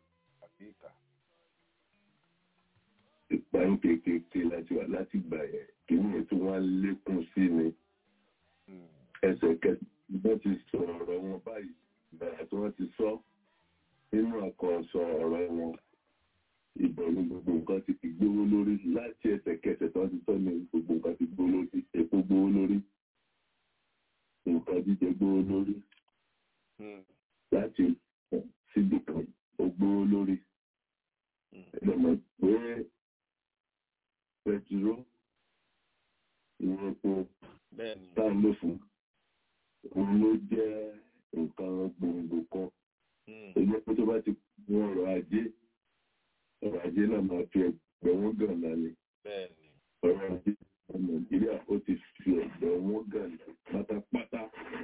ìpayín kékeré láti wà láti ìgbà yẹn kí ni ètò wọn lékún sí ni ẹsẹ̀kẹsẹ̀ wọ́n ti sọ ọ̀rọ̀ wọn báyìí bẹ̀rẹ̀ tí wọ́n ti sọ nínú àkọsọ ọ̀rọ̀ wọn ìbọn ní gbogbo nǹkan ti fi gbówó lórí láti ẹsẹ̀kẹsẹ̀ tí wọ́n ti sọ ní gbogbo nǹkan ti gbówó lórí epo gbówó lórí nǹkan jíjẹ gbówó lórí láti síbi kan ó gbówó lórí ẹlẹ́mọ̀ pé pẹtiró ìwọ̀n epo tá a lò fún òun ló jẹ́ nǹkan gbòǹgbò kan èyí pé tó bá ti mú ọrọ̀ ajé ọrọ̀ ajé náà máa fi ẹgbẹ̀rún gànà ni ọrọ̀ ajé nàìjíríà ó ti fi ẹgbẹ̀rún gànà pátápátá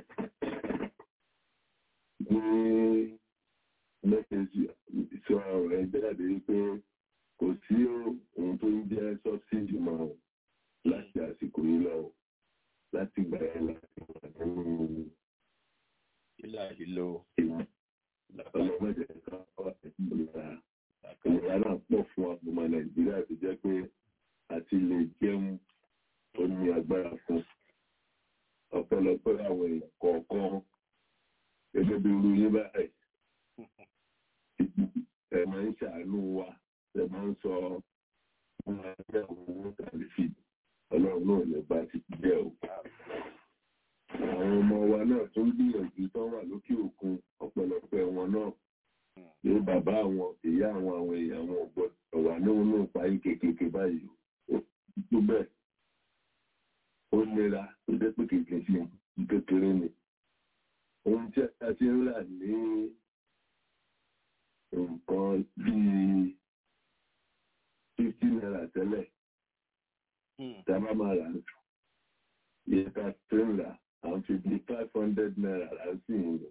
ní mẹ́tẹ̀ẹ̀sì sọ ọ̀rọ̀ ẹ jáde wípé kò sí ohun tó ń jẹ́ sọ́bsìdì mọ́ láti àsìkò yìí lọ láti gbà ẹ́ láti wà nínú ìlà ìlò ọlọ́mọdé kan wà ìlera ìlera náà pọ̀ fún ọmọ nàìjíríà tó jẹ́ pé àti lè jẹun ó ní agbára fún ọ̀pọ̀lọpọ̀ àwọn èèyàn kọ̀ọ̀kan gẹ́gẹ́ bí irú yín báyìí ẹ máa ń ṣàánú wa ẹ máa ń sọ fún wa ní àwọn owó kàlífì ọlọ́run náà lè bá ti jẹ́ o àwọn ọmọ wa náà tó ń gbìyànjú tán wà lókè òkun ọ̀pọ̀lọpọ̀ wọn náà ní bàbá àwọn ìyá àwọn àwọn èèyàn wọn gbọ́dọ̀ wà níwọ̀n náà parí kékeré báyìí ó tó bẹ́ẹ̀ ó nira tó jẹ́ pé kékeré sí kékeré ni ohun tí a ti ń rà ní nǹkan bíi fifty naira tẹ́lẹ̀ tá a bá máa rà yẹ ká tó ń rà àwọn fi di five hundred naira là ń sì ń lò.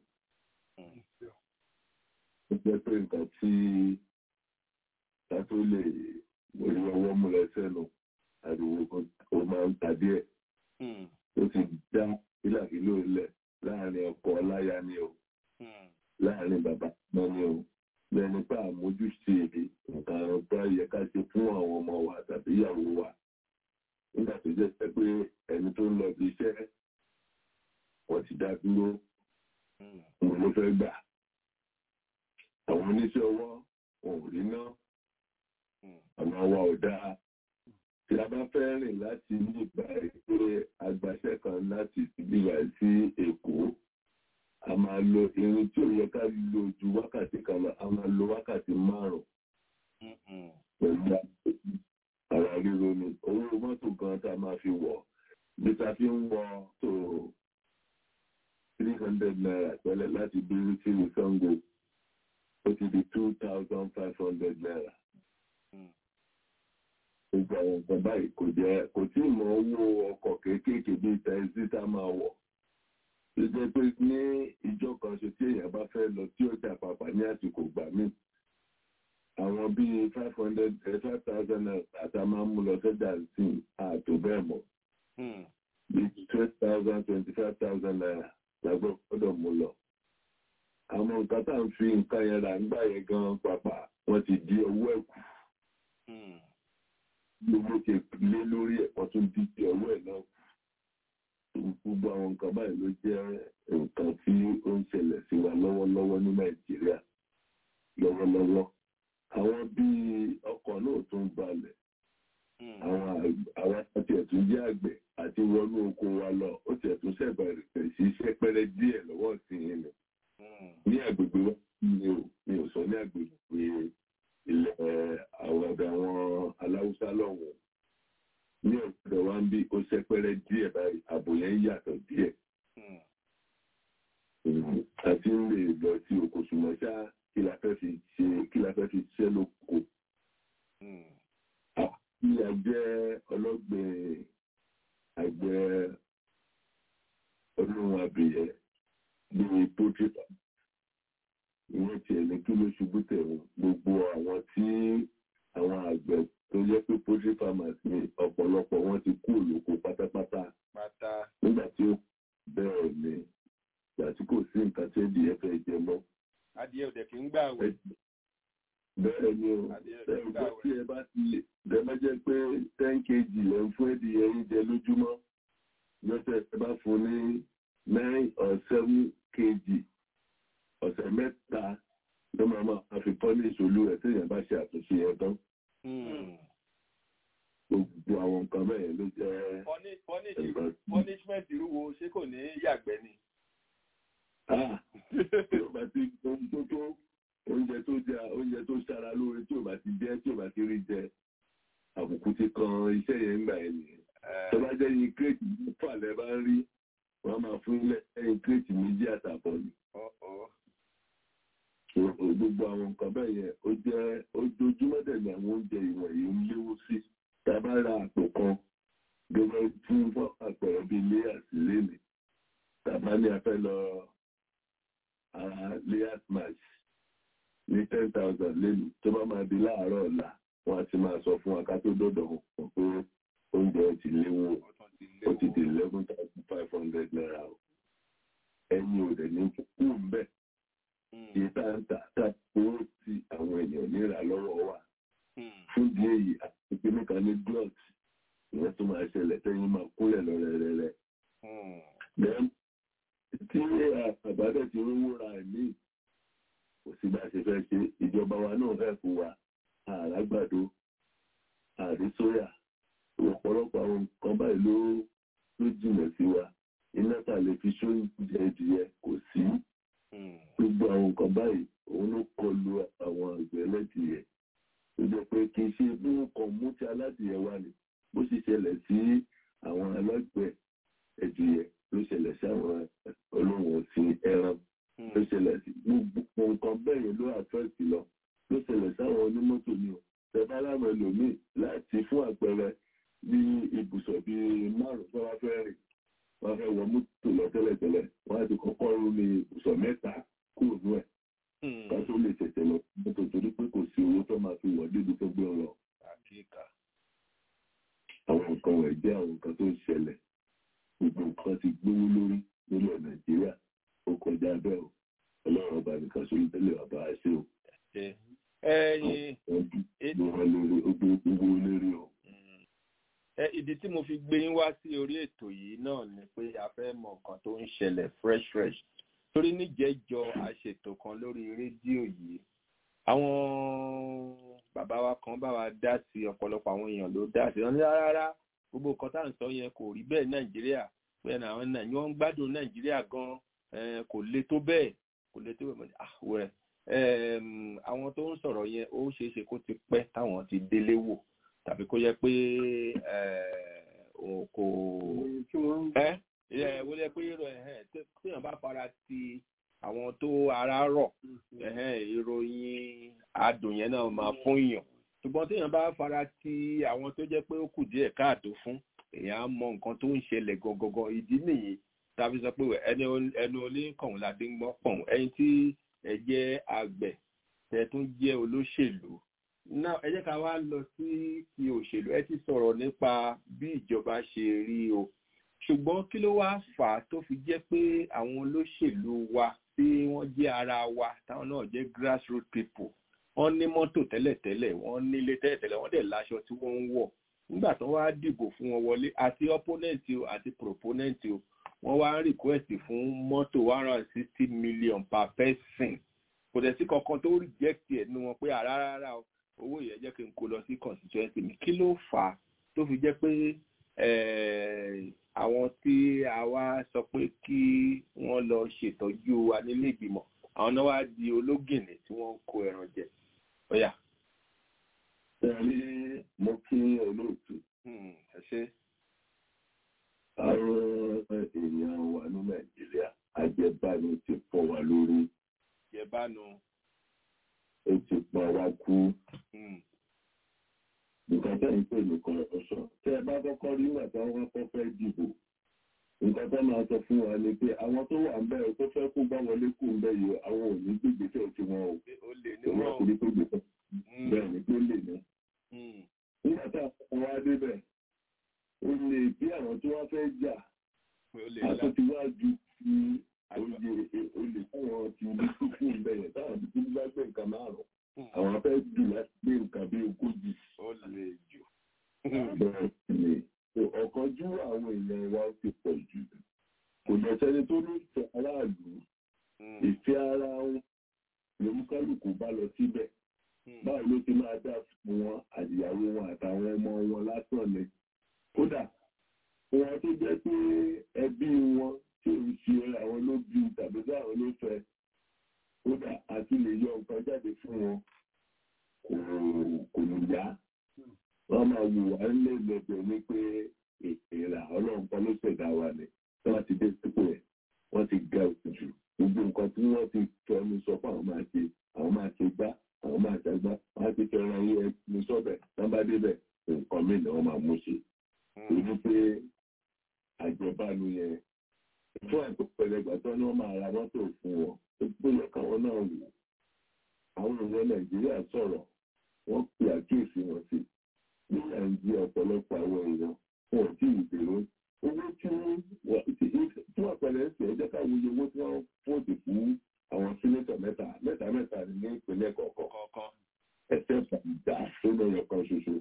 ó jẹ́ pé nǹkan tí ká tó lè orí ọwọ́ mú lọ sẹ́nu àdúgbò ó máa ń ta díẹ̀. ó ti dá ìlàkìlò ilẹ̀ láàrin ọkọ láya ni o láàrin bàbá náà ni o lẹ́ni pé àmójúṣe nǹkan tó yẹ ká ṣe fún àwọn ọmọ wa tàbí ìyàwó wa nígbà tó jẹ́ pé ẹni tó ń lọ bí iṣẹ́ wọ́n ti dá dúró mo ló fẹ́ gbà àwọn oníṣẹ́ ọwọ́ wọn ò rí ná ọ̀nà wa ò dáa tí a bá fẹ́ rìn láti ní ìgbà pé agbaṣẹ́ kan láti ìbílà sí Èkó a máa lo irin tí ò yẹ ká lo ju wákàtí kan lọ a máa lo wákàtí márùn-ún pẹ̀lú ara ríro ni owó mọ́tò gan tá a máa fi wọ̀ bí ta fi ń wọ tó three hundred naira tẹ́lẹ̀ láti bírí sí ní Sango ó ti di two thousand five hundred naira. gbogbo àwọn nǹkan báyìí kò jẹ́ kò tí ì mọ owó ọkọ̀ kéékèèké bíi tẹ́sí tá a máa wọ̀ tó jẹ́ pé ní ìjọ kan ṣe tí èèyàn bá fẹ́ lọ tí ọjà pàpà ní àsìkò gbà míì àwọn bíi five hundred five thousand àtà máa ń mú lọ sọ́jà sí ààtò bẹ́ẹ̀ mọ́ bíi twelve thousand twenty five thousand naira làgbọ́ gbọ́dọ̀ mú lọ àwọn nǹkan tá à ń fi nǹkan yẹn rà nígbà yẹn gan pàpà wọ́n ti di owó ẹ̀kú gbogbo ti lé lórí ẹ̀kọ́ tó di ti ọwọ́ ẹ̀ náà gbogbo àwọn nǹkan báyìí ló jẹ́ nǹkan tí ó ń ṣẹlẹ̀ sí wa lọ́wọ́lọ́wọ́ ní nàìjíríà lọ́wọ́lọ́wọ́ àwọn bíi ọkọ̀ náà tó ń balẹ̀ àwọn àti ẹ̀tún jẹ́ àgbẹ̀ àti wọnú oko wa lọ ó ti ẹ̀tún ṣẹ̀bẹ̀rẹ̀ sí sẹ́pẹ́rẹ́ díẹ̀ lọ́wọ́ sí i ni ní agbègbè wa mi ò mi ò sọ ní agbègbè ilẹ̀ àwọn ọ̀dọ̀ àwọn aláwùsá lọ́wọ́ ní ọ̀dọ̀ wa ń bí ó sẹ́pẹ́rẹ́ díẹ̀ báyìí ààbò yẹn yàtọ̀ díẹ̀ àti ń lè lọ sí oko ṣùgbọ́n ṣá kí la fẹ́ fi ṣe kí la fẹ́ fi ṣiṣẹ́ lóko bí a jẹ́ ọlọ́gbìn àgbẹ̀ ọlọ́run àbìyẹ bíi poultry farm ìwọ́n tiẹ̀ ní kí ló ṣubú tẹ̀wọ̀n gbogbo àwọn tí àwọn àgbẹ̀ tó jẹ́ pé poultry farmers ní ọ̀pọ̀lọpọ̀ wọn ti kú òlòkó pátápátá nígbà tí ó bẹ́ẹ̀ ni ìgbà tí kò sí nǹkan tí ẹ̀dìyẹ fẹ́ jẹ mọ́. adìyẹ òdẹ kì í gbà wẹ̀. bẹ́ẹ̀ ni o ẹ̀rù tí ẹ bá ti dẹ́gbẹ́ jẹ́ pé ten kg ẹ̀ ń fún ẹ̀dìyẹ yín jẹ lójúmọ́ lọ́sẹ̀ ẹ bá fún ní nine or seven kg ọ̀sẹ̀ mẹ́ta ló máa máa fi pọ́nìṣì olú ẹ̀ téèyàn bá ṣe àtúnṣe ẹ̀ tán. gbogbo àwọn nǹkan bẹ́ẹ̀ ló jẹ́ punishment irúwo ṣé kò ní yàgbẹ́ ni. tí o bá ti ohun tó tó oúnjẹ tó jẹ oúnjẹ tó ṣara lóore tí o bá ti jẹ tí o bá ti rí jẹ àbùkù ti kan iṣẹ́ yẹn ń gbà ẹ̀ nìyẹn. tó bá jẹ́ yín kírètì mẹ́fà lẹ́ bá ń rí wọ́n máa fún lẹ́yìn kírètì méjì àtàbọ̀ ni gbogbo àwọn nǹkan bẹ́ẹ̀ yẹn ó jẹ́ ojoojúmọ́ dẹ̀ ní àwọn oúnjẹ ìwọ̀nyí ń léwu sí tá a bá ra àpò kan gẹ́gẹ́ fún fún àpẹẹrẹ bíi layers lénìí tá a bá ní a fẹ́ lọ layers match ní ten thousand lénìí tó bá máa di láàárọ̀ ọ̀la wọ́n á ti máa sọ fún wa ká tó dọ̀dọ̀ wọn pé oúnjẹ ti léwu ó ti di eleven thousand five hundred naira o ẹ̀yin ò dẹ̀ ní kú ń bẹ́ẹ̀ ìtàǹtà tàbí tí àwọn èèyàn níra lọ́wọ́ wa fún di èyí àti ìpínlẹ̀ kan ní drugs ìyẹn tó máa ṣẹlẹ̀ tẹ́yìn máa kúlẹ̀ lọ rẹ̀rẹ̀rẹ̀. tí àbádẹ́ ti rówó ra ẹ̀mí kò sí bá a ṣe fẹ́ ṣe ìjọba wa náà fẹ́ fún wa àràgbàdo àrísóyà ọ̀pọ̀lọpọ̀ àwọn nǹkan báyìí ló ló jìnà sí wa iná tà lè fi sóúnjẹ ìdíyẹ kò sí gbogbo àwọn nǹkan báyìí òun ló kọlu àwọn àgbẹ̀ ẹlẹ́dìyẹ tó jẹ́ pé kì í ṣe bí wọ́n kàn mú ti aládìyẹ wá ni bó sì ṣẹlẹ̀ sí àwọn alágbẹ̀ ẹ̀dìyẹ ló ṣẹlẹ̀ sí àwọn olóhùn ọ̀sìn ẹran ló ṣẹlẹ̀ sí gbogbo nǹkan bẹ́ẹ̀ yẹn ló àfẹ́ẹ̀tì lọ ló ṣẹlẹ̀ sáwọn onímọ́tò ni o tẹ̀bá láwọn ẹlòmíì láti fún àpẹẹrẹ bí ibùsọ̀ bíi márùn-ún tó wá fẹ́ rìn wọ́n fẹ́ wọ mọ́tò lọ tẹ́lẹ̀tẹ́lẹ̀ wọ́n á ti kọ́kọ́ rú ní ibùsọ̀ mẹ́ta kúrò ní ẹ̀ ká tó lè tẹ̀tẹ̀ lọ mọ́tò torí pé kò sí owó tó máa fi wọ̀ débi tó gbé lọ. àwọn nǹkan wẹ̀ jẹ́ àwọn nǹkan tó ń ṣẹlẹ̀ gbogbo nǹkan ti gbówó lórí nílẹ̀ nàìjíríà ó kọjá bẹ́ẹ̀ o ọlọ́run ọba nìkan sórí tẹ́lẹ̀ bàbá àṣẹ o. gbogbo lérí o ìdí tí mo fi gbé yín wá sí orí ètò yìí náà ni pé a fẹ́ mọ nǹkan tó ń ṣẹlẹ̀ fresh fresh torí níjẹ́jọ àṣetò kan lórí rédíò yìí àwọn bàbá wa kan bá wa dá sí ọ̀pọ̀lọpọ̀ àwọn èèyàn ló dá sí wọn ní rárá gbogbo nǹkan tá à ń sọ yẹn kò rí bẹ́ẹ̀ nàìjíríà pé àwọn nàìjíríà wọ́n ń gbádùn nàìjíríà gan kò le tó bẹ́ẹ̀ kò le tó bẹ́ẹ̀ àwẹ̀ àwọn tó ń sọ̀rọ̀ yẹn ó ṣeé ṣe kó ti pẹ́ táwọn ti délé wò tàbí kó yẹ pé kò ẹ wọ́n yẹ pé téèyàn bá fara ti àwọn tó ara rọ̀ ìròyìn adùn yẹn náà máa fún èèyàn ṣùgbọ́n téèyàn bá fara ti àwọn tó jẹ́ pé ó kù díẹ̀ káàtó fún èèyàn á mọ nǹkan tó ń ṣẹlẹ̀ gangan ìdí nìyí tàbí sọ pé ẹni ẹnu oníkànnì la dé ń gbọ́ pọ̀n ẹni tí ẹ jẹ́ àgbẹ̀ tẹ tún jẹ́ olóṣèlú náà ẹ jẹ́ ká wá lọ sí ti òṣèlú ẹ ti sọ̀rọ̀ nípa bí ìjọba ṣe rí o ṣùgbọ́n kí ló wá fà á tó fi jẹ́ pé àwọn olóṣèlú wa tí wọ́n jẹ́ ara wa táwọn náà jẹ́ grassroot people wọ́n ní mọ́tò tẹ́lẹ̀tẹ́lẹ̀ wọ́n nílé tẹ́lẹ̀tẹ́lẹ̀ wọ́n dẹ̀ láṣọ tí wọ́n ń wọ̀ nígbà tó wá dìbò fún wọn wọlé àti opponent o àti proponent o wọ́n wá ń request fún mọ́tò one hundred and sixty million per person kò dẹ̀ sí kankan tó reject ẹ̀ nínú wọn pé àrá rárá o owó yẹn jẹ́ kí n kó lọ sí constituency mi kí ló fà á tó fi jẹ́ pé àwọn tí a wá sọ pé kí wọ́n lọ ṣètọ́jú wa nílé ìgbìmọ̀ àwọn náà wá di ológìnní tí wọ́n ń kó ẹran jẹ ọ̀yà. Tẹ̀lé mo kí olóòtú. Ẹ ṣé. Àwọn èèyàn wa ní Nàìjíríà ajẹ́bánu ti fọ́ wa lórí. Jẹ̀bánu. Ó ti pa wá kú. Nǹkan tẹ́ ń pè ní corruption. Tẹ́ ẹ bá kọ́kọ́ rí nígbà tí wọ́n kọ́ fẹ́ dìbò. Nǹkan tó máa sọ fún wa ni pé àwọn tó wà ń bẹ̀ tó fẹ́ kó bá wọlé kú ń bẹ̀ yìí àwọn ò ní gbègbèsè tí wọn ò. Ó lè ní Òun wọ́n. àti ní gbègbèsè. Bẹ́ẹ̀ ni pé lè ní. Nígbà tá a fọ́ wa débẹ̀, ó lè bí àwọn tí wọ́n fẹ́ jà Ó lè lá. àtúntí wá ju ti oyè olè fáwọn ti ní kúkú bẹ̀rẹ̀ táwọn ti kú bá gbé nǹkan márùn-ún àwọn fẹ́ jù láti gbé nǹkan bí ogójì. Ó lè jù. bẹ́ẹ̀ ni ọ̀kanjú àwọn èèyàn wa ti pọ̀ jù kò lọ sẹ́ni tó ní ìfẹ́ aráàlú ìfẹ́ ara wọn lòmúkálùkù bá lọ síbẹ̀ báwo ló ti máa dá fún wọn àdìyàwó wọn àtàwọn ọmọ wọn lásán ni kódà wọn tó jẹ́ pé ẹbí wọn tí ò ń ṣe àwọn ló bí tàbí tí àwọn ló fẹ́ kódà àti lè yọ nǹkan jáde fún wọn kò kò ní yá wọn máa wù wá lẹ́gbẹ̀ẹ́ ní pé ìlà ọlọ́run kan ló ṣẹ̀dá wa ni tí wọ́n ti dé sípò ẹ̀ wọ́n ti ga jù gbogbo nǹkan tí wọ́n ti fẹnu sọ fún àwọn máa ṣe àwọn máa ṣe gbá àwọn máa ṣàgbá wọ́n á ti fẹ́ràn yín ẹni sọ́bẹ̀ tán bá débẹ̀ nǹkan mìíràn ni wọ́n máa mú ṣe torí pé àjọbánu yẹn fún àìpẹ́pẹ́lẹ́ gbàtọ́ ni wọ́n máa ra mọ́tò fún wọn tó gbóyè káwọn náà wò àwọn èèyàn nàìjíríà sọ̀rọ̀ wọ́n pe àkíyèsí wọn sí ní nàìjíríà ọ̀pọ̀lọpọ̀ àwọn èèyàn wọn ò tí ì dèrò owó tí wọ́n tí wọ́n pẹ̀lẹ́ ń sè é jẹ́ káwọn iye owó tí wọ́n fòdì fún àwọn sínétọ̀ mẹ́ta mẹ́ta mẹ́ta ní ìpínlẹ̀ kọ̀ọ̀kan Kọ̀ọ̀kan. ẹsẹ̀ fàǹdà tó lọ́yọ̀ kan ṣoṣo.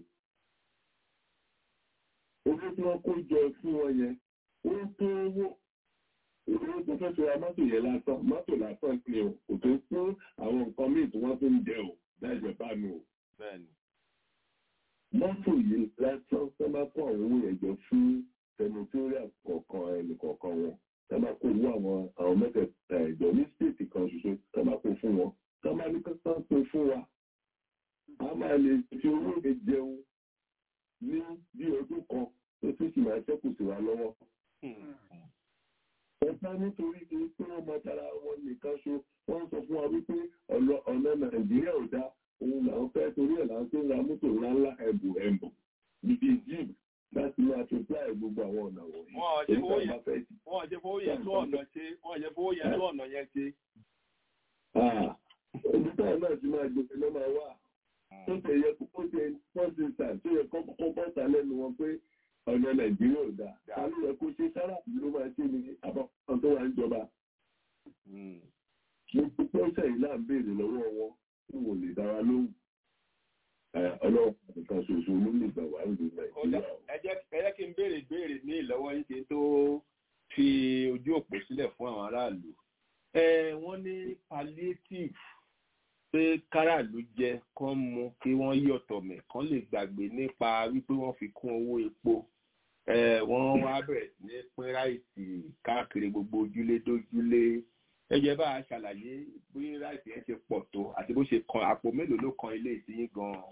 owó tí wọ́n kó jọ fún wọn yẹn ó tó owó owó tó fẹ́ fi ra mọ́tò yẹn lásán mọ́tò lásán ni o kò tó fún àwọn nǹkan míì tí wọ́n fi ń jẹ o láìjẹ́ bánu o. Bẹ́ẹ̀ni. mọ́tò yìí lásán tó bá kó àwọn owó yẹn jọ fún senatorial kọ̀ọ̀kan ẹnì kọ̀ọ̀kan wọn tó bá kó owó àwọn àwọn mẹ́tẹ̀ẹ̀ta ìjọ ní stéètì kan ṣoṣo tó bá kó fún wọn tó bá ní kankan pé fún wa a máa lè fi owó yẹn jẹun ní bí ọdún kan tó tún sì máa ṣẹ́kù sí wa lọ́wọ́. Ọ̀pá nítorí kí pé wọ́n mọ tara wọn nìkan ṣo, wọ́n sọ fún wa wípé ọ̀nà ọ̀nà Nàìjíríà ò dá òun làwọn fẹ́ torí ẹ̀ láwọn tó ń ra mọ́tò ńláńlá ẹ̀bù ẹ̀bù bíi jíìmù láti máa fi pláì gbogbo àwọn ọ̀nà wọ̀nyí. Wọ́n ò ṣe Èyí fowó tá a yẹn bá fẹ́ wọ́n ò ṣe fowó yẹn tó ọ̀nà ṣe wọ́n ò ṣe fowó yẹn tó ọ̀nà yẹn ṣe. Ibi táwọn náà ti máa gbé ló máa wà. Tó ṣe yẹ kó ṣe pọ́ńtì sàn tó yẹ kó kọ́kọ́ bọ́ta lẹ́nu wọn pé ọ̀nà Nàìjíríà ò dáa. Ta ló yẹ kó ṣe sára ló máa ṣe ní àbáfọ́n tó wà ń jọba. Gbogbo pọ́ńtà yìí náà ń béèrè lọ́wọ́ wọn tí wò lè dára lóhùn. Ọlọ́run nìkan ṣoṣo ló lè gbà wá ìlú Ó dà, Nàìjíríà. ẹ jẹ́ ẹ jẹ́ kí n béèrè ìbéèrè ní ìlọ́wọ́ yín kí n tó fi ojú òpó sílẹ̀ fún àwọn aráàlú. Ẹ wọ́n ní palliative pé káràlú jẹ kán mu kí wọ́n yọ̀tọ̀ mẹ̀ kán lè gbàgbé nípa wípé wọ́n fi kún owó epo. Ẹ wọ́n wá bẹ̀rẹ̀ sí ní pín ráìsì káàkiri gbogbo ojúlé dójúlé. Ẹ jẹ́ bá a ṣàlàyé bí ráìsì yẹn ṣe pọ̀ tó àti bó ṣe kan àpò mélòó ló kan ilé ìsinyìí gan-an.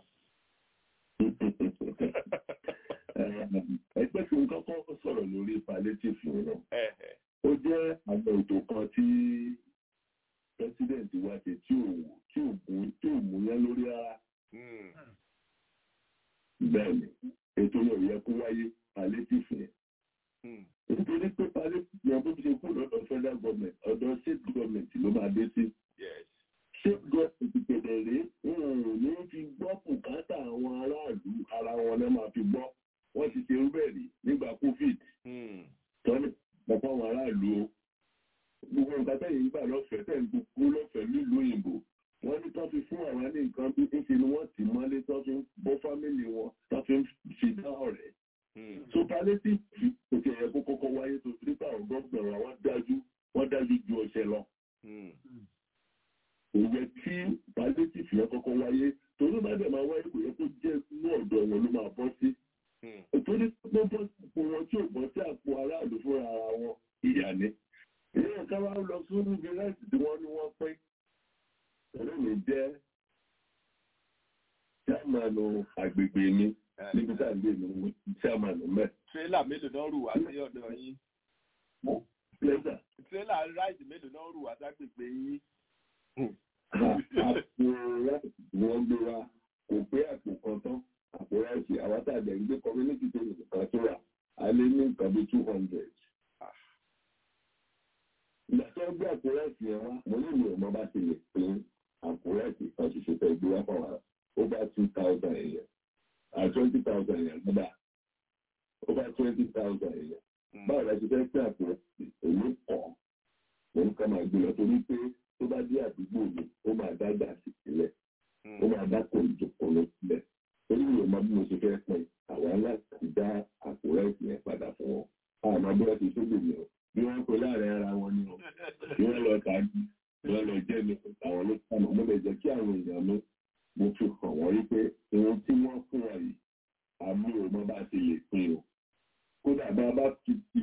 Ẹgbẹ́ tí ó kọ́kọ́ sọ̀rọ̀ lórí palliative yẹn náà. Ẹ ẹ ó jẹ́ àwọn ètò kan tí president wa ṣe tí ò tí ò mú tí ò mú yẹn lórí rárá mm, bẹ́ẹ̀ ni ètò yẹn ò yẹ kó wáyé palliative yẹn mm, nítorí pé palliative yẹn bó ṣe kú lọ́dọ̀ federal government ọ̀dọ̀ state government ló máa dé sí yes. state government tẹ̀lé rí wọn ò ní fi gbọ́ bùkátà àwọn aráàlú ara wọn náà máa fi gbọ́ wọ́n ti ṣe irú bẹ́ẹ̀ rí nígbà covid Mm, tọ́lẹ̀ pọ̀pọ̀ àwọn aráàlú o gbogbo nǹkan tẹ̀yìn gbà lọ́fẹ̀ẹ́ tẹ̀ ń kò yẹ kí palliative yẹn kọ́kọ́ wáyé torí bá dẹ̀ máa wáyé kò yẹ kó jẹ́ inú ọ̀dọ̀ wọn ló máa bọ́ sí torí pé bọ́ sípò wọn tí ò bọ́ sí àpò aráàlú fúnra ara wọn ìyá ni ìyá ká wá lọ fún níbi láti tí wọ́n ní wọ́n pín ọ̀rẹ́ mi jẹ́ chairman agbègbè mi níbi tá à ń gbé mi chairman mẹ́. tírélà mélòó náà rù wá sí ọ̀dọ̀ yín pleasure tírélà ráìdì mélòó náà rù wá ságbègbè yín. àpò ráìsì tí wọ́n gbé wa kò pé àpò kan tán àpò ráìsì àwọn tá a dẹ̀ ń gbé community tó nìkan tó wà a lé ní nǹkan bí two hundred. ìgbà tó ń gbé àpò ráìsì yẹn wá mo ní ìlú ọmọ bá ti lè pín àpò ráìsì kan ṣoṣo tẹ̀ gbé wá fún wa over two thousand èèyàn à twenty thousand èèyàn gbọ́dọ̀ over twenty thousand èèyàn báwo la ṣe fẹ́ pín àpò ráìsì èyí kọ̀ òun ká máa gbé lọ torí pé tó bá dé àdúgbò mi ó máa dá gàásì sílẹ̀ ó máa dá kò ìjòkó ló sílẹ̀ torí mi ò mọ bí mo ṣe fẹ́ pín àwọn láti dá àpò ráìsì yẹn padà fún wọn àmọ́ bí wọ́n ti ṣógbè mi o bí wọ́n pe láàrin ara wọn ni o bí wọ́n lọ tàbí bí wọ́n lọ jẹ́ mi àwọn ló kàmọ́ mo lè jẹ́ kí àwọn èèyàn mi mo fi hàn wọ́n rí pé ohun tí wọ́n fún wa yìí àmì ò mọ bá ti lè pín o kódà bá a bá ti fi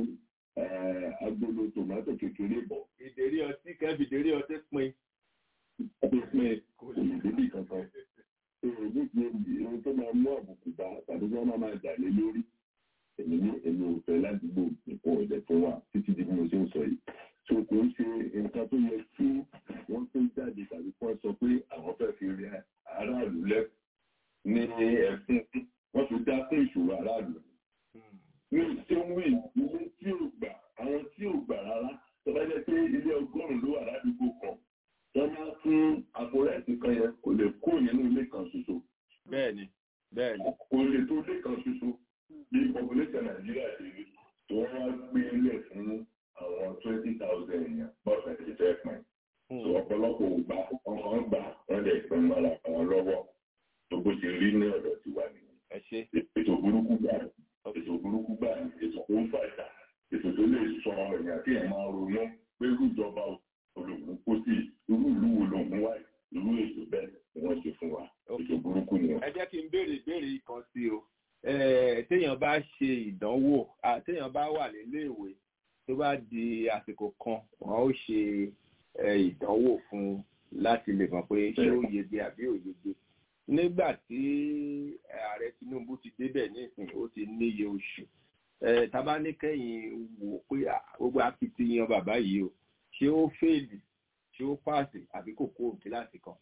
agolo tòmátò kékeré bọ̀ ìdérí ọtí kẹ́bi ìdérí ọtí pin. ọtí pin kò lè débi kankan èrò ní ti ohun tó máa mú àbùkù bá tàbí wọ́n máa máa jà lé lórí èmi ní èmi ò fẹ́ ládùúgbò nǹkan ọ̀dẹ̀ fún wa títí di bí mo ṣe ń sọ yìí so kò ń ṣe nǹkan tó yẹ kí wọ́n tó jáde tàbí kí wọ́n sọ pé àwọn fẹ́ fi rí aráàlú lẹ́ ní ẹ̀sìn wọ́n fi dá fún ìṣòro aráàlú ní ìṣẹ́wé ilé tí ò gbà àwọn tí ò gbà rárá tó bá jẹ́ pé ilé ọgọ́rùn-ún ló wà ládùúgbò kan wọ́n máa fún àpòrẹ́sì kan yẹn kò lè kó nínú ilé kan ṣoṣo. bẹ́ẹ̀ni bẹ́ẹ̀ni. kò lè tó ilé kan ṣoṣo bí population nàìjíríà ṣe rí tó wọ́n wá gbé ilé fún àwọn twenty thousand èèyàn bọ́ọ̀sì ti fẹ́ pín. tó ọ̀pọ̀lọpọ̀ ògbà ọkàn gbà wọ́n lè pín mọ́ra àwọn lọ́wọ́ tó bó ṣe rí ní ọ̀dọ̀ tiwa nìyẹn. ètò burúkú gbà ètò burúkú gbà ètò tó ń fàjà ètò tó lè sọ èèyàn kí ẹ̀ máa ronú pé irú ìjọba olóògùn kó sí irú ìlú wo lòun wá irú ètò bẹ́ẹ̀ ni wọ́n ṣe fún wa ètò burúkú ni. ẹ jẹ́ kí n béèrè ìbéèrè kan sí o téèyàn bá ṣe ìdánwò téèyàn bá wà níléèwé tó bá di àsìkò kan wọn ó ṣe ìdánwò fún láti lè mọ̀ pé ṣé ó yege àbí ò yege nígbà tí ààrẹ Tinubu ti débẹ̀ nísìnyí ó ti níye oṣù tábà ní kẹ́yìn wò pé gbogbo akitiyan bàbá yìí o ṣé ó fèèlì ṣé ó pàṣẹ àbí kò kó kíláàsì kan.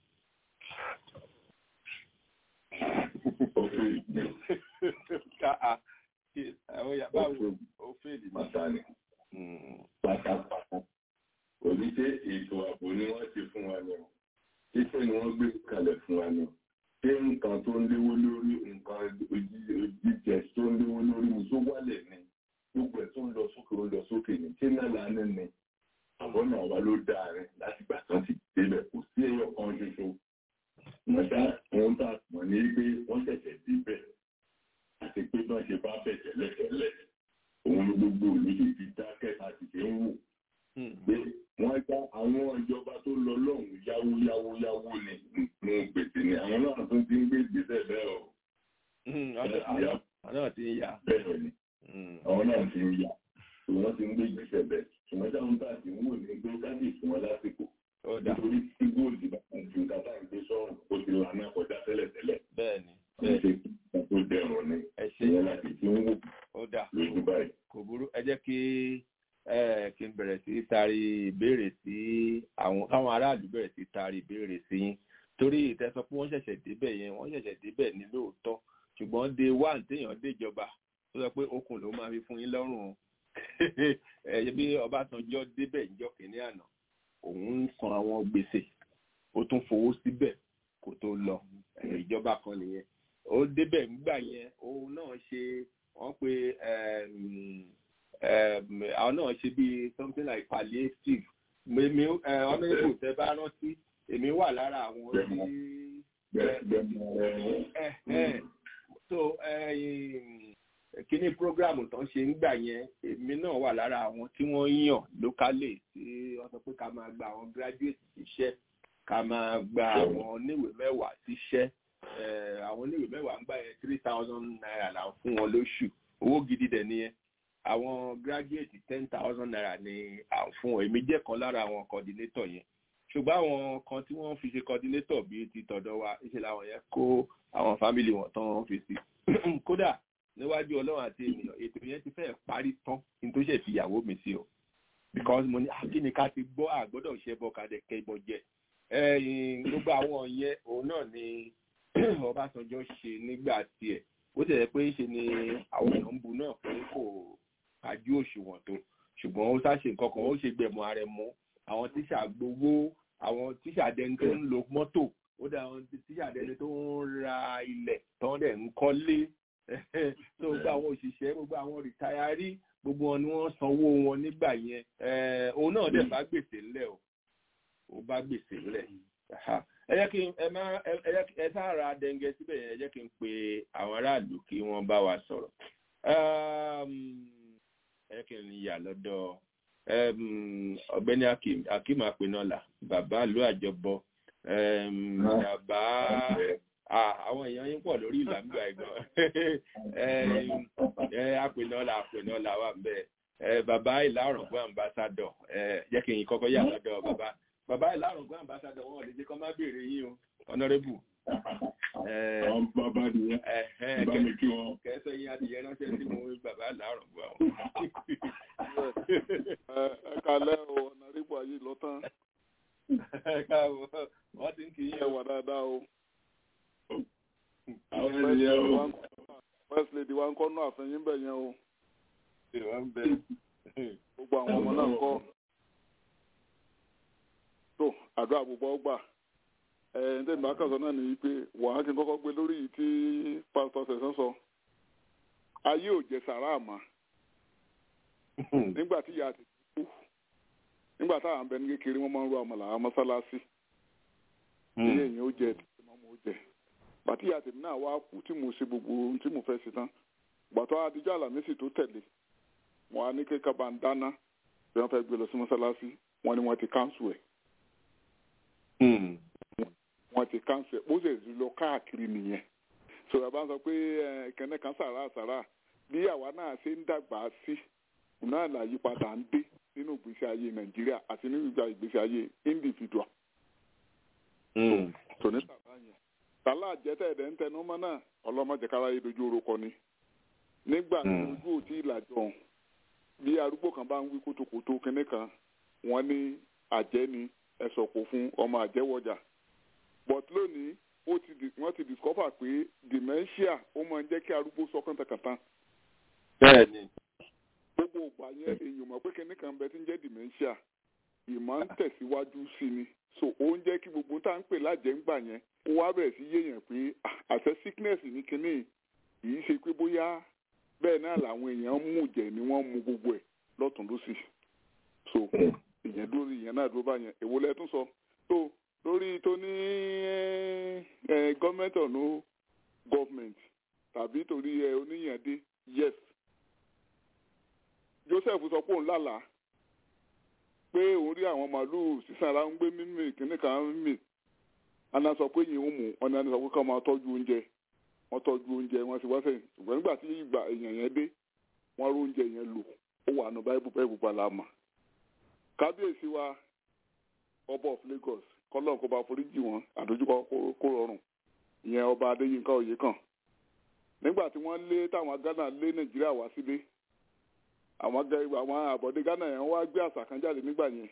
báwo ó fèèlì pàtàkì pátápátá kò ní ṣe ètò ààbò ni wọ́n ti fún wa lọ iṣẹ́ ni wọ́n gbé kalẹ̀ fún wa lọ ṣé nǹkan tó ń léwó lórí nǹkan jíjẹ tó ń léwó lórí mi tó wálẹ̀ ni gbogbo ẹ̀ tó ń lọ sókè ó lọ sókè ní tí náà lánàá ni àwọn náà wà ló dáa rẹ láti gbà tán ti débẹ̀ kò sí ẹyọ kan ṣoṣo mọ̀tá wọn tà mọ̀ ní pé wọ́n ṣẹ̀ṣẹ̀ débẹ̀ àti pé bá ṣe bá bẹ̀ tẹ́lẹ̀tẹ́lẹ̀ òun ni gbogbo òní ṣe ti dákẹ́ àti ṣe ń wò pé wọ́n já àwọn ìjọba tó lọ lọ́hùn yáwó yáwó yáwó ni mo gbèsè ni àwọn náà tún ti ń gbé ìgbésẹ̀ bẹ́ẹ̀ o. àwọn náà ti ń yá. bẹ́ẹ̀ ni àwọn náà ti ń yá wọ́n ti ń gbé ìgbésẹ̀ bẹ́ẹ̀ ṣùgbọ́n táwọn bá ti ń wò ní pé káàdì fún wọn lásìkò nítorí tí góòlù bá ń ju kátà ń gbé sọ́run ó ti lànà kọjá tẹ́lẹ̀tẹ́lẹ̀. bẹ́ẹ̀ni bẹ́ẹ̀ ṣe tó dẹrùn ni ìyẹn láti ti ń wò lójú báyìí. kò burú ẹ jẹ́ kí kí n bẹ̀rẹ̀ sí taari ìbéèrè sí àwọn káwọn aráàlú bẹ̀rẹ̀ sí taari ìbéèrè sí yín torí ìtẹ́sọ pé wọ́n ṣẹ̀ṣẹ̀ débẹ̀ yẹn wọ́n ṣẹ̀ṣẹ̀ débẹ̀ ní lóòótọ́ ṣùgbọ́n day one téèyàn déjọba tó sọ pé okùn ló máa fi fún yín lọ́rùn ẹ bí Ọbásanjọ́ débẹ̀ níjọ́ kìíní àná òun ń san àwọn gbèsè ó tún fowó síbẹ̀ kó tó lọ ìjọba kan nìyẹn ó débẹ̀ ńgbà yẹn òun náà ṣe wọ́n pe àwọn náà ṣe bí something like palliative èmi honourable tẹ bá rántí èmi wà lára àwọn tí so kíní programu tán ṣe ń gbà yẹn èmi náà wà lára àwọn tí wọ́n yàn lókàlè tí wọ́n sọ pé ká máa gba àwọn graduate ṣiṣẹ́ ká máa gba àwọn oníwèé mẹ́wàá síṣẹ́ àwọn oníwèé mẹ́wàá ń gbà yẹn three thousand naira là ń fún wọn lóṣù owó gidi dẹ̀ nìyẹn àwọn graduate ten thousand naira ni à ń fún wọn èmi jẹ́ kan lára àwọn coordinator yẹn ṣùgbọ́n àwọn kan tí wọ́n fi ṣe coordinator bíi ti tọ̀dọ̀ wa ṣe làwọn yẹn kó àwọn family wọn tán fi sí kódà níwájú ọlọ́run àti ènìyàn ètò yẹn ti fẹ́ parí tán ní tó ṣe fìyàwó mi sí o because mo ní akíni ká ti gbọ́ àgbọ́dọ̀ ṣe bọ́ kadẹ̀ kẹ́bọ jẹ gbogbo àwọn yẹn òun náà ni Ọbásanjọ́ ṣe nígbà tiẹ̀ ó tẹ̀lé pé ṣe ni àwọn èèyàn ń bu náà pé kò kájú òṣùwọ̀n tó ṣùgbọ́n ó sáṣe nǹkan kan ó ṣe gbẹ̀mọ́ ara ẹ̀ mọ́ àwọn tíṣà gbowó àwọn tíṣà dẹni tó ń lo mọ́tò ó dà àwọn tíṣà dẹni tó ń ra ilẹ̀ tó ń dẹ̀ ń kọ́lé tó gbogbo àwọn òṣìṣẹ́ gbogbo àwọn rìtáyárì gbogbo wọn ni wọ́n sanwó wọn nígbà yẹn òun náà dẹ̀ bá gbèsè ńlẹ̀ o ó bá gbèsè ńlẹ̀ ẹ jẹ́ kí ẹ má ẹ sára dẹ́ngẹ́ síbẹ̀ yẹn ẹ jẹ́ kí n pe àwọn aráàlú kí wọ́n bá wa sọ̀rọ̀ ẹ jẹ́ kí n yà lọ́dọ̀ ọ̀gbẹ́ni akim apenola bàbá ìlú àjọbọ bàbá àwọn èèyàn yín pọ̀ lórí ìlànà ẹ̀gbọ́n apenola apenola wà bẹ́ẹ̀ bàbá ìlà ọ̀rọ̀gbọ́n ambassadọ̀ jẹ́ kí n kọ́kọ́ yà lọ́dọ̀ bàbá bàbá ìlàrọ̀gbọ́n ambassadọ̀ wọn ò lè jẹ́ kọ́ má béèrè yín o honourable. àwọn bàbá nìyẹn bá mi kí wọn. kẹsẹ̀ yín adìyẹ ránṣẹ́ sí mo bàbá ìlàrọ̀gbọ́n. ẹ kalẹ́ o honourable ayé lọ tán. ẹ káàbọ̀ wọ́n ti ń kí yín. ẹ wà dáadáa o. àwọn ènìyàn o. first lady wa ń kọ́ náà àfẹ́yìn bẹ̀ yẹn o. ìwọ́n bẹ. gbogbo àwọn ọmọ náà ń kọ́ tó àdúrà gbogbo ọgbà ẹ ǹ tẹ́ ìgbà kàṣọ náà nìyí pé wàá kí n kọ́kọ́ gbé lórí yìí tí pásítọ̀ sẹ̀sán sọ ayé ò jẹ sàrà àmà nígbà tí ìyá ti kú nígbà táwọn abẹ ní kékeré wọn máa ń ro àmàlà àwọn mọ́sálásí ilé èèyàn ó jẹ tí màmú ó jẹ bàtí ìyá tèmi náà wá kú tí mo ṣe gbogbo ohun tí mo fẹ́ ṣe tán gbàtọ́ adijọ́ àlàmísì tó tẹ̀lé wọn á ní kéka bá ń dáná bí wọ́n fẹ́ gbé lọ sí mọ́sálásí wọn ni wọ́n ti káńsù ẹ̀ wọ́n ti káńsù ẹ̀ ó sì lọ káàkiri nìyẹn sọ̀rọ̀ bá ń sọ pé kẹ́nẹ́ kan sàrà sàrà bí àwa náà ṣe ń dàgbà sí náà làyípadà ń dé nínú ìgbésí ayé nàìjíríà àti nínú ìgbà ìgbésí ayé individual. tòní tàbá yẹn tàlà àjẹtẹ̀ ẹ̀dẹ̀ ń tẹnu mọ́ náà ọlọ́mọdé kára yé dojú orúkọ ni nígbà tí ojú ò tí ì làjọ bí arúgbó kan bá ń wí kótókótó kínní kan wọ́n ní àjẹ́ ni ẹ̀sọ̀ kò fún ọmọ àjẹwọjà but lónìí ó ti wọ́n ti discover pé dementia ó máa ń jẹ́ kí arúgbó sọ kàntàkàntàn. bẹ́ẹ̀ni. gbogbo ògbà yẹn èèyàn mọ̀ pé kíní kan bẹ tí ń jẹ́ dementia ìmọ̀ ń tẹ̀síwájú sí ni so ó ń jẹ́ kí gbogbo tá à ń pè lájẹ̀ǹgbà yẹn ó wá bẹ̀rẹ̀ sí yéèyàn pé àṣẹ sickness ní kíní kìí ṣe pé bóyá bẹ́ẹ̀ náà làwọn èèyàn ń mú jẹ ni wọ́n mú gbogbo ẹ̀ lọ́tún lọ́sì so ìyẹn dúró ìyẹn náà dúró báyẹn èwo lẹ tún sọ tó lórí tó ní gọọmenti ọ̀nà gọọmenti tàbí torí oníyàndé yes Joseph sọ pé òun lálàá pé òun rí àwọn màálùú sísanra ń gbé mímì kìnnì kan ń mì àná sọ pé yìí ń mú ọ̀nà sọ pé ká máa tọ́jú oúnjẹ wọ́n tọ́jú oúnjẹ wọ́n sì wá sẹ́yìn ṣùgbọ́n nígbà tí ìgbà èèyàn yẹn dé wọ́n rú oúnjẹ yẹn lò ó wà nù báyìí báyìí bùbá la mà kábíyèsí wa ọba of Lagos kọlọ́n kó bá foríjì wọn àdójúkọ kó rọrùn ìyẹn ọba Adéyínká Oyèkán nígbà tí wọ́n lé táwọn Ghana lé Nàìjíríà wá sílé àwọn àwọn àbọ̀dé Ghana yẹn wá gbé àṣà kan jáde nígbà yẹn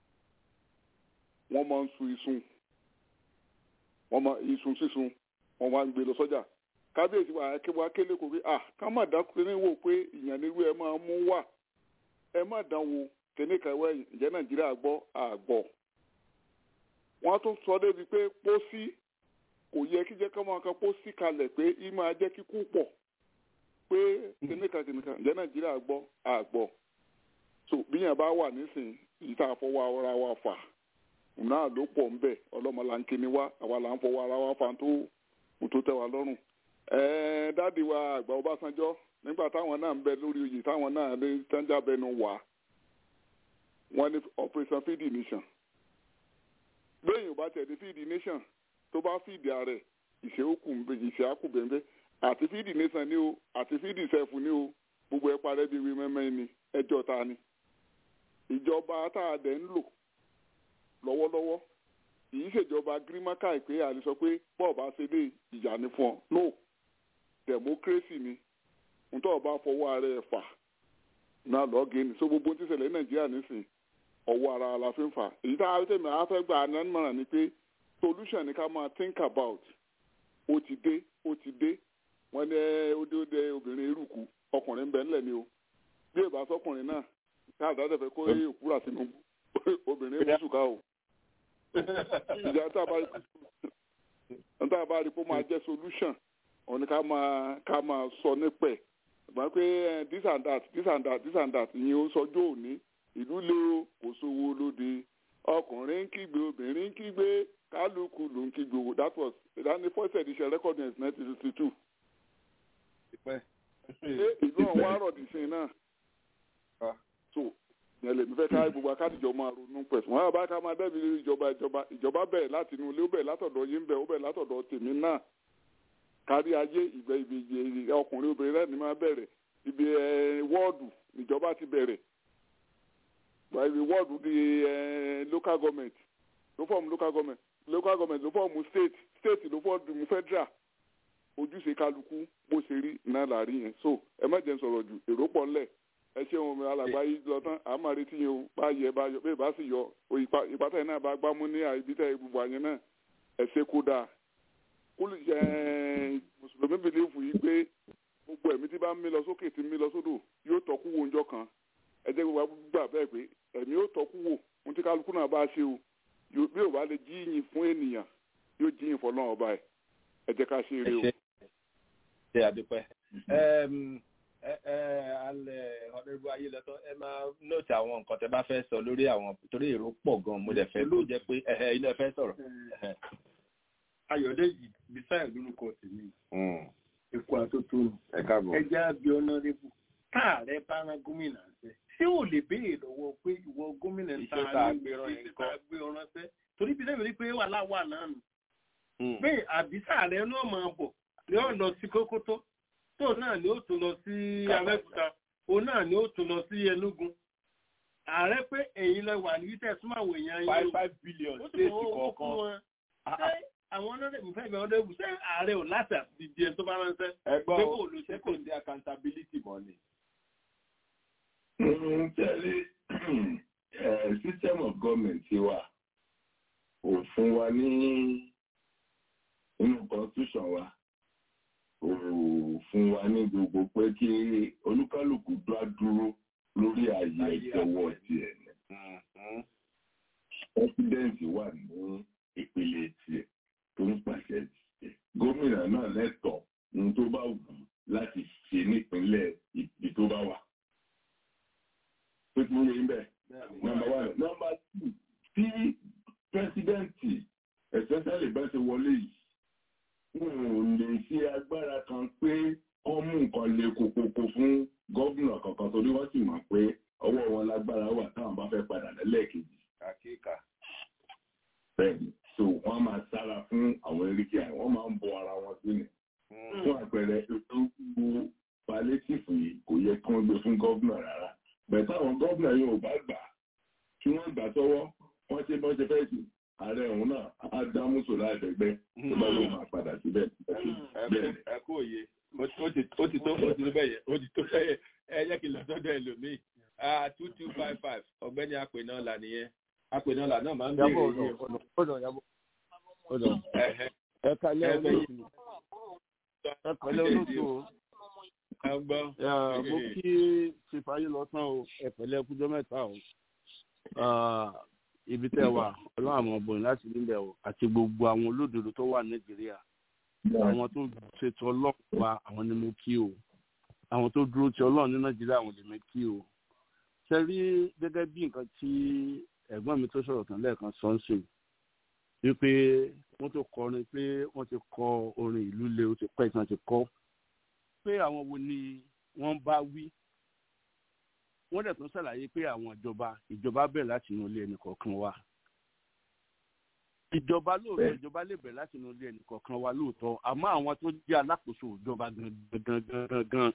wọ́n máa ń sun isun wọ́n máa isun sísun wọ́n máa ń gbé lọ sọ́jà kábíyèsí wa wá kélé kò pé à ká má dákúrẹ́ ní wò pé ìyànnirú ẹ máa mú wà ẹ má dán wò kíní kan wẹ̀ ǹjẹ́ Nàìjíríà gbọ́ àgbọ̀ wọ́n tún sọ débi pé pósí kò yẹ kí jẹ́ ká máa kan pósí kalẹ̀ pé í máa jẹ́ kíkú pọ̀ pé kìnìkan kìnìkan ǹjẹ́ nàìjíríà gbọ́ àgbọ̀ so bíyàn bá wà nísìn yìí tá a fọwọ́ ara wa fà náà ló pọ̀ ń bẹ̀ ọlọ́mọlá ń kíni wá àwa là ń fọwọ́ ara wa fà tó tó tẹ́ wa lọ́rùn ẹ̀ẹ́n dáàdi wa àgbà Ọbásanjọ́ nígbà táwọn náà ń bẹ lórí oyè táwọn náà lè tánjà bẹnu wà wọ́n ní operation feed nation lóyìn ọba tẹ̀lé fíìdì nation tó bá fíìdì ààrẹ ìṣe àkùbẹ̀ńbẹ́ àti fíìdì nation ni o àti fíìdì sẹ́fù ni o gbogbo ẹ̀ parẹ́ bíi wí mẹ́mẹ́ ni ẹjọ́ ta ni ìjọba tá a dẹ̀ ń lò lọ́wọ́lọ́wọ́ kìí ṣèjọba gírímákà ìpè àti sọ pé bọ́ọ̀bá ṣe lé ìyá ni fún ọ no democracy ni nítorí ọba fọwọ́ ara ẹ̀ fà náà lọ́ọ̀gì ni so gbogbo tí ṣẹlẹ̀ ní nàìjíríà nísìn ọwọ́ ara la fi ń fà èyí tá a tẹ̀mí a fẹ́ gba ànánmọ̀ràn ni pé solution ni ká máa think about ó ti dé ó ti dé wọ́n ní ó dé ó dé obìnrin eruku ọkùnrin bẹ́ẹ̀ ńlẹ̀ ni o bí èbá sọkùnrin náà káàdá tẹ̀fẹ́ kó òkúra sínú obìnrin mùsùlùmá o ìjà tá a bá rí pé ó máa jẹ́ solution òun ni ká máa ká máa sọ nípẹ̀ ìgbà pé this and that this and that this and that ìyẹn ó sọjọ́ òní ìlú lé o kò sówó lóde ọkùnrin ń kígbe obìnrin ń kígbe kálukú ló ń kígbe o that was that ni first edition record in nineteen sixty two. ṣé ìlú ọ̀hún wá rọ̀ dì sí náà so yẹn lèmi fẹ́ ká gbogbo akádìjọ máa ronú pẹ̀sùn wọn àbá ká máa dẹ́bi ìjọba ìjọba ìjọba bẹ̀rẹ̀ láti inú ilé ó bẹ̀rẹ̀ látọ̀dọ̀ yín bẹ̀ ó bẹ̀rẹ̀ látọ̀dọ̀ tèmi náà kárí ayé ìgbẹ́ ibi ọkùnrin obìnrin rẹ̀ ni máa bẹ̀rẹ̀ ibi wọ́ọ̀dù ìjọba ti bẹ̀rẹ̀ ibi wọ́ọ̀dù di local government ló fọ́ọ̀mù local government local government ló fọ́ọ̀mù state state ló fọ́ọ̀mù federal ojúṣe kálukú bó ṣe rí náà láàrin yẹn so ẹ má jẹ́ sọ̀rọ̀ jù èrò pọ̀ ńlẹ̀ ẹ ṣeun mi alàgbà yìí lọ tán à máa retí yín o bá yẹ bá yọ bẹ́ẹ̀ bá sì yọ ìpàtà yìí náà bá gbámú ní ibi tẹ́ gbogbo àyẹn náà ẹ ṣe kó dáa kúlù mùsùlùmí bìlífù yìí pé gbogbo ẹ̀mí tí bá ń mí lọ sókè tí ń mí lọ sódò yóò tọ́kú wo ọjọ́ kan ẹ jẹ́ gbogbo gbà bẹ́ẹ̀ pé ẹ̀mí yóò tọ́kú wò ohun tí kálukú náà bá ṣe o bí ò bá lè jíyìn fún ènìyàn yóò jíyìn fọlọ́run ọba ẹ̀ ẹ jẹ́ ká ṣe eré o. ṣe àdúpẹ́ alẹ́ ọ̀dẹ́rú ayé lọ́tọ́ ẹ máa nóòtì àwọn nǹkan tẹ bá fẹ́ sọ lórí àwọn torí èrò pọ̀ gan mo dẹ̀ fẹ́ ló jẹ́ pé ilé ẹ fẹ́ sọ̀rọ̀. ayọ̀dẹ́jì bisáyà lórúkọ tèmi èkó àtótó ẹjẹ́ àbí ọ̀nàrẹ́bù káàrẹ́ bá rán gómìnà ṣe ṣé ò lè béèrè lọ́wọ́ pé ìwọ gómìnà ta ni ìṣèta gbé ọ̀ràn ṣe torí bí lẹ́yìn pé wà láwà náà nù pé àbísà rẹ náà máa bọ̀ ni ó lọ sí kókótó tó náà ni ó tún lọ sí abẹ́òkúta òun náà ni ó tún lọ sí enugu ààrẹ pé ẹ̀yin lẹ wà ní wítẹ̀ súnmọ́ àwọn èèyàn yín five five billion state kọ̀ọ̀kan ṣé àwọn ọlọ́dẹ̀ mi fẹ́ mi ọdẹ wù ṣé ààrẹ ò láti àbídí ẹ tó bá ránṣẹ́ ẹgbọ́n ṣé kò sí accountability mọ́ ni. tẹ́lẹ̀ system of government ti wà ò fún wa ní inú constitution wa ò fún wa ní gbogbo pé kí olúkálùkù dá dúró lórí ààyè ìjọwọ́ tiẹ̀ ní. president wà ní ìpele tiẹ̀ tó ń pàṣẹ tiẹ̀ gómìnà náà lẹ́tọ̀ọ́ ohun tó bá wù ú láti ṣe nípínlẹ̀ ibi tó bá wà. pé kí wọ́n yẹ ń bẹ̀ nọ́mbà one nọ́mbà two tí pẹ́sidẹ́ǹtì especially bá ṣe wọlé yìí wọn ò lè ṣe agbára kan pé wọ́n mú nǹkan le kokoko fún gómìnà kankan torí wọ́n sì mọ̀ pé ọwọ́ wọn lágbára wà táwọn bá fẹ́ padà lẹ́lẹ́kejì. àkíkà. bẹ́ẹ̀ni so wọ́n máa sára fún àwọn erékè àyè wọ́n máa ń bọ ara wọn sílẹ̀. fún àpẹẹrẹ ètò gbogbo palliative yìí kò yẹ kí wọ́n gbé fún gómìnà rárá bẹ́ẹ̀ táwọn gómìnà yóò bá gbà kí wọ́n gbà sọ́wọ́ wọ́n ṣe bọ́ ṣe fẹ́ sí ààrẹ òun náà á dá mùsùn láìpẹ́gbẹ́ tó bá lóun máa padà síbẹ̀. ẹ kú òye ó ti tó ó ti tó bẹ́ẹ̀ yẹ ó ti tó bẹ́ẹ̀ yẹ ẹ yẹ kí n lọ sọ́dọ̀ ẹlòmíì two two five five ọ̀gbẹ́ni apènàlà nìyẹn apènàlà náà máa ń bèèrè yìí. ẹ kalẹ́ olóòtú ẹ pẹ̀lẹ́ olóòtú o mo kí ṣèfàyè lọ́sàn o ẹ pẹ̀lẹ́ kújọ́ mẹ́ta o ibi tẹ́ wà ọlọ́run àmọ́ bòyìn láti nílẹ̀ o àti gbogbo àwọn olódodo tó wà nàìjíríà àwọn tó ṣètò ọlọ́run wa àwọn ni mo kí o àwọn tó dúró ti ọlọ́run ní nàìjíríà àwọn lè mi kí o ṣe rí gẹ́gẹ́ bí nǹkan tí ẹ̀gbọ́n mi tó sọ̀rọ̀ tán lẹ́ẹ̀kan sọ́nsìn wípé wọ́n tó kọrin pé wọ́n ti kọ orin ìlú le ó ti pẹ́ tí wọ́n ti kọ́ pé àwọn wo ni wọ́n bá wí wọ́n dẹ̀ tún ṣàlàyé pé àwọn ìjọba ìjọba bẹ̀rẹ̀ láti inú ilé ẹnì kọ̀ọ̀kan wa ìjọba lóòótọ́ ìjọba lè bẹ̀rẹ̀ láti inú ilé ẹnìkọ̀ọ̀kan wa lóòótọ́ àmọ́ àwọn tó jẹ́ alákòóso ìjọba gangan gangan gan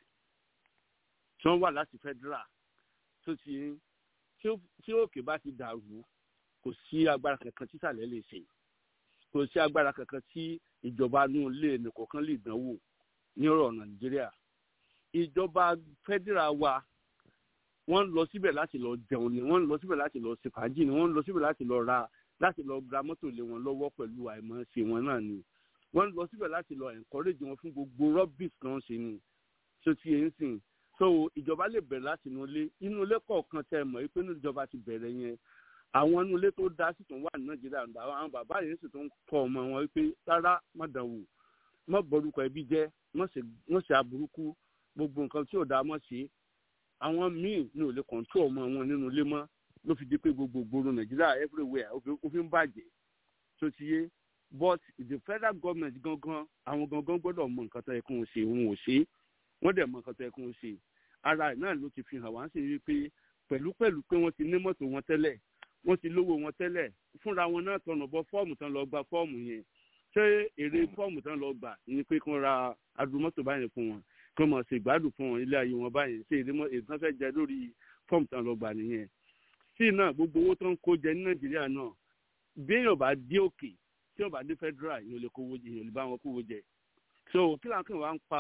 tí wọ́n wà láti federal tó ti tí òkè bá ti dàrú kò sí agbára kankan tí sàlẹ̀ lè ṣe kò sí agbára kankan tí ìjọba inú ilé ẹnìkọ̀ọ̀kan lè dánwò ní ọ̀rọ̀ nàìjíríà ìjọba federal wa wọ́n ń lọ síbẹ̀ láti lọ jẹun ni wọ́n ń lọ síbẹ̀ láti lọ ṣe fàájì ni wọ́n ń lọ síbẹ̀ láti lọ ra láti lọ gba mọ́tò lé wọn lọ́wọ́ pẹ̀lú àìmọ̀ọ́ṣe wọn náà ni wọ́n ń lọ síbẹ̀ láti lọ encourage wọn fún gbogbo rubbish kan ṣe ni so ti yẹn sìn so ìjọba lè bẹ̀rẹ̀ láti inú ilé inú ilé kọ̀ọ̀kan tẹ mọ̀ pé inú ìjọba ti bẹ̀rẹ̀ yẹn àwọn inú ilé tó dá sì tún wà ní nàìjíríà àwọn bàbá yẹn sì tún kọ́ ọmọ wọn wípé rárá má dàn wò má borúkọ ẹbí jẹ́ má ṣe aburúkú gbogbo nǹkan tí ò dáa má ṣe àwọn míì ní ò lè kọ̀ǹtò ọmọ wọn nínú ilé mọ́ ló fi di pé gbogbo gbòòrò nàìjíríà everywhere ó fi ń bàjẹ́ tó ti yé but the federal government gangan àwọn gangan gbọ́dọ̀ mọ nǹkan tó yẹ kó ń ṣe òun ò ṣe wọ́n dẹ̀ mọ nǹkan tó yẹ kó ń ṣe ara ẹ̀ náà ló ti fi hàn wá sí i pé pẹ̀lú pẹ̀lú pé wọ́n ti ní mọ́tò wọn tẹ́lẹ̀ wọ́n ti lówó wọn tẹ́lẹ̀ fúnra wọn náà tọ̀nà bọ fọ́ọ̀mù tán lọ gba fọ́ọ̀mù yẹn ṣé èrè fọ́ọ̀mù tán lọ gbà ni pé kí wọ́n ra adùmọ́tò báyẹn fún wọn kí wọ́n mọ̀ ṣe ìgbádùn fún wọn ilé ayé wọn báyẹn ṣé èrè tán fẹ́ jẹ lórí fọ́ọ̀mù tán lọ gbà nìyẹn sí náà gbogbo owó tó ń kó jẹ ní nàìjíríà náà bí èèyàn bá dé òkè tí èèyàn bá dé federal èèyàn lè kówó jẹ èèyàn lè bá wọn kówó jẹ so kí làwọn kan wá ń pa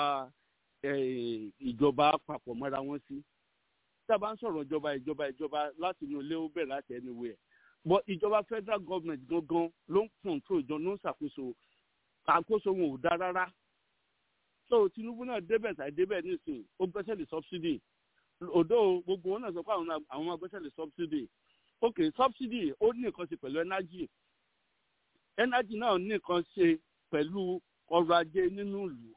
ìjọba papọ̀ mọ́ra wọn sí tá a bá ń sọ̀rọ̀ ìjọba ìjọba ìjọba láti inú ilé ó bẹ̀rẹ̀ láti anywhere but ìjọba federal government gangan ló ń control ìjọ ló ń ṣàkóso àkóso wọn ò dá rárá so tinubu náà débẹ̀ tàì débẹ̀ nísìnyí ó gbẹ́sẹ̀ lé subsidy òdo gbogbo wọn náà sọ pé àwọn àwọn agbẹ́sẹ̀lẹ̀ subsidy ok subsidy ó ní nǹkan ṣe pẹ̀lú energy energy náà ní nǹkan ṣe pẹ̀lú ọrọ̀ ajé nínú ìlú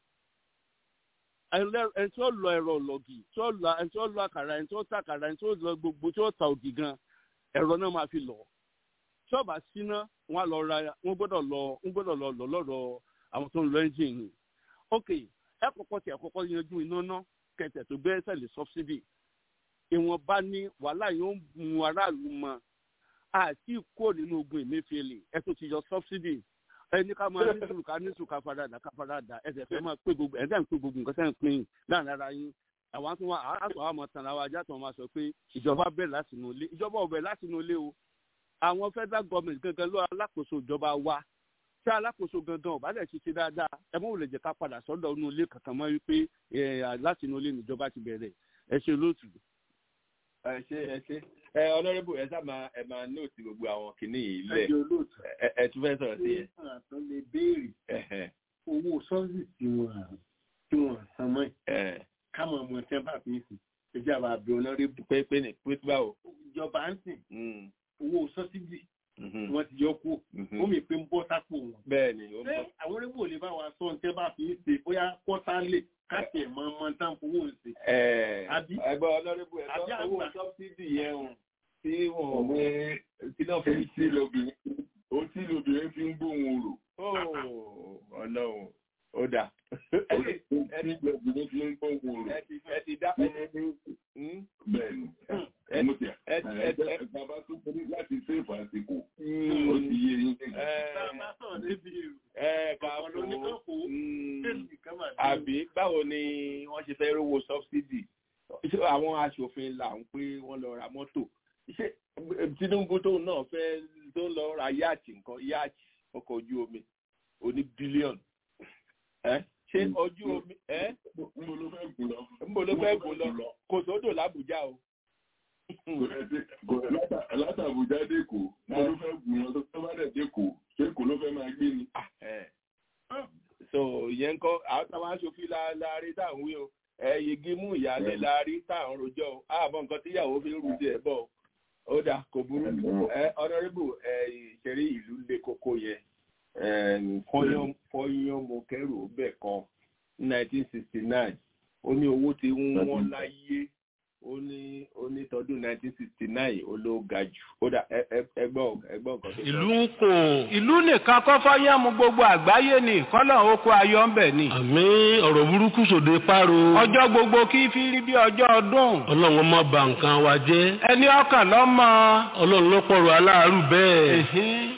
ẹni tí ó lọ ẹ̀rọ ọ̀lọ́gì tí ó lọ ẹni tí ó lọ àkàrà ẹni tí ó tàkàrà ẹni tí ó lọ gbogbo tí ó ta ògì gan ẹ̀rọ náà máa fi lọ tí ó bá síná wọn lọ ra wọn gbọ́dọ̀ lọ wọn gbọ́dọ̀ lọ lọ lọ́dọ̀ àwọn tó ń lọ ẹ́ńjìnì ok ẹ kọ́kọ́ tí ẹ kọ́kọ́ yanjú iná náà kẹtẹ tó gbé ẹsẹ lè subsidy ìwọ̀nba ní wàhálà yóò mú aráàlú mọ àti kó nínú ogun ìmẹ́fẹ́lẹ̀ ẹ tó ti yọ subsidy ẹni ká máa ní sùúrù ká ní sùúrù ká faradà ká faradà ẹsẹ̀ fẹ́ máa pé gbogbo ẹ̀dá ń pé gbogbo nǹkan sẹ́yìn pín láàrin ara yín àwọn tó wà àtọ̀ àwọn tàn àwọn ajá tó máa sọ pé ìjọba bẹ̀rẹ̀ láti inú ilé ìjọba ò bẹ̀rẹ̀ láti inú ilé o àwọn federal government gangan ló alákòóso ìjọba wa tí alákòóso gangan ò bá dẹ̀ ṣiṣẹ́ dáadáa ẹ mọ̀ wò lè jẹ́ ká padà sọ́dọ̀ inú ilé kankan mọ́ wípé láti inú ilé níjọba ti bẹ̀rẹ̀ ẹ ṣe lóòtù. ẹ ṣe ẹ ṣe ẹ ọlọ́rẹ́bù ẹ sábà ẹ máa nóòtì gbogbo àwọn kìnnì yìí lẹ̀ ẹ tún fẹ́ sọ̀rọ̀ sí yẹn. tó lè béèrè owó sọ́ọ̀sì tí wọ́n tí wọ́n san mọ́ ẹ̀ káwọn ọmọ ẹ̀sẹ̀ bá fi ń sìn ẹjẹ́ àbá àbí ọlọ́rẹ́bù. pé pé ní pé báwo. ìjọba ń sìn owó sọ́sídì wọ́n ti yọ kú ó mi pé ń bọ́ sápò wọn. bẹ́ẹ̀ni ó bọ́. àwọn onígbò lè bá wa sọ ní tẹ́ bá fi ń ṣe bóyá kọ́tálè káṣẹ̀ mọ́ ọmọ tán fowó ń ṣe. ẹgbẹ́ ọlọ́rẹ́bù ẹ̀ sọ owó sọ́bsidì yẹn o tí wọ́n gbé tí náà fi sí lóbìnrin ó tí lóbìnrin fi ń gbóhùn rò. ọlọ́run ó dà. tí lóbìnrin fi ń gbóhùn rò. ẹ ti dá bẹ́ẹ̀ni mo ti ẹ ẹ bàbá tó kọrí láti sèfù àsìkò ó ti yé yín. ẹ ká fò àbí báwo ni wọ́n ṣe fẹ́ rówó sọ́bsidì àwọn aṣòfin là ń pé wọ́n lọ ra mọ́tò ṣé Tinubu tóun náà fẹ́ tó ń lọ ra yáàtì nǹkan yáàtì ọkọ̀ ojú omi oní bílíọ̀nù ṣé ojú omi ẹ nbọ ló fẹ́ gùn lọ. nbọ ló fẹ́ gùn lọ kò sódò l'Àbújá o. láti Àbújá dẹ́kọ̀ nbọ ló fẹ́ gùn lọ tó bá dẹ̀ dẹ́kọ̀ dẹ́kọ̀ ló fẹ́ máa gbé ni. so ìyẹn kọ́ àwọn táwọn aṣòfin láàárín táwọn wí o ẹ yegi mú ìyáálé láàárín táwọn rojọ́ o àbọ̀ nǹkan tíyàwó fi ń rú díẹ̀ bọ̀ ó dà kò burú ẹ ọ̀nàrẹ́bù ẹ ìṣeré ìlú lé kókó yẹn fọyán mo kẹrù bẹ́ẹ̀ kan nineteen sixty nine ó ní owó tí ń wọ́n láyé ó ní ó ní tọdún nineteen sixty nine ó ló ga jù ó dà ẹgbọ́n ẹgbọ́n nǹkan tó sọ. ìlú ń kò ìlú nìkan kọ́ fọ́yàmù gbogbo àgbáyé ni kọ́lọ̀ oko ayọ̀ ń bẹ̀ ni. àmì ọ̀rọ̀ burúkú sòde páro. ọjọ́ gbogbo kí fi rí bí ọjọ́ ọdún. ọlọ́run má bà nǹkan wa jẹ́. ẹni ọkàn lọ́mọ. ọlọ́run ló pọ̀rọ̀ aláàárù bẹ́ẹ̀.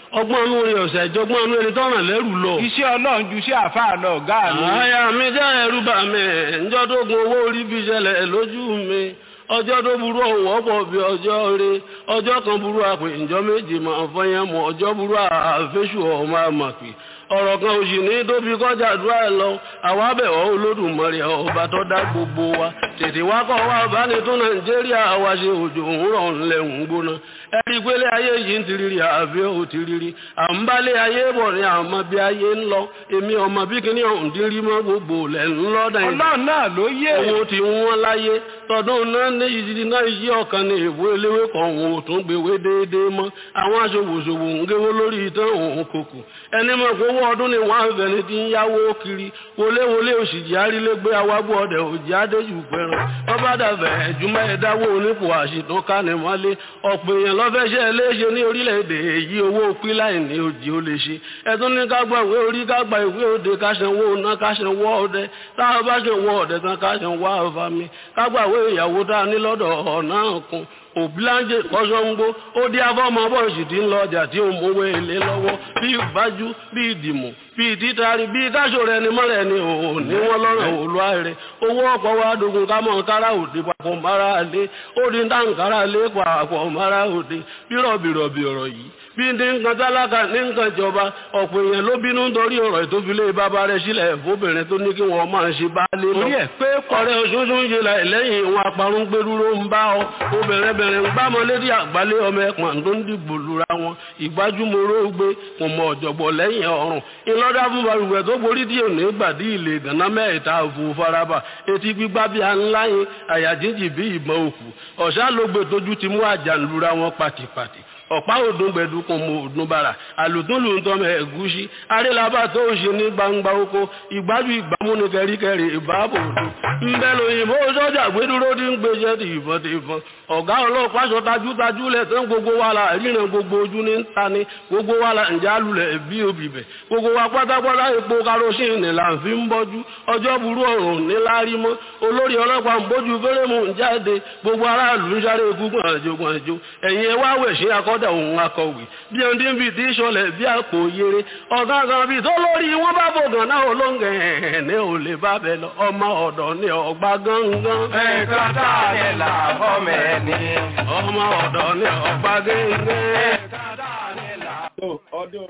ọgbọ́n inú rẹ̀ ọ̀sẹ̀ ìjọgbọ́n inú ẹni tọ́ràn lẹ́rù lọ. iṣẹ́ ọlọ́run ju iṣẹ́ àfáà lọ ọ̀gá mi. àyà mi jẹ́ ẹ̀rù bà mí ǹjọ́ tó gun owó orí fi ṣẹlẹ̀ lójú mi ọjọ́ tó burú ọ̀wọ́ pọ̀ bí ọjọ́ rẹ ọjọ́ kan burú àpè ǹjọ́ méjì máa fọyín mọ́ ọjọ́ burú àfẹ́sù ọmọ àmàpè ọ̀rọ̀ kan òsì ní tóbi kọjá àdúrà ẹ̀ lọ àwa bẹ̀wọ̀ olódùmarè ọba tó dá gbogbo wa tètè wá kọ́ wa bá ní tún nàìjíríà wa ṣe òjò òwúrọ̀ ńlẹ̀ ń gbóná ẹ̀rí pélé ayé yìí ń tiriri àbí ò tiriri à ń bálé ayé bọ̀ ní àmọ́ bí ayé ń lọ èmi ọmọ bí kíní ọ̀hún dín rí mọ́ gbogbo lẹ̀ ń lọ dàn ọlọ́run náà ló yé owó tí wọ́n láyé tọdún náà ní ìdí náà yí ọ̀kan ní ìwé eléwé kan òun ò tún gbéwé déédéé mọ́ àwọn aṣòwòṣòwò ń géwó lórí ìtàn òun kòkò ẹni mọ̀ pé owó ọdún ni wọ́n á fẹ́ni tí ń yáwó kiri wọléwọlé òṣìjì arílégbé awágbó ọdẹ òjì adéjù pẹ̀ràn tọ́ba dàbẹ̀ ẹ̀júmọ́ ẹ̀dáwó onípò àṣìtàn kánimọ́lé ọ̀pọ̀ èèyàn lọ́fẹ́ṣẹ́ léṣe ní orílẹ̀-èdè èyí owó píláì ní òjì ó lè ṣe ẹ̀tún ní kágbà ìwé orí kágbà ìwé òde káṣẹ̀wó ọ̀nà káṣẹ̀wó ọdẹ táwọn bá ṣẹ̀wó ọdẹ tán káṣẹ̀wó àfàmì kágbà ìwé ìyàwó tá a ní lọ́dọ̀ ọ̀nà kan òbíláńjẹ kọ́sọ́ngbó ó dí afọ́mọ bọ́ọ̀sì tí ń lọ ọjà tí ó mówó èlé lọ́wọ́ bí ìbájú bí ìdìmọ̀ bí ìtítari bí káṣọ rẹ ni mọ́rẹ̀ ni òun ní wọ́n lọ́rọ̀ òlúwa rẹ̀ owó ọ̀pọ̀ wa dogun ká mọ̀ kára òde papọ̀ mara lé ó di dáǹkára lé papọ̀ mara òde bírọ̀bìrọ̀bì ọ̀rọ̀ yìí bí ní nǹkan tálákà ní nǹkan ìjọba ọ̀pọ̀ èèyàn ló bínú nítorí ọ̀rọ̀ ìtófilé bàbá rẹ̀ sílẹ̀ fóbìnrin tó ní kí wọ́n máa ṣe bá lé lọ. orí ẹ̀ pé ọ̀rẹ́ oṣooṣù ń ṣe lẹ́yìn ìwọ̀n aparun gbẹdúró ń bá ọ obìnrin bẹ̀rẹ̀ ń gbámọ́ lédi àgbálẹ̀ ọmọ ẹ̀pọ̀n tó ń dìbò lura wọn ìgbájúmọ́rọ́ gbé kò mọ ọ̀jọ̀gbọ̀ lẹ́yìn ọ̀run ìlọ́dà fún balùwẹ̀ tó borí díẹ̀ ní gbàdí ilé gànà mẹ́ta òfò faraba etí gbígbá bí ńlá yẹn àyà jíjì bí ìbọn òkú ọ̀sá ló gbé tójú ti mú àjà lura wọn pàtìpàtì ọ̀pá òdùn gbẹ̀dùkùn mọ òdùn bara àlùtúnlù ń tọ́mọ ẹ̀gúsí arélabá tó ń ṣe ní gbangba oko ìgbájú ìgbàmú ní kẹríkẹrí ìbáàbò òdùn ńbẹ lóyìnbó sọ́jà gbẹdúró tí ń gbéṣẹ́ ti ìbọn ti ìbọn ọ̀gá ọlọ́pàá sọ tajútajú lẹ̀ tán gbogbo wa la ríran gbogbo ojú ní ta ni gbogbo wa la ǹjẹ́ alulẹ̀ bí obì bẹ̀ gbogbo wa pátápátá epo karosíìnì là ń fi ń bọ́jú ọjọ́ burú ọ̀rùn ní lárí mọ́ olórí ọlọ́pàá ń bójú fẹ́rẹ́mù ń jáde gbogbo aráàlú ń sáré ikú gbọ̀nàjò gbọ̀nàjò ẹ̀yin ẹ wá wẹ̀ sí akọ́ kọ́dà òun akọ̀wé bí ẹni tí ń fi ti ṣọlẹ̀ bí àpò yere ọ̀gá kan bí tó lórí wọn bá bògàn náà olóńgẹ̀ ní ò lè bá bẹ lọ ọmọ ọ̀dọ̀ ní ọgbà gángan. ẹ̀ka tá a lè là fọ́mọ ẹni. ọmọ ọ̀dọ̀ ní ọgbà gángan. ẹ̀ka tá a lè là. so ọdún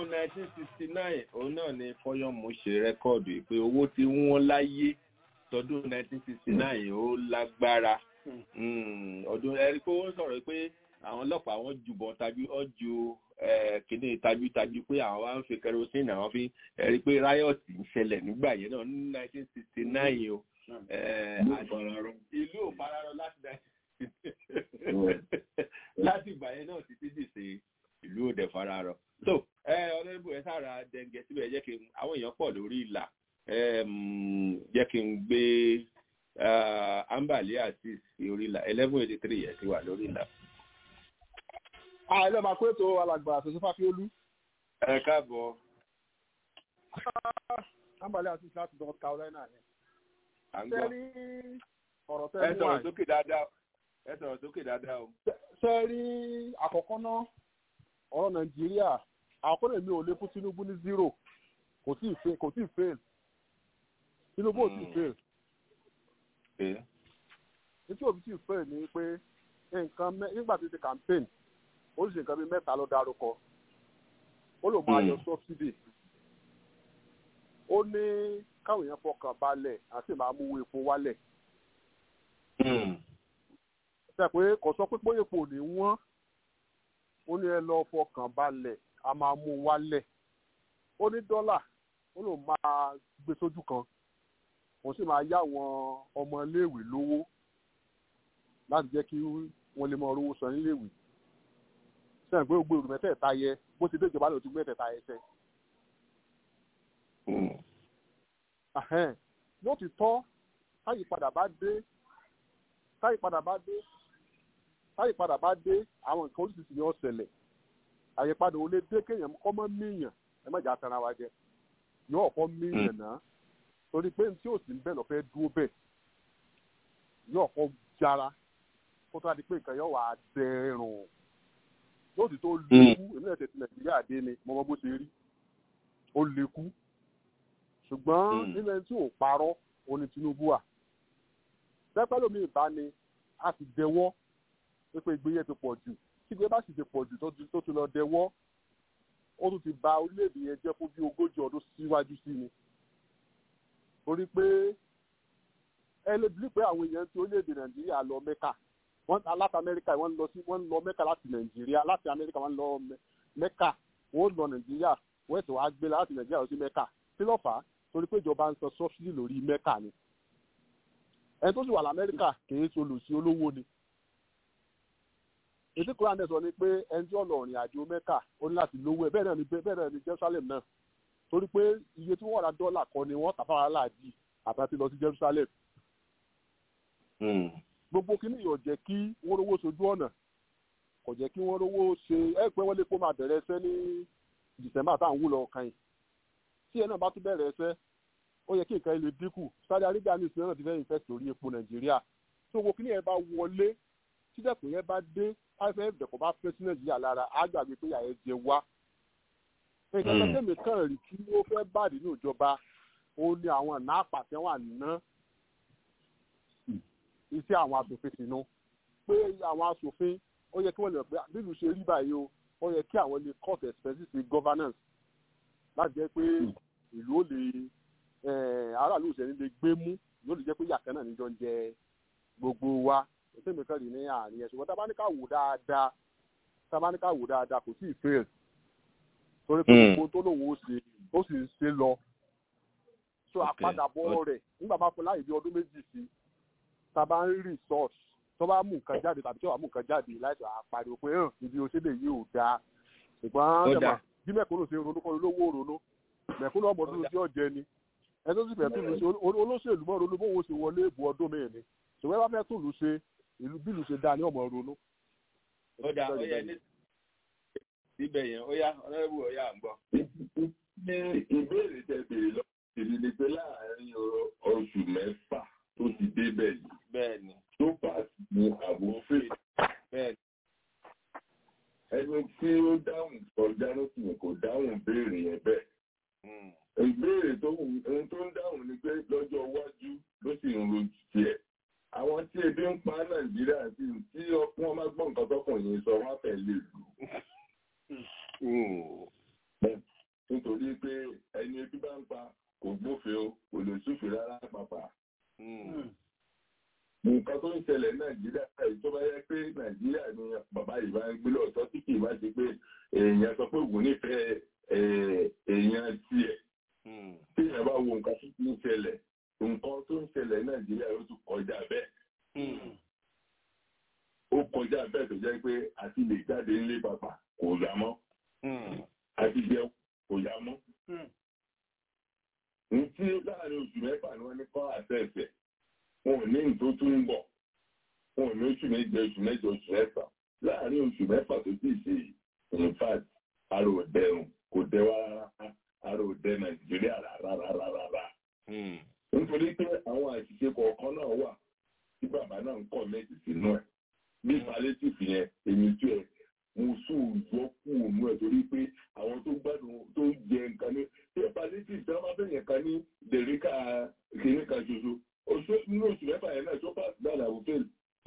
1969 òun náà ni fọyọ́mù ṣe rẹ́kọ̀dù pé owó tí wọ́n láyé tọdún 1969 ó lágbára ọdún ẹ̀rí pé ó sọ̀rọ̀ pé àwọn ọlọ́pàá wọn jùbọ̀ tajú ọ́ ju kíní tajútajú pé àwọn wá ń fi kerosene àwọn fi rí pé riot ń ṣẹlẹ̀ nígbà yẹn náà ní 1969 o ìlú ò fararọ láti láti ìgbà yẹn náà títí dì sí ìlú ò dẹ̀ fararọ. so ọlọ́dúnbù ẹ sára dẹ̀ǹgẹ̀ síbẹ̀ jẹ́ kí àwọn èèyàn pọ̀ lórí ìlà jẹ́ kí n gbé ambali àti orí ìlà eleven eighty three yẹn ti wà lórí ìlà àìlẹ́ máa kó ètò alàgbà àṣẹṣe fáfiolú. ẹ káàbọ̀. àǹbálẹ̀ àti láti north carolina yẹn. à ń gbọ́. ṣé rí ọ̀rọ̀ tẹ́ ẹ sọ̀rọ̀ sókè dáadáa ẹ sọ̀rọ̀ sókè dáadáa o. ṣé rí àkọ́kọ́ náà ọ̀rọ̀ nàìjíríà àkọ́kọ́ lè mi ò lè fún tinubu ní zero kò tí ì fail kò tí ì fail tinubu ò tí ì fail. nítorí òbí tí ì fail ni pé nǹkan nígbà tí ti campaign ó sì nǹkan bíi mẹ́ta ló dárúkọ ó lò máa yọ sọ́bsidì ó ní káwọn èèyàn fọkàn balẹ̀ àti máa mú epo wálẹ̀. ṣe pé kò sọ pé bóyá epo ní wọ́n ó ní ẹ lọ fọkàn balẹ̀ a máa mú wálẹ̀ ó ní dọ́là ó lò máa gbé sójú kan òun sì máa yá àwọn ọmọ iléèwé lówó láti jẹ́ kí wọ́n lè mọ owó san níléèwé sẹ́yìn pé gbogbo èrò mẹ́tẹ̀ẹ̀ta yẹ bó ti dé ìjọba lòdì mẹ́tẹ̀ẹ̀ta yẹ sẹ́. yóò ti tọ́ táyìpadà bá dé táyìpadà bá dé táyìpadà bá dé àwọn nǹkan oríṣiríṣi ni ó ṣẹlẹ̀ àyípadà ò lè dé kéèyàn kọ́ mọ́ míyàn ẹ má jà tara wa jẹ yóò kọ́ míyàn náà torí pé tí ò sí bẹ́ẹ̀ lọ fẹ́ dúró bẹ́ẹ̀ yóò kọ́ jára kó tó a di pé nǹkan yóò wà á dẹrùn lóòtú tó lékú èmi náà tẹ̀sí nàìjíríà dé ni mo mọ bó ṣe rí ó lékú ṣùgbọ́n nínú ẹni tí ò parọ́ òní Tinubu wà pẹ́pẹ́ lómi ìbá ni a sì dẹwọ́ pé ìgbéyẹ̀ ti pọ̀ jù tí ìgbéyẹ̀ bá sì ti pọ̀ jù tó ti lọ dẹwọ́ ó tún ti ba orílẹ̀-èdè yẹn jẹ́ fún bí ogójì ọdún síwájú sí ni torí pé ẹ lè bí pé àwọn èèyàn ti orílẹ̀-èdè Nàìjíríà lọ Mẹ́kà wọ́n láti Amẹ́ríkà wọ́n lọ sí wọ́n lọ Mẹ́kà láti Nàìjíríà láti Amẹ́ríkà wọ́n lọ Mẹ́kà wọ́n lọ Nàìjíríà wọ́n ẹ̀sẹ̀ wá gbé láti Nàìjíríà lọ sí Mẹ́kà kí ló fà á torí pé ìjọba ń san sọ́fíìlì lórí Mẹ́kà ni ẹni tó sì wà lamẹ́ríkà kìí ṣe olùsí olówó ni ètò koran náà sọ ni pé ẹni tí ọ̀nà ọ̀rìn àjò mẹ́kà ó ní láti lówó ẹ̀ bẹ́ẹ̀ náà ni bẹ́ẹ̀ náà ni Jerusalem náà torí pé iye tí wọ́n ra dọ́là kan ni wọ́n tàfàrà láàjì àtàtì lọ sí Jerusalem. gbogbo kí nìyọ̀ jẹ́ kí wọ́n rówó sojú ọ̀nà kò jẹ́ kí wọ́n rówó ṣe ẹ pé wọ́n lè kó máa bẹ̀rẹ̀ ẹsẹ̀ ní December táwọn wù lọ kàn yìí tí ẹ náà bá tún bẹ̀rẹ̀ ẹsẹ̀ ó yẹ kí nǹkan ilé dínkù Saudi Arabia ní ìsinmi náà ti fẹ́ invest lórí epo Nàìjíríà tí owó kíní yẹn bá wọlé tídẹ̀kùn yẹn bá dé IMF dẹ̀kọ̀ bá fẹ́ sí Nàìjíríà lára á gbàgbé pé yàrá jẹ wá. nǹkan tó tẹ̀mí kàn rí kí ó fẹ́ bàdí ní ìjọba ó ní àwọn àná àpàtẹ wà ná iṣẹ́ àwọn aṣòfin sínú pé àwọn aṣòfin ó yẹ kí wọ́n lè pé bílù ṣe rí báyìí o ó yẹ kí àwọn lè court expenses governance láti jẹ́ pé ìlú ó lè aráàlú ìṣẹ̀lẹ̀ lè gbé mú yóò lè jẹ́ pé yàtọ̀ náà níjọ ń jẹ gbogbo wa ètò ìmọ̀kan rí ní àárín ẹ̀sùn wọn tá a bá ní ká wò dáadáa tá a bá ní ká wò dáadáa kò tí ì fail torí pé gbogbo tó lòun ó ṣe ó sì ń ṣe lọ so àpadàbọ̀ rẹ̀ nígbà bá fún láyé bí ọdún méjì sí tá a bá ń rí resource tó bá mú nǹkan jáde tàbí tí wàá mú nǹkan jáde láìsọ àpàdé pé hàn ibi òṣèlè yìí ò dáa ṣùgbọ́n tẹ̀mọ̀ bí mẹ́kúnnù ṣe ronú kọ́ olówó ronú mẹ́kúnnù ọmọdún tí ó jẹ ni ẹni tó sì fẹ́ tún lù ṣe olóṣèlú mọ́ ronú bóun ṣe wọlé ìbò ọdún mẹ́rin ni ṣùgbọ́n ẹ bá fẹ́ tún lù ṣe ìlú bí lù ṣe dáa ní ọmọ ronú. ó dà ó yẹ ní síbẹ̀ yẹn ó yá ọlọ́run ó yá à ń gbọ́. ní ìbéèrè tẹ béèrè lọ èmi ni pé láàárín oṣù mẹ́fà tó ti débẹ̀ yìí. bẹ́ẹ̀ni. tó pàṣẹ ní àbúfè. bẹ́ẹ̀ni. ẹni tí ó dáhùn ọjà lóṣù kò dáhùn béèrè yẹn bẹ́ẹ̀ ìbéèrè tó ohun tó ń dáhùn ni pé lọ́jọ́ iwájú ló sì ń rojú tiẹ̀. àwọn tí ebi ń pa nàìjíríà sí tí wọ́n máa gbọ́ nǹkan tọkùnrin sọ wọ́n fẹ́ lè lù. nítorí pé ẹni ebi bá ń pa kò gbófin o kò lè súfin rárá pàpà. nǹkan tó ń ṣẹlẹ̀ nàìjíríà èyí tó bá yẹ pé nàìjíríà ni bàbá yìí bá ń gbé lọ́ọ̀tọ́ tí kì í bá ṣe pé èèyàn sọ pé òun nífẹ̀ẹ́ èèyàn tiẹ̀ tí èèyàn bá wo nǹkan tó ń ṣẹlẹ̀ nǹkan tó ń ṣẹlẹ̀ nàìjíríà ó tún kọjá bẹ́ẹ̀. ó kọjá bẹ́ẹ̀ tó jẹ́ pé àti lè jáde ńlé bàbà kò yá mọ́ àti jẹun kò yá mọ́. ní tí láàrin oṣù mẹ́fà ni wọ́n ní kọ́ àtẹ̀ẹ̀sẹ̀ wọn ò ní nǹkan tó ń bọ̀ wọn ò ní oṣù méje oṣù mẹ́jọ oṣù mẹ́fà láàrin oṣù mẹ́fà tó ti ṣe in fact ara ò dẹrùn kò dẹ wá rárá ara ò dẹ nàìjíríà rárá rárá rárá. nítorí pé àwọn àṣìṣe kọ̀ọ̀kan náà wà tí bàbá náà ń kọ́ méjì sínú ẹ̀ bí palliative yẹn èmi tú ẹ̀ mo sùn yọ kú òun ẹ̀ torí pé àwọn tó gbádùn tó jẹ nǹkan ní ṣé palliative tí wọ́n bá fẹ̀yẹ̀ kan ní dèríkà kìíní kan ṣoṣo oṣù nínú oṣù mẹ́fà yẹn náà tó bá gbà làwọn fẹ́ẹ̀lì.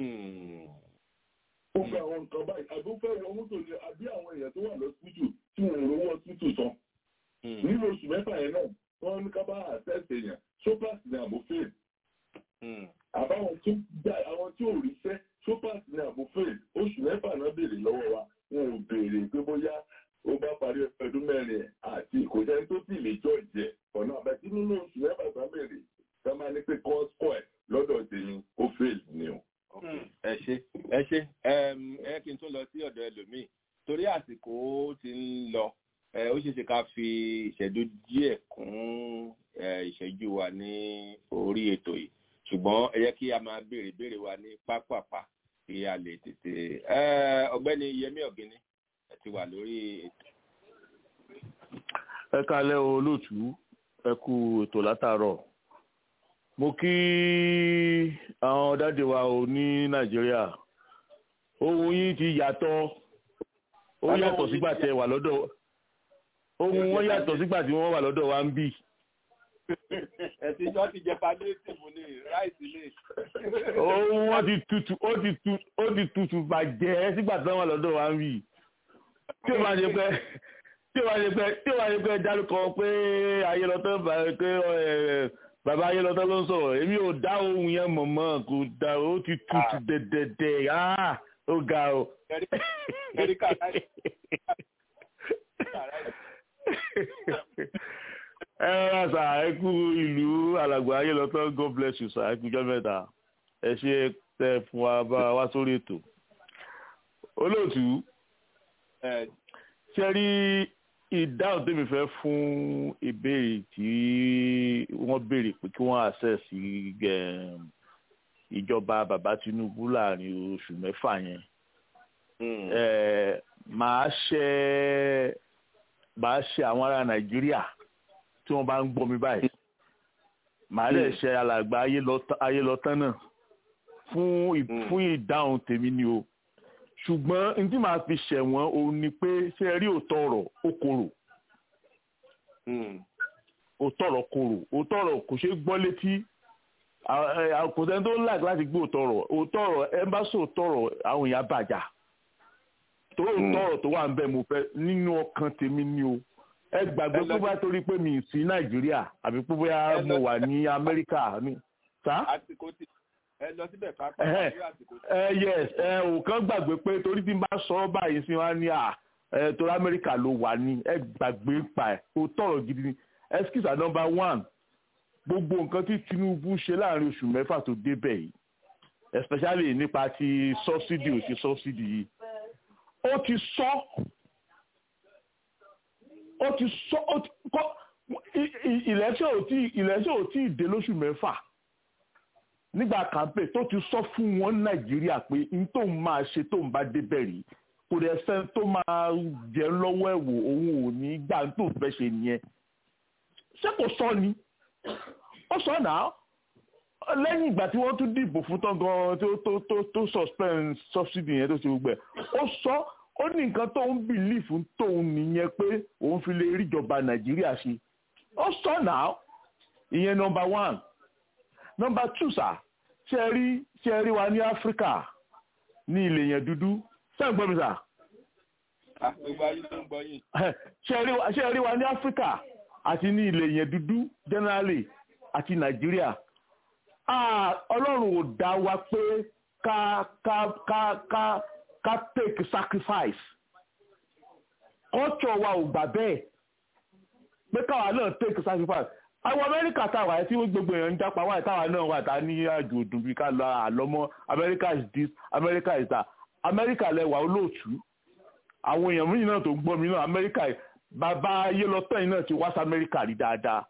ó gba àwọn nǹkan báyìí àbúfẹ́ wọ mọ́tò ni àbí àwọn èèyàn tó wà lọ́sítútù tí wọ́n ń rówó ọsítútù san. nínú oṣù mẹ́fà yẹn náà wọ́n ní ká bá àṣẹ́ṣe èèyàn sopas ní àbúfẹ́. àbáwọn tó já àwọn tí ò ríṣẹ́ sopas ní àbúfẹ́ oṣù mẹ́fà náà béèrè lọ́wọ́ wa wọn ò béèrè pé bóyá ó bá parí ọdún mẹ́rin àti ìkòjẹ́ tó sì lè jọ ìjẹ́ ọ̀nà àbẹ̀tí nínú oṣù mẹ́fà tó béèrè tó máa ní pé kọ́ńtò ẹ̀ lọ́dọ̀ tèmi ó fail ni o. ẹ ṣe ẹ ṣe ẹ kí n tún lọ sí ọ̀dọ̀ ẹlòmíì torí àsìkò ti ń lọ ó ṣeé ṣe ká fi ìṣẹ́jú díẹ̀ kún ìṣẹ́jú wa ní orí ètò yìí ṣùgbọ́n ẹ yẹ kí a máa béèrè béèrè wa ní pápápá kí a lè tètè ọ̀gbẹ́ni Yẹmí Ọ̀gíní ẹ ti wà lórí ètò. ẹ kalẹ́ o olóòtú ẹ kú ètò látàárọ̀ mo kí àwọn dáde wa ò ní nàìjíríà ohun yín ti yàtọ̀ ó yàtọ̀ sígbà tí ẹ wà lọ́dọ̀ ohun wọn yàtọ̀ sígbà tí wọ́n wà lọ́dọ̀ wa ń bì. ẹ̀sìn ìjọ ti jẹ palliative ní ráìsì lè. ohun wọn ti tutù ó ti tutù ó ti tutù bàjẹ́ sígbà tí wọ́n wà lọ́dọ̀ wa ń bì. tí ó máa ṣe pé tí ó máa ṣe pé tí ó máa ṣe pé dárúkọ pé ayélọ́tọ́ pé bàbá ayélọ́tọ́ ló ń sọ̀rọ̀ èmi ò dá ohun yẹn mọ̀ mọ́ kò dá ó ti tutù dẹ̀dẹ̀dẹ̀ ó ga o. Erika ẹ rárá sà ẹ kú ìlú alàgbà ayélọ́tọ́ god bless you sà ẹ kú jọ́ mẹ́ta ẹ ṣe tẹ fún wa bá wa sórí ètò. olóòtú ṣe rí ìdáhùn tèmi fẹ́ fún ìbéèrè tí wọ́n béèrè pé kí wọ́n access ìjọba bàbá Tinubu láàrin oṣù mẹ́fà yẹn màá ṣe màá ṣe àwọn ará Nàìjíríà tí wọ́n bá ń gbọ́ mi báyìí màá lè ṣe alàgbà ayélọtán náà fún fún ìdáhùn tèmi ni o ṣùgbọ́n n tí màá fi ṣẹ̀wọ̀n òun ni pé ṣé ẹ rí òótọ́ ọ̀rọ̀ ó korò òótọ́ ọ̀rọ̀ korò òótọ́ ọ̀rọ̀ kò ṣeé gbọ́ létí kò sẹ́ni tó ń láì láti gbé òótọ́ ọ̀rọ̀ òótọ́ ọ̀rọ̀ ẹ bá sọ òótọ́ ọ̀rọ̀ àwọn èèyàn bàjá tó òótọ́ ọ̀rọ̀ tó wà ń bẹ̀ mo fẹ́ nínú ọkàn tèmi ni o ẹ gbàgbé pé bá torí pé mi sí Nàìjíríà àbí pé bóyá mo wà ní Amẹ́ríkà ní. àsìkò tí ẹ lọ síbẹ̀ pápá àsìkò tí. ẹ yes ẹ ò kàn gbàgbé pé torí tí n bá sọ ọ́ báyìí sí wa ní à ẹ torí Amẹ́ríkà ló wà ní ẹ gbàgbé pa ẹ òótọ́ ọ̀rọ̀ gidi ni excuse number one gbogbo nǹkan tí Tinubu ṣe láàrin oṣù mẹ́fà tó débẹ̀ yìí especially nípa ti subsidy ò ṣe subsidy yìí ó ti sọ ó ti sọ ó ti kọ́ ìlẹ́sẹ̀ ò tí ìlẹ́sẹ̀ ò tí ì dé lóṣù mẹ́fà nígbà campaign tó ti sọ fún wọn Nàìjíríà pé n tó ń máa ṣe tó ń bá débẹ̀ rí kò dẹ̀ sẹ́ni tó máa jẹ́ lọ́wọ́ ẹ̀wò òun ò ní gbà tó fẹ́ ṣe nìyẹn ṣé kò sọ ni ó sọ náà lẹ́yìn ìgbà tí wọ́n tún dìbò fún tán gan tó tó tó tó suspend subsidy yẹn tó ṣe gbogbo ẹ̀ ó sọ ó ní nǹkan tó ń bìlífù tóun nìyẹn pé òun fi lè ríjọba nàìjíríà ṣe ó sọ náà ìyẹn number one number two sà ṣe ẹ rí ṣe ẹ rí wa ní áfíríkà ní ilẹ̀ yẹn dúdú ṣé ń gbọ́ mi sà. gbogbo ayé tó ń gbọ́ yìí. ṣe ẹ rí wa ní áfíríkà àti ní ilẹ̀ yẹn dúdú generally àti nàìjíríà ọlọ́run ò dá wa pé ká ká ká ká ká take sacrifice culture wa ò gbà bẹ́ẹ̀ pé káwa náà take sacrifice àwọn amẹ́ríkà táwa ẹ̀ tí gbogbo èèyàn ń jápa wáyé táwa náà wà tá ní àjò òdùn bíi ká lọ àlọ́mọ́ america is this america is that america lẹwà olóòtú àwọn èèyàn míì náà tó ń gbọ́ mi náà america bàbá ayélọ́tọ̀ yìí náà ti wá sí amẹ́ríkà rí dáadáa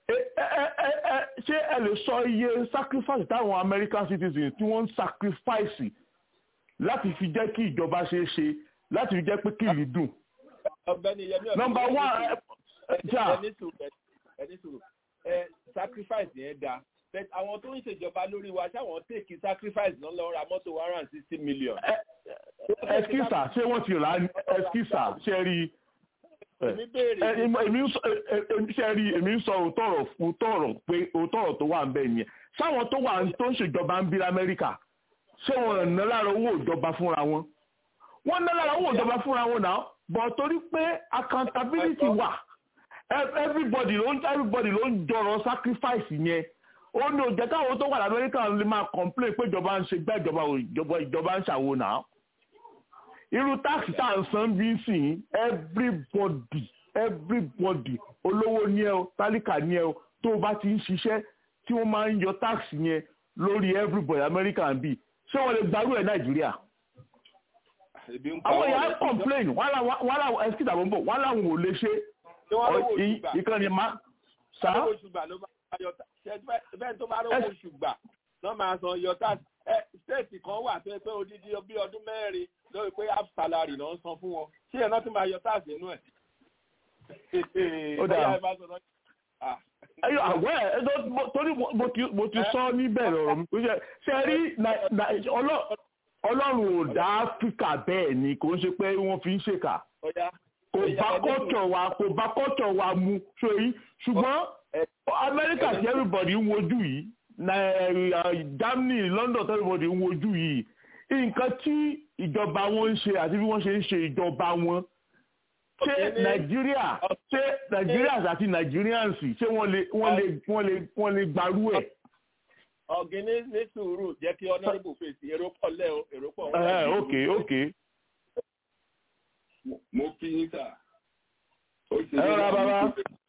ṣé ẹ lè sọ iye sacrifice táwọn american citizens tí wọ́n ń sacrifice láti fi jẹ́ kí ìjọba ṣe é ṣe láti fi jẹ́ pé kí ìlú dùn. number one jà ẹni sùúrù ẹ sacrifice yẹn da àwọn tó ń ṣèjọba lórí wa ṣáwọn tèkì sacrifice náà lọ ra mọ́tò one hundred and sixty million. ẹskísà ṣé wọ́n ti rà á ẹskísà ṣe rí i èmi ṣe rí èmi ń sọ òótọ́ ọ̀rọ̀ pé òótọ́ ọ̀rọ̀ tó wà ń bẹ̀ yẹn sáwọn tó wà tó ń ṣèjọba ń bí lamẹ́ríkà ṣé wọn ná lára owó ìjọba fúnra wọn wọn ná lára owó ìjọba fúnra wọn náà bọ̀ torí pé accountability wà everybody ló ń everybody ló ń jọrọ sacrifice yẹn ó ní òjẹ́ káwọn tó wà lamẹ́ríkà lè máa complain pé ìjọba ń ṣe gbẹ́ ìjọba ìjọba ń ṣàwo náà irú táàkì tá à ń san bí sìn everybody everybody olówó ní ẹ o tálíkà ní ẹ o tó o bá ti ń ṣiṣẹ́ tí wọ́n máa ń yọ táàkì yẹn lórí everybody America ń bì ṣé wọ́n lè gbarú ẹ̀ Nàìjíríà. àwọn èèyàn complain wọ́n làwọn ẹ̀sìkìtà bọ̀ ń bọ̀ wọ́n làwọn ò lè ṣe ìkànnì má. sá. bẹ́ẹ̀ tó bá rówó oṣù gbà náà máa san yọ táàkì stéètì kan wà tó yẹ pé odidi bí ọdún mẹ́rin lórí pé half salary náà ń san fún wọn ṣé ẹ̀ náà tún máa yọ táàsì inú ẹ̀. ó dáa ẹyọ àwọ̀ ẹ̀ torí mo ti sọ níbẹ̀rẹ̀ ọ̀rọ̀ mi pé ṣe rí ọlọ́run ò dá áfíríkà bẹ́ẹ̀ ni kò ń ṣe pé wọ́n fi ń ṣèkà kò bá kọ́tọ̀ wa kò bá kọ́tọ̀ wa mu sórí ṣùgbọ́n amẹ́ríkà tí everybody ń wojú yìí germany london tí everybody ń wojú yìí nǹkan tí ìjọba wọn ń ṣe àti bí wọ́n ṣe ń ṣe ìjọba wọn ṣé nàìjíríà ṣé nigerians àti nigerians ṣé wọ́n lè wọ́n lè wọ́n lè wọ́n lè gbarú ẹ̀. ọ̀gìnní ní sùúrù jẹ́ kí honourable fèsì èrò pọ̀ lẹ́ o èrò pọ̀ wọ́n. ẹ ok ok. mo kí yín sà. ẹ rọra bàbá.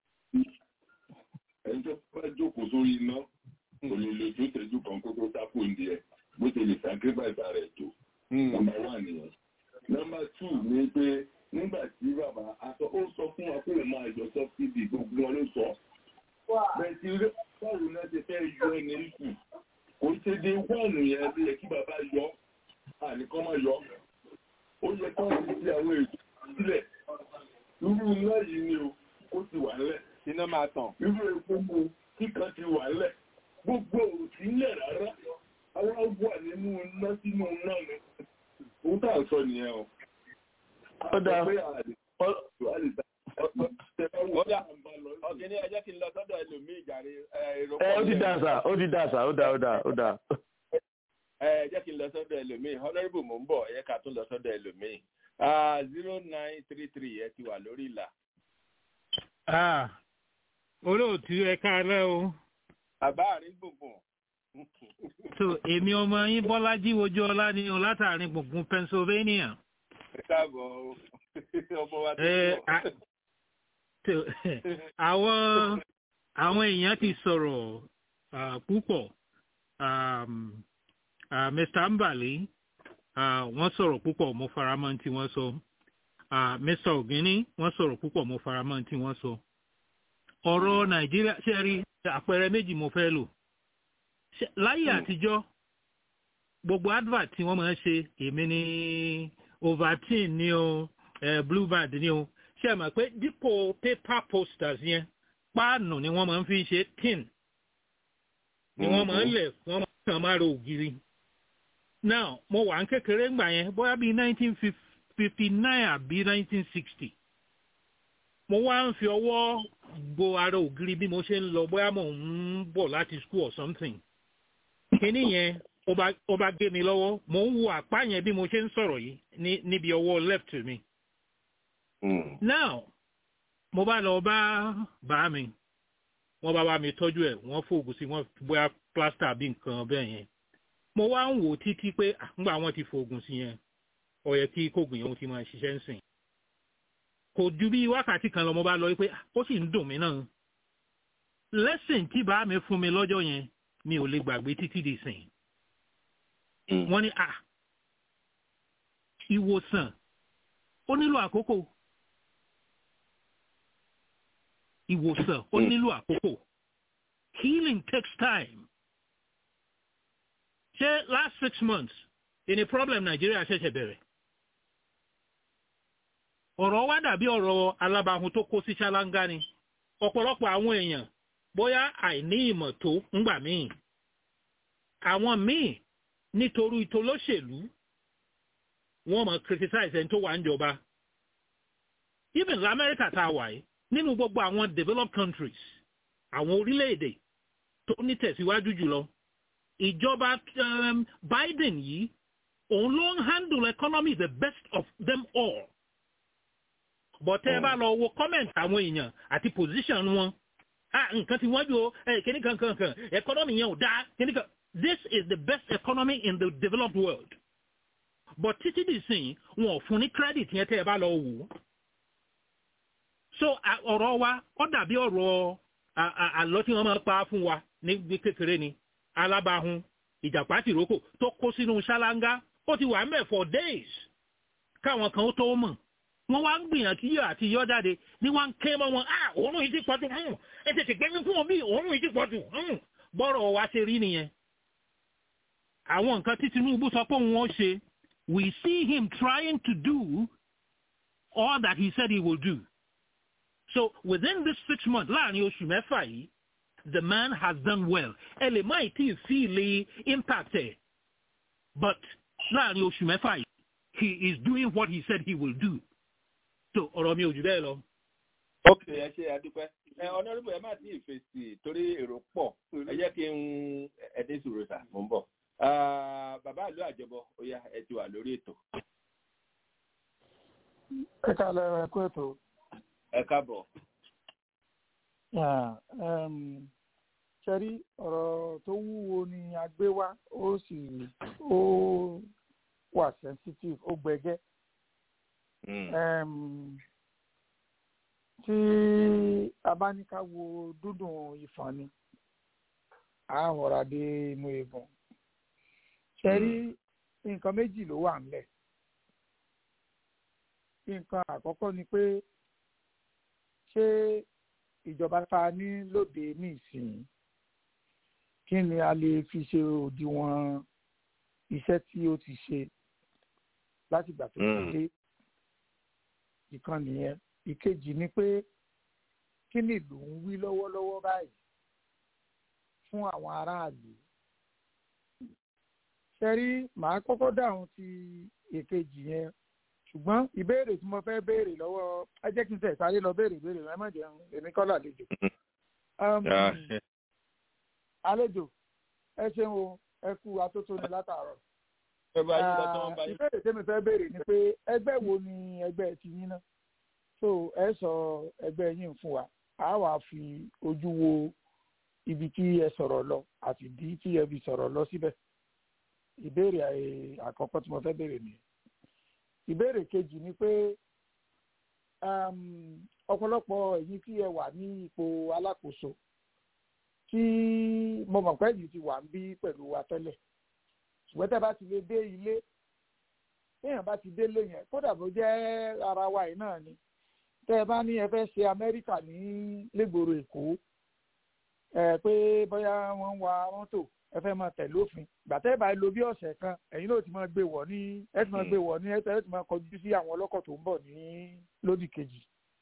ẹni tó bá jókòó sórí iná kò lè lè tó tẹ́jú kan kó tó sápò ń di ẹ̀ bó ṣe lè sacrifice ara ẹ̀ tó. nọ́mbà one nìyẹn. nọ́mbà two ni pé nígbà tí bàbá aṣọ ó sọ fún wa pé òun máa yọ sọ́fídì gbogbo wọn ló sọ. bẹ́ẹ̀ ti rí báwo náà ṣe fẹ́ yọ ẹni kù kò ṣe dé wọ́ọ̀nù yẹn ló yẹ kí bàbá yọ àníkọ́ máa yọ. ó yẹ kí wọ́n ti ṣe àwọn ètò sílẹ̀ irú iná yìí ni o kó ti wà lẹ̀. iná máa tàn. irú epo mu kíkan ti wà lẹ̀ gbogbo òsì ńlẹ̀ rárá àwọn wà nínú iná sínú iná ni. òun tà ń sọ nìyẹn o ó dáa ọ̀gẹ́ni ẹ jẹ́ kí n lọ sọ́dọ̀ ẹlòmíì jàre èrò ẹ ó ti dáa sà ó ti dáa sà ó dáa ó dáa ó dáa. ẹ jẹ́ kí n lọ sọ́dọ̀ ẹlòmíì honourable mò ń bọ̀ ẹ ká tún lọ sọ́dọ̀ ẹlòmíì zero nine three three ẹ ti wà lórí ìlà. olóòtú ẹ káàárọ̀ o. bàbá àrín gbùngbùn. so èmi ọmọ yín bọ́lájí ojú ọlá ni o látàrin gbùngbùn pennsylvania káàbọ̀ ọmọ wa tó bọ̀. àwọn àwọn èèyàn ti sọ̀rọ̀ púpọ̀ mr mbali wọ́n sọ̀rọ̀ púpọ̀ mo faramọ́ tí wọ́n sọ mr ogini wọ́n sọ̀rọ̀ púpọ̀ mo faramọ́ tí wọ́n sọ. ọ̀rọ̀ nàìjíríà ṣe rí àpẹẹrẹ méjì mo fẹ́ lò láyé àtijọ́ gbogbo advert tí wọ́n máa ń ṣe èmi ní ovaltine ni o eh, bluebird ni o ṣe mọ̀ pé dípò paper posters yẹn páànù ni wọ́n máa ń fi ṣe tin ni wọ́n máa ń lẹ̀ wọ́n máa ń kàn máa ro ògiri. now mo wà ń kékeré ńgbà yẹn bóyá bíi nineteen fifty nine àbí nineteen sixty mo wá ń fi ọwọ́ gbo ara ògiri bí mo ṣe ń lọ bóyá mo ń bọ̀ láti school or something. kíní yẹn ó bá gé mi lọ́wọ́ mò ń wo àpá yẹn bí mo ṣe ń sọ̀rọ̀ yìí níbi ọwọ́ left mi. now mo bá lọ bá bá mi wọ́n bá bá mi tọ́jú ẹ̀ wọ́n fòògùn sí wọ́n bóyá plaster bí nǹkan bẹ́ẹ̀ yẹn. mo wá ń wò títí pé àgbà wọn ti fòògùn sí yẹn ó yẹ kí kóògùn yẹn ti máa ṣiṣẹ́ ń sìn. kò ju bí wákàtí kan lọ mo bá lọ pé ó sì ń dùn mí náà. lẹ́sìn tí bá mi fún mi lọ́jọ́ yẹn mi ò lè gbàgbé títí di sìn wọ́n ní à ìwòsàn ó nílò àkókò ìwòsàn ó nílò àkókò healing takes time ṣé last six months ìní problem Nàìjíríà ṣẹ̀ṣẹ̀ bẹ̀rẹ̀ ọ̀rọ̀ wa dàbí ọ̀rọ̀ alábàáhùn tó kó sí ṣáláńgá ni ọ̀pọ̀lọpọ̀ àwọn èèyàn bóyá àìní ìmọ̀ tó ńgbà míì àwọn míì nítorí ìtòlóṣèlú wọ́n máa criticize ẹni tó wà ń jọba even lamẹ́ríkà tá a wà yìí nínú gbogbo àwọn developed countries àwọn orílẹ̀-èdè tó ní tẹ̀síwájú jùlọ ìjọba um, Biden yìí òun ló ń handle economy the best of them all but ẹ bá lọ wo comment àwọn èèyàn àti position wọn ah nǹkan tí wọ́n jù ó kíní kan kan kan economy yẹn ò dáa kíní kan this is the best economy in the developed world but títí di sìn wọn ò fún ní credit yẹn tẹ́ ẹ bá lọ wò ó so ọ̀rọ̀ wa ó dàbí ọ̀rọ̀ àlọ́ tí wọ́n máa pa fún wa ní kékeré ni alábàáhùn ìjàpá tìrókò tó kó sínú ṣáláńgá ó ti wà mẹ́ for days káwọn kan ó tó mọ̀ wọ́n wá ń gbìyànjú yọ àti yọ jáde ní wọ́n ń ké mọ́ wọn ah òórùn yìí ti pọ̀jù ẹ tètè gbẹ́mí fún wọn bí òórùn yìí ti pọ̀jù bọ́rọ̀ wa ṣe rí nìyẹn àwọn nǹkan tí Tinubu sọ pé òun ó ṣe we see him trying to do all that he said he will do so within this six months láàrin oṣù mẹ́fà yìí the man has done well ẹ lè má ì tí ì feel impact ẹ̀ but láàrin oṣù mẹ́fà yìí he is doing what he said he will do so ọ̀rọ̀ mi ò jù bẹ́ẹ̀ lọ. ok ẹ ṣe àdúpẹ́ ẹ ọ̀nàdúgbò ẹ má tí ì fèsì torí èrò pọ̀ ẹ jẹ́ kí n ẹdín sùúrù sà mò ń bọ̀ bàbá ìlú àjọbọ ó yá ẹ ti wà lórí ètò. ẹ kálẹ̀ ẹ kú ètò. ẹ káàbọ̀. ṣẹ́rí ọ̀rọ̀ tó wúwo ni a gbé wá ó sì ó wà sensitive ó gbẹgẹ́. tí a bá ní ká wo dúdùn ìfọ̀n ni a rọra dé inú eegun. ṣẹ́rí nǹkan méjì ló wà ńlẹ̀. nǹkan àkọ́kọ́ ni pé ṣé ìjọba ta ní lóde ní ìsìn kí ni a lè fi ṣe òdiwọ̀n iṣẹ́ tí ó ti ṣe láti ìgbà tó ti dé ìkan nìyẹn ìkejì ni pé kí ni ìlú ń wí lọ́wọ́lọ́wọ́ báyìí fún àwọn aráàlú ṣe rí màá kọ́kọ́ dáhùn ti èkejì yẹn ṣùgbọ́n ìbéèrè tí mo fẹ́ béèrè lọ́wọ́ ẹ jẹ́ kí n tẹ̀ sáré lọ béèrè béèrè ẹ má jẹun èmi kọ́ làlejò. àlejò ẹ ṣeun o ẹ kú atótóni látàárọ̀. ìbéèrè tí mi fẹ́ béèrè ni pé ẹgbẹ́ wo ni ẹgbẹ́ ti yín náà so ẹ sọ ẹgbẹ́ yín fún wa a wà fi ojú wo ibi tí ẹ sọ̀rọ̀ lọ àti ìdí tí ẹ fi sọ̀rọ̀ lọ síbẹ̀ ìbéèrè àkọ́kọ́ tí mo fẹ́ béèrè nìyẹn ìbéèrè kejì ni pé ọ̀pọ̀lọpọ̀ ẹ̀yin tí ẹ wà ní ipò alákòóso tí mo mọ̀ pé yìí ti wà ń bí pẹ̀lú wa tẹ́lẹ̀ ṣùgbọ́n tẹ́ bá ti lè dé ilé téèyàn bá ti délé yẹn kódà bó jẹ́ ara wa yìí náà ni tẹ́ ẹ bá ní ẹ fẹ́ ṣe amẹ́ríkà ní lẹ́gbòrò èkó ẹ pé bóyá wọ́n ń wa mọ́tò ẹ fẹ́ máa tẹ̀lé òfin gbàtẹ́ ìbá lo bí ọ̀sẹ̀ kan ẹ̀yin náà ti máa gbé wọ̀ ní ẹ ti máa gbé wọ̀ ní ẹ ti máa kọjú sí àwọn ọlọ́kọ̀ tó ń bọ̀ ní lódì kejì.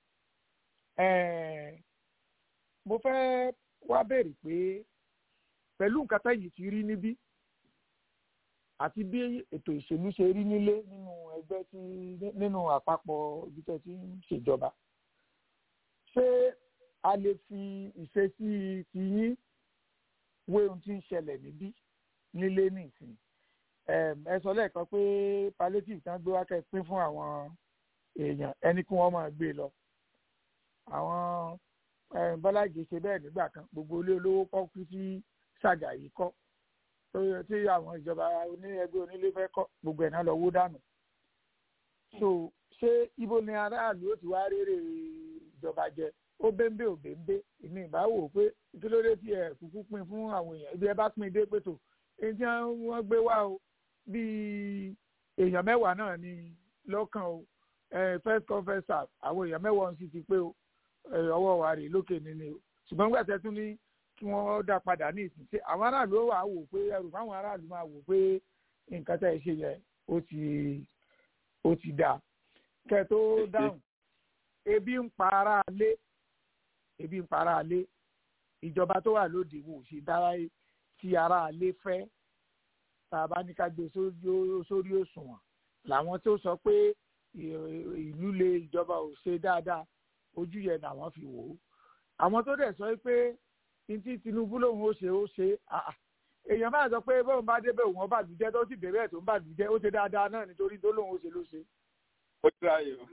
mo fẹ́ wá béèrè pé pẹ̀lú nǹkan tẹ́yìn ti rí níbí àti bí ètò ìṣèlú ṣe rí nílé nínú ẹgbẹ́ tí nínú àpapọ̀ ibi tẹ́ ti ń ṣèjọba ṣé a lè fi ìṣesí ti yín wé ohun tí ń ṣẹlẹ̀ níbí nílé nìsín ẹ sọ lẹ́ẹ̀kan pé palliative tán gbé wákẹ́ pín fún àwọn èèyàn ẹni kí wọ́n máa gbé lọ àwọn bọ́lájì ṣe bẹ́ẹ̀ nígbà kan gbogbo ilé olówó kọ́ kú sí ṣàgàyí kọ́ tí àwọn ìjọba ẹgbẹ́ onílé fẹ́ kọ́ gbogbo ẹ̀ náà lọ wó dànù so ṣé ibo ni aráàlú ó ti wá rere ìjọba jẹ ó bẹ́ńbẹ́ ò bẹ́ńbẹ́ èmi ìbá wò pé kí ló dé tí ẹ kúkú pín fún àwọn èèyàn ibi ẹ bá pín dé pé tó èyí tí wọ́n gbé wá o bíi èèyàn mẹ́wàá náà ni lọ́kàn o first come first serve àwọn èèyàn mẹ́wàá sì ti pé o ọwọ́ wa rè lókè nínú o ṣùgbọ́n gbàtẹ́ tún ní kí wọ́n dá padà ní ìsìn ṣe àwọn aráàlú ó wà wò pé ẹrù fáwọn aráàlú máa wò pé nǹkan tẹ́ ẹ ṣe yẹn ó ti ó ti dà kẹ́ tó dáhùn ebi ń pa ara lé ebi ń para alé ìjọba tó wà lóde wò ṣe dára tí ara alé fẹ́ tá a bá ní ká gbé sórí òṣùwọ̀n làwọn tó sọ pé ìlú lè ìjọba ò ṣe dáadáa ojú yẹn làwọn fi wò ó àwọn tó dẹ̀ sọ pé ntí Tinubu lòun ó ṣe ó ṣe èèyàn máa sọ pé bóun bá débẹ̀ òun ọba àdújẹ́ tó sì débẹ̀ tó ń bàdújẹ́ ó ṣe dáadáa náà nítorí tó lòun ó ṣe ló ṣe. ó ti ráyè o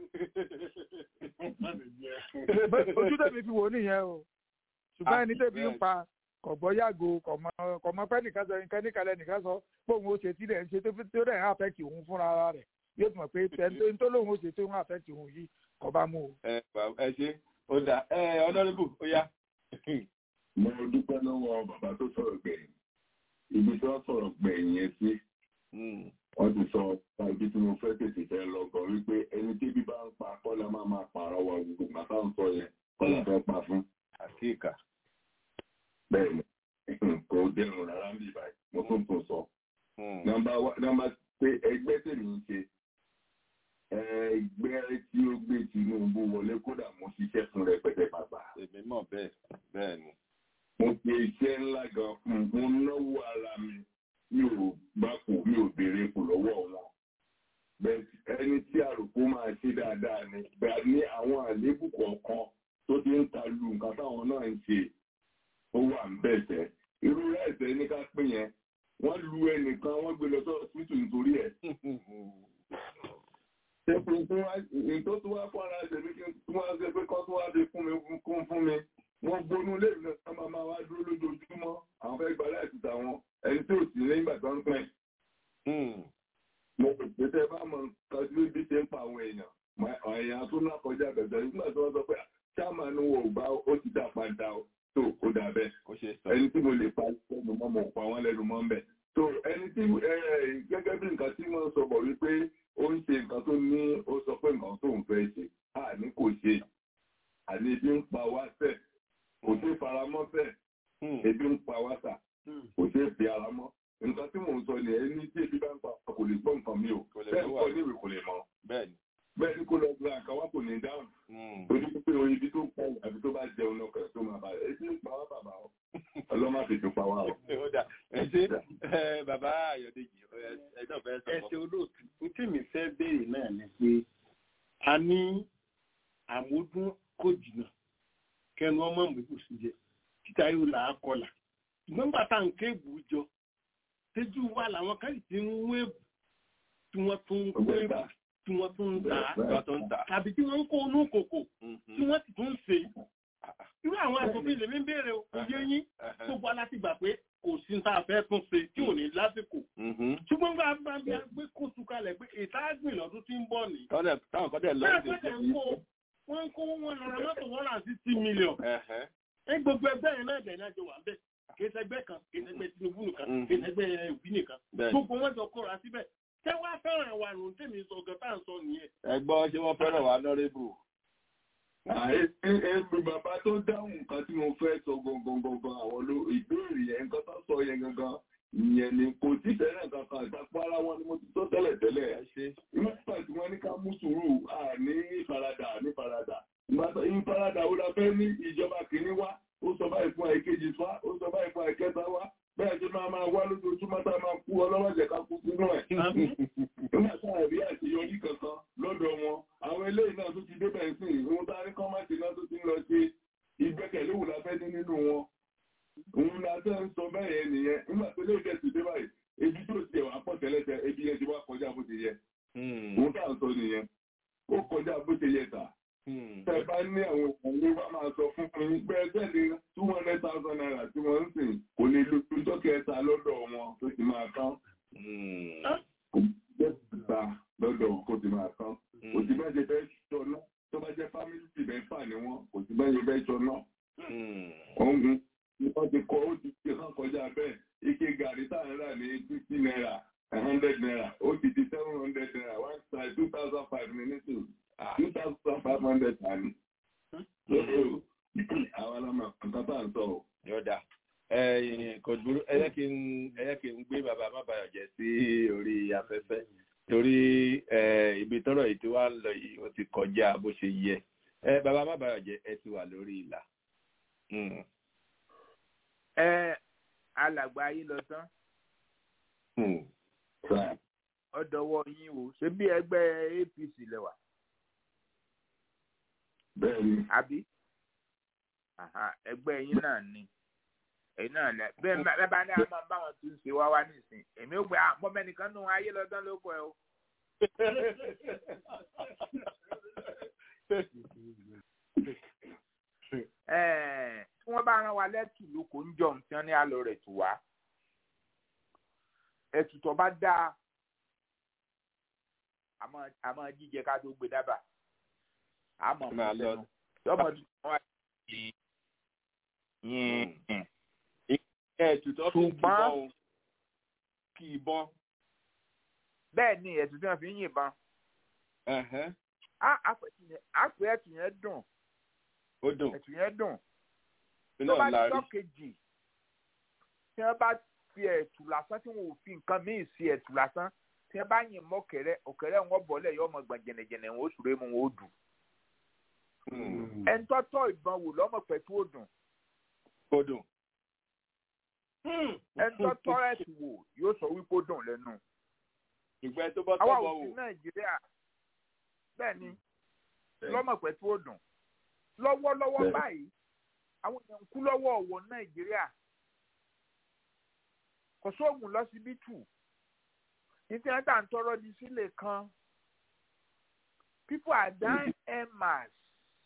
ojú tẹ̀mí fi wò nìyẹn o ṣùgbọ́n ẹni tẹ̀mí ń pa kọ̀gbọ́ yàgò kọ̀mọ́ pẹ́ nìkan sọ nǹkan níkàlẹ̀ nìkan sọ pé òun ó ṣe tí rẹ̀ ń ṣe tó rẹ̀ ń àfẹ́kì òun fúnra rẹ̀ yóò tún mọ̀ pé ẹni tó lóun ó ṣe tó ń àfẹ́kì òun yìí kọ́ bá mú o. ẹ ṣe ó dà ẹ ọlọ́rìbù ó yá. mo dúpẹ́ lọ́wọ́ bàbá tó sọ̀rọ̀ gbẹ̀yìn ibi tí wọ́n sọ̀rọ̀ gbẹ̀yìn yẹn sí wọ́n ti sọ ibi tí mo fẹ́ tètè fẹ́ lọ gan wípé ẹni tí bíbá ń pa kọ́lá máa máa pààrọ̀ wa gbogbo màtá ń sọ yẹn kọ́lá fẹ́ pa fún. àkíkà. bẹ́ẹ̀ni kò dẹrùn rárá ń bì báyìí mo tún tún sọ. nọ́mbà pé ẹgbẹ́ tèmi ń ṣe ẹgbẹ́ tí ó gbé Tinubu wọlé kódà mo ṣiṣẹ́ fún rẹpẹtẹ bàbá. èmi mọ̀ bẹ́ẹ̀ bẹ́ẹ̀ ni. mo ṣe iṣẹ́ ńlá gan mo náwó ara mi mi ò bá kò mi ò béèrè kò lọ́wọ́ wọn náà ń ṣe ó wà ń bẹ̀sẹ̀ irú ẹ̀sẹ̀ ní ká pín yẹn wọ́n lu ẹnìkan wọ́n gbé lọ sí ọ̀sìpìtì nítorí ẹ̀. ṣé fún fún wa ètò tó wá fún ara ẹsẹ̀ mi kí n tún wá ṣe pé kọ́ tó wá fi fún mi kún fún mi wọ́n gbónú lé ìlú náà máa máa wá dúró lójoojúmọ́ àwọn fẹ́ gba láìsí tàwọn ẹni tí ò sí lẹ́yìn ìgbà tó ń pẹ́. mo rò pé tẹ́ bá mọ nǹkan tí bí ṣe ń pa àwọn èèyàn èèyàn tó náà kọjá bẹ̀rẹ̀ nígbà tí wọ́n sọ pé chairman wo ò bá ó ti dà padà ó tó ó dà bẹ́ẹ̀ ẹni tí mo lè pa lẹ́nu mọ́ mo pa wọ́n lẹ́nu mọ́ ń bẹ̀. so ẹni tí gẹ́gẹ́ bí nǹkan tí wọ́n sọ bọ̀ wípé ó ń ṣe nǹkan tó ní ó sọ pé nǹkan tó ń fẹ́ ṣe àní kò ṣe àní ebi ń pa wá sẹ̀ kò sí faramọ́ sẹ̀ ebi ń pa wá sà kò sí fi ara mọ́ nǹkan tí mò ń sọ ni ẹni tí ebi bá ń pa kò lè gbọ́ nǹkan mi ò bẹ́ẹ̀ kọ́ níwèé kò lè mọ̀ bẹ́ẹ̀ ni kò lọ gba nǹkan wá kò ní dáhùn torí pé oyin ibi tó ń pọ̀ àbí tó bá jẹun náà kẹ̀ tó máa bá rẹ̀ ebi ń pa wá bàbá o ọlọ́mọ àfẹ́jọ pa wá o. ẹ ṣe bàbá Ayọ̀dèjì ẹ náà fẹ́ sọ. ẹ ṣe olóòtú n tí mi fẹ́ béèrè náà ni pé a ní àmójún kò jìnnà kẹnu ọmọ mẹ́kù sí jẹ títa yóò là á kọlà ṣùgbọ́n nígbà tá à ń ké èbù jọ tẹ́jú wa làwọn kan ti ń wé èbù tí wọ́n tún ń kó èbù tí wọ́n tún ń tà á tàbí tí wọ́n ń kó inú kòkò tí wọ́n sì tún ń ṣe irú àwọn asòfin lèmi ń béèrè oyé yín gbogbo aláti gbà pé kò sí tá a fẹ́ tún ṣe tí ò ní lásìkò ṣùgbọ́n bá bá bí a gbé kóṣù kalẹ̀ pé ètò àgbìn lọ́dún tí ń bọ̀ ní. táwọn kọ́ dẹ̀ lọ́ọ́ ṣe wọ́n ń kó wọn lọ mọ́tò one hundred and sixty million. ẹ gbogbo ẹgbẹ́ yẹn náà dẹ̀ náà jọ wà bẹ́ẹ̀ kì í ṣẹgbẹ́ kan kì í ṣẹgbẹ́ Tinubu nìkan kì í ṣẹgbẹ́ Òbí nìkan gbogbo wọn jọ kóra síbẹ̀ ṣé wàá fẹ́ràn wà nù tèmi sọ ọ̀gá tá à ń sọ nìyẹn. ẹ gbọ́ ṣé wọ́n fẹ́ràn wà nọ́rẹ́bù. Ẹgbẹ́ bàbá tó dáhùn nǹkan tí mo fẹ́ sọ gangan gangan àwọn ló ìbéèrè yẹn nǹkan tó sọ yẹn gangan ìyẹn ni kò tí fẹ́ràn kankan ìtàkùn ara wọn ni mo ti sọ tẹ́lẹ̀ tẹ́lẹ̀. Nígbà tí wọ́n ní ká mú sùúrù à ní ìfaradà ní ìfaradà. Ìfaradà wo la fẹ́ ní ìjọba kìíní wá? Ó sọ báyìí fún àìkejì wá, ó sọ báyìí fún àìkẹta wá. Bẹ́ẹ̀ ṣe máa máa wá lójoojúmọ́ tá a máa kú ọlọ́wọ́jẹ̀ ká kú sínú ẹ̀. Nígbà tá a rí àṣeyọrí kankan lọ́dọ̀ wọn, àwọn eléyìí náà tó ti débẹ̀ sí ìhun tá a rí kọ́mọ̀tì náà tó ti ń lọ sí ìgbẹ́kẹ̀lé wò la fẹ́ ní nínú wọn. Òun la tẹ́ ń sọ bẹ́ẹ̀ yẹn nìyẹn. Nígbà tó lè dẹ̀ sí dé báyìí, ebi tó ti ẹ̀wà pọ̀ tẹ́lẹ̀tẹ́, ebi yẹn ti wá kọjá bó ti yẹ. Òun tá à ń sọ nìyẹn. Ó kọjá bó ti yẹ tà. Tẹ bá ní àwọn òkùnrin bá máa sọ fún mi pé ẹgbẹ́ ní two hundred thousand naira tí wọ́n ń sìn kò lè lo ọjọ́ kẹta lọ́dọ̀ wọn tó ti máa tán. Kò jẹ́ ìgbà lọ́dọ̀ wọn kó ti máa tán. Kò sí bá ṣe fẹ́ sọ náà tó bá jẹ́ fámìlì tì bẹ́ẹ̀ fà ní wọn kò sí bá ṣe fẹ́ sọ náà. Ọ̀hún ni wọ́n ti kọ́ ó ti ṣe hàn kọjá bẹ́ẹ̀ ike gàrí tá à ń rà ní fifty naira hundred naira ó ti di seven hundred naira one side two thousand five minutes two thousand five hundred tani. àwọn ọlọmọ nǹkan tá à ń sọ o. yọ̀dà kò dúró ẹ yẹ kí n ẹ yẹ kí n gbé bàbá mábàyọ̀ jẹ́ sí orí afẹ́fẹ́ torí ibi tọ́rọ̀ yìí tí wàá lọ yìí ó ti kọjá bó ṣe yẹ bàbá mábàyọ̀ jẹ́ ẹ ti wà lórí ìlà. ẹ alàgbà yìí lọ tán ọdọwọ yín o ṣé bí ẹgbẹ́ APC lẹwà bẹ́ẹ̀ni. àbí ẹgbẹ́ yín náà ni ẹ̀yin náà lẹ bẹ́ẹ̀ bẹ́ẹ̀ bá ní àwọn bá wọn tún ṣe wá wá nísìn èmi ò gbé àpọ̀ mẹ́nìkan nù ayé lọ́dán ló kọ ẹ o. tí wọ́n bá rán wa lẹ́tù lóko ń jọ nǹkan ní àlọ́ rẹ̀ tù wá ẹ̀tù tó bá dáa àmọ́ jíjẹ ká tó gbé dábàá àmọ́ mọ lẹ́nu yọmọ tí wọ́n wá sí yín. ẹ̀tùtọ́ fi kìbọn o kì í bọ́n. bẹ́ẹ̀ ni ẹ̀tù tí wọ́n fi ń yìnbọn. àpò ẹ̀tù yẹn dùn. ó dùn. ẹ̀tù yẹn dùn. tó bá ti tọ́ kejì tí wọ́n bá fi ẹ̀tù lásán tí wọ́n ò fi nǹkan míì sí ẹ̀tù lásán tí wọ́n bá yìn mọ́ ọ̀kẹ́rẹ́ ọ̀kẹ́rẹ́ wọn bọ̀lẹ̀ yọ ọmọ gbọ̀n jẹ̀nẹ̀jẹ̀nẹ̀ wọn ó sùré mu wọn ó dùn ẹnitọ́tọ́ ìbọn wò lọ́mọ pẹ̀tù òdùn. òdùn. ẹnitọ́tọ́ ẹ̀sì wò yóò sọ wípé ó dùn lẹ́nu. ìgbẹ́ tó bá tọ́ àwa bọ̀ ò sí wò. nàìjíríà bẹ́ẹ̀ ni lọ́mọ pẹ̀tù òdùn. lọ́wọ́lọ́wọ́ báyìí àwọn èèyàn ń kú lọ́wọ́ ọ̀wọ́ nàìjíríà kò sóògùn lọ́sibítù títí wọn tà ń tọrọ di sílẹ̀ kan people are dying en masse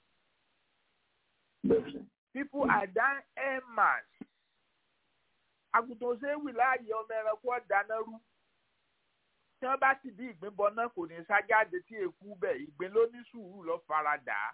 people are dying en masse àgùntàn ṣéwì láàyè ọmọ ẹranko ọ̀dáná rú tí wọ́n bá sì bí ìgbín bọ náà kò ní sájáde tí èkú bẹ̀ ìgbín ló ní sùúrù lọ faradà á.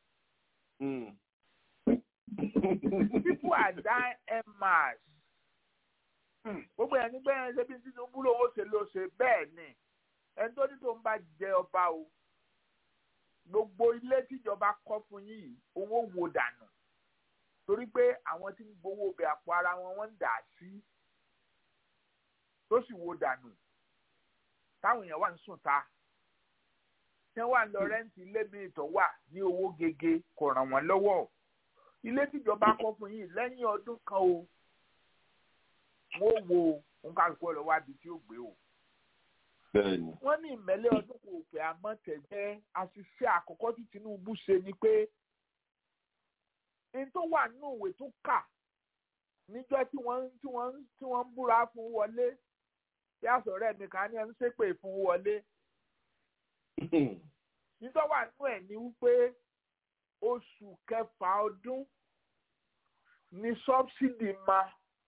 people are dying en masse gbogbo ẹni gbẹ́yẹn ṣe bí Tinubu lòun ó ṣe ló ṣe bẹ́ẹ̀ ni ẹni tó ní tó ń bá jẹ ọba o gbogbo ilé tíjọba kọ́ fún yìí owó wo dànù torí pé àwọn tí ń gbowó bẹ àpò ara wọn wọ́n ń dà sí tó sì wo dànù táwọn èèyàn wà ń sùn ta tí wọ́n wà ń lọ rẹ́ǹtì ilé míì tó wà ní owó gege kò ràn wọ́n lọ́wọ́ ilé tíjọba kọ́ fún yìí lẹ́yìn ọdún kan o wọ́n wo nkàlùkù ọ̀rọ̀ wá di tí ó gbé o. wọ́n ní ìmẹ́lẹ́ ọdún kò pé àmọ́ tẹ̀jẹ́ àṣìṣe àkọ́kọ́ tí Tinubu ṣe ni pé n tó wà nínú ìwé tó kà níjọ́ tí wọ́n tí wọ́n tí wọ́n ń búra fún wọlé tí àsọ̀rẹ́ mi kan ní ẹni ṣépè fún wọlé. níjọ́ wà nínú ẹ̀ ní wípé oṣù kẹfà ọdún ní sọ́bsidì máa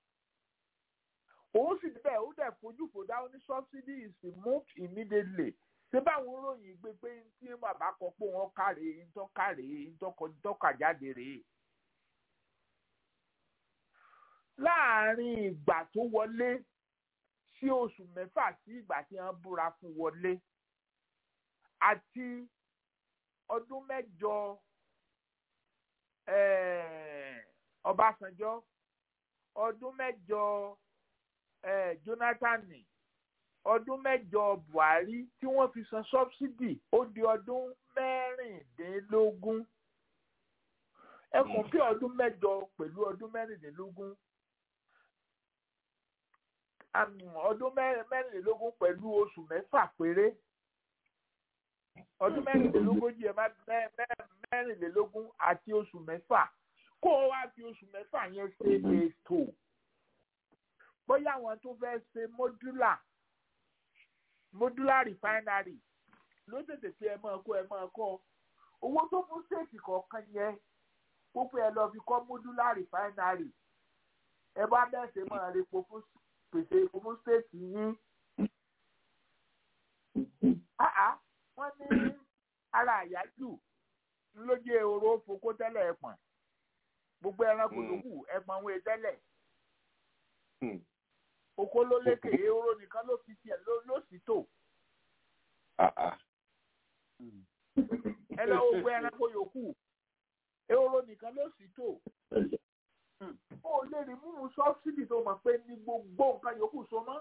òun sì bẹ́ẹ̀ ó dẹ̀ fojú fò dáhùn ní subsidy is removed immediately ṣé báwọn ròyìn gbé pé tí bàbá kọ pé wọ́n kárè ńtọ́kárè ńtọ́kàjáde rèé. láàárín ìgbà tó wọlé sí oṣù mẹ́fà sí ìgbà tí wọ́n búra fún wọlé àti ọdún mẹ́jọ Ọbásanjọ́ ọdún mẹ́jọ eh, Jonathan ọdún mẹ́jọ Buhari tí wọ́n fi san subsidy ó di ọdún mẹ́rìndínlógún ẹkùn bí ọdún mẹ́jọ pẹ̀lú ọdún mẹ́rìndínlógún ọdún mẹ́rìndínlógún pẹ̀lú oṣù mẹ́fà péré ọdún mẹ́rìndínlógójì ẹ má mẹ́rìndínlógún àti oṣù mẹ́fà kó o wá fi oṣù mẹ́fà yẹn ṣe ètò bóyá àwọn tó fẹ́ ṣe modular modular refinery ló tètè fi ẹ máa kó ẹ máa kọ́ owó tó fún stéètì kọ̀ọ̀kan yẹn púpọ̀ ẹ lọ fi kọ́ modular refinery ẹ bá bẹ́ẹ̀ ṣe máa repo fún pèsè epo fún stéètì yín. wọ́n ní ara àyájú lójú ehoro fokó tẹ́lẹ̀ ẹ̀pọ̀n gbogbo ẹranko yòókù ẹ̀pọ̀n wọn tẹ́lẹ̀ oko ló lékè ehoro nìkan ló fi tiẹ̀ ló sì tò. ẹ lọ gbogbo ẹranko yòókù ehoro nìkan ló sì tò. ó lè rí mímú sọ́ọ́sìdì tó mọ̀ pé ní gbogbo nǹkan yòókù so mọ́.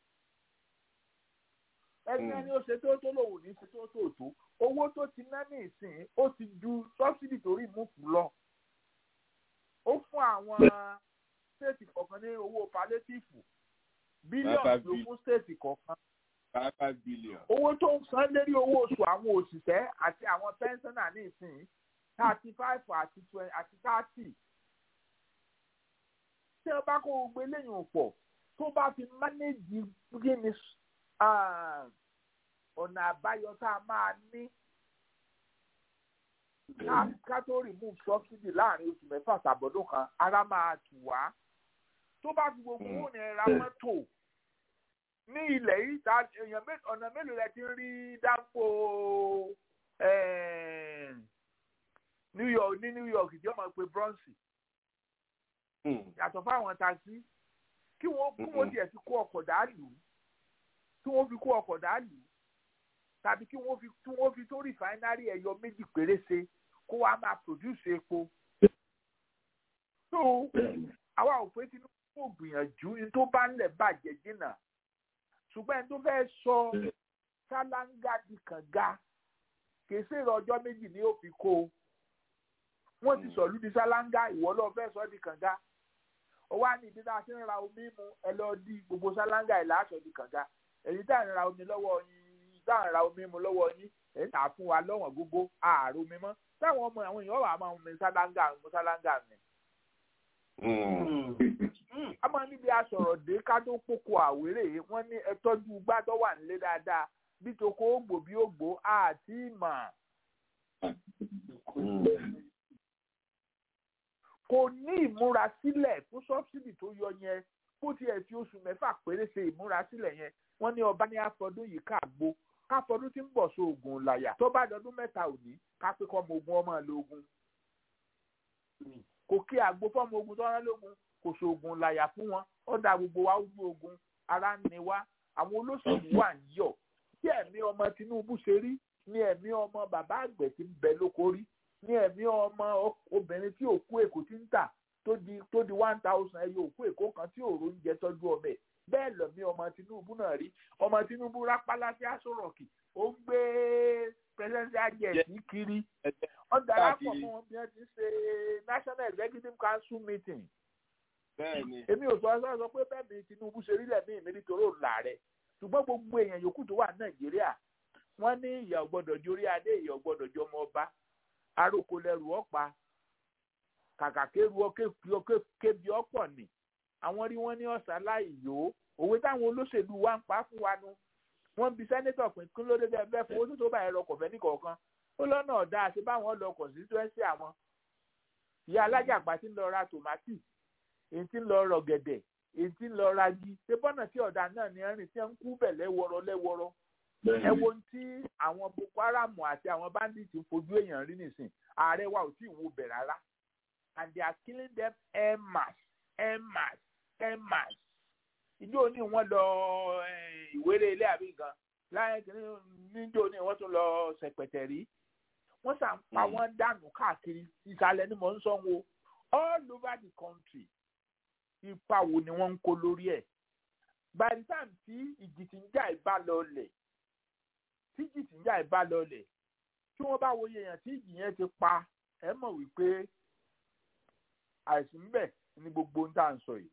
ẹni ẹni ó ṣe tó tó lòun ní ṣe tó tó tó owó tó ti ná ní ìsìn ó ti ju sọ́ọ́sìdì tó rí múfù lọ. ó fún àwọn stéètì kọ̀ọ̀kan ní owó palétífù bílíọ̀nù ló fún stéètì kọ̀ọ̀kan. five billion. owó tó ń san lérí owó oṣù àwọn òṣìṣẹ́ àti àwọn pẹ́ńsánà ní ìsìn thirty five àti twenty àti thirty. tí wọ́n bá kó gbogbo eléyìí pọ̀ tó bá fi mánéjì gíní ọ̀nà àbáyọ tá a máa ní ká tó remove subsidy láàrin oṣù mẹ́fà tàbọ̀dún kan ara máa tù wá tó bá fi gbogbo owó ní ra mọ́tò ní ilẹ̀ yìí ta èèyàn ọ̀nà mélòó rẹ ti ń rí dáńpò New York ní New York tí wọ́n máa pe bronze yàtọ̀ fáwọn taxi kí wọ́n kí wọ́n tiẹ̀ fi kó ọkọ̀ dàálù kí wọ́n fi kó ọkọ̀ dàálù tàbí kí wọ́n fi kí wọ́n fi tó rìfáínárì ẹ̀yọ méjì péré ṣe kó wàá máa produce epo. so àwa ò pé Tinubu kò gbìyànjú ní tó bá ń lẹ̀ bàjẹ́ jìnnà ṣùgbọ́n ẹni tó fẹ́ sọ ṣáláńgá di kànga kìí ṣe èrò ọjọ́ méjì ni ó fi kó o wọ́n ti sọ̀lú di ṣáláńgá ìwọ lọ́ọ́ fẹ́ sọ di kànga ó wá ní ìdí tá a ṣe ń ra omi mu ẹ lọ di gbogbo ṣáláńgá ìlà aṣọ di kànga èyí tá à ń ra omi lọ́wọ́ yín tá à ń ra omi mu lọ́wọ́ yín èyí tà fún wa lọ́wọ́n gbogbo ààrùn omi mọ́ táwọn ọmọ àwọn èèyàn wà máa ń mu ṣáláńgà mu ṣáláńgà mi a máa níbi asọ̀rọ̀ dé ká tó kókó àwérè wọ́n ní ẹ tọ́jú gbádọ́ wà nílé dáadáa bí toko ògbò bí ògbò àti ìmọ̀ kò ní ìmúrasílẹ̀ fún sọ́bsidì tó yọ yẹn kó tiẹ̀ fi oṣù mẹ́fà péré ṣe ìmúrasílẹ̀ yẹn wọ́n ní ọba ní àfọdún yìí káàgbó káfọdún tí ń bọ̀ sí oògùn làyà tó bá dọdún mẹ́ta òní ká pé kọ́ ọmọ ogun ọmọ lógun kò kí àgbo fọ́mọ ogun tó rán lógun kò sóògùn làyà fún wọn ó da gbogbo wa ojú ogun ara ń ni wá àwọn olóṣèlú wà ń yọ̀ tí ẹ̀mí ọmọ Tinubu ṣe rí ní ẹ̀mí ọmọ bàbá àgbẹ̀ tí ń bẹ lóko rí ní ẹ̀mí ọmọ obìnrin tí òkú èkó ti ń tà tó di tó di one thousand ẹyọ òkú èkó kan tí òòrùn ń jẹ tọ́jú ọmọ ẹ̀ bẹ́ẹ̀ lọ̀mí ọmọ Tinubu náà rí ọmọ Tinubu rápálá sí aṣọ rọ̀kì ó ń gbé presidential jet kiri wọ́n darapọ̀ mọ́ wọn bí wọ́n ti ṣe national executive council meeting èmi ò sọ sọ sọ pé bẹ́ẹ̀ mi Tinubu ṣe rí lẹ́mí mi nítorí òun làárẹ̀ ṣùgbọ́n gbogbo èèyàn yòókù tó wà Nàìjíríà wọ́n ní ìyà ọ̀gbọ́dọ̀ jórí adé ìyà ọ̀gbọ́dọ̀ jọmọ ọba aróko lẹ́rù ọ̀pá kàkà kéru kébi ọ̀pọ̀ ni àwọn rí wọn ní ọ̀sán láì yó òwe táwọn olóṣèlú wa ń pa fún wa nu wọ́n bi sẹ́nẹ́tọ̀ pín kí ló dé bẹ́ẹ̀ bẹ́ẹ̀ fowó tó tó báyìí lọ kọ̀fẹ́ ní kọ̀ọ̀kan ó lọ́nà ọ̀dà àti báwọn lọ constituency àwọn ìyá alájàgbá ti ń lọ ra tòmátì èyí tí ń lọ rọ gẹ̀dẹ̀ èyí tí ń lọ ra gi ṣé bọ́nà tí ọ̀dà náà ní ẹ̀rìn tí ń kú bẹ̀ lẹ́wọ̀rọ̀ lẹ́wọ̀rọ̀ ẹ wo tí àwọn Boko Haram àti àwọn bandits ń fojú èèyàn rí nìsín ààrẹ wa ò tí ì wo bẹ̀ rárá and they are killing them en masse en masse en masse ìjọ ní wọ́n lọ ìwéré ilé àbí gan láyé níjọ ní wọ́n tún lọ sẹ̀pẹ̀tẹ̀rí wọ́n sàn pa wọ́n dànù káàkiri ìsàlẹ̀ ni mò ń sọ wo all over the country ipa wo ni wọ́n ń kó lórí ẹ̀ by the time tí ìjì tí ń jà ìbá lọlẹ̀ tí ìjì tí ń jà ìbá lọlẹ̀ tí wọ́n bá wòye èèyàn tí ìjì yẹn ti pa ẹ mọ̀ wípé àìsàn ń bẹ ní gbogbo ń tà ń sọ yìí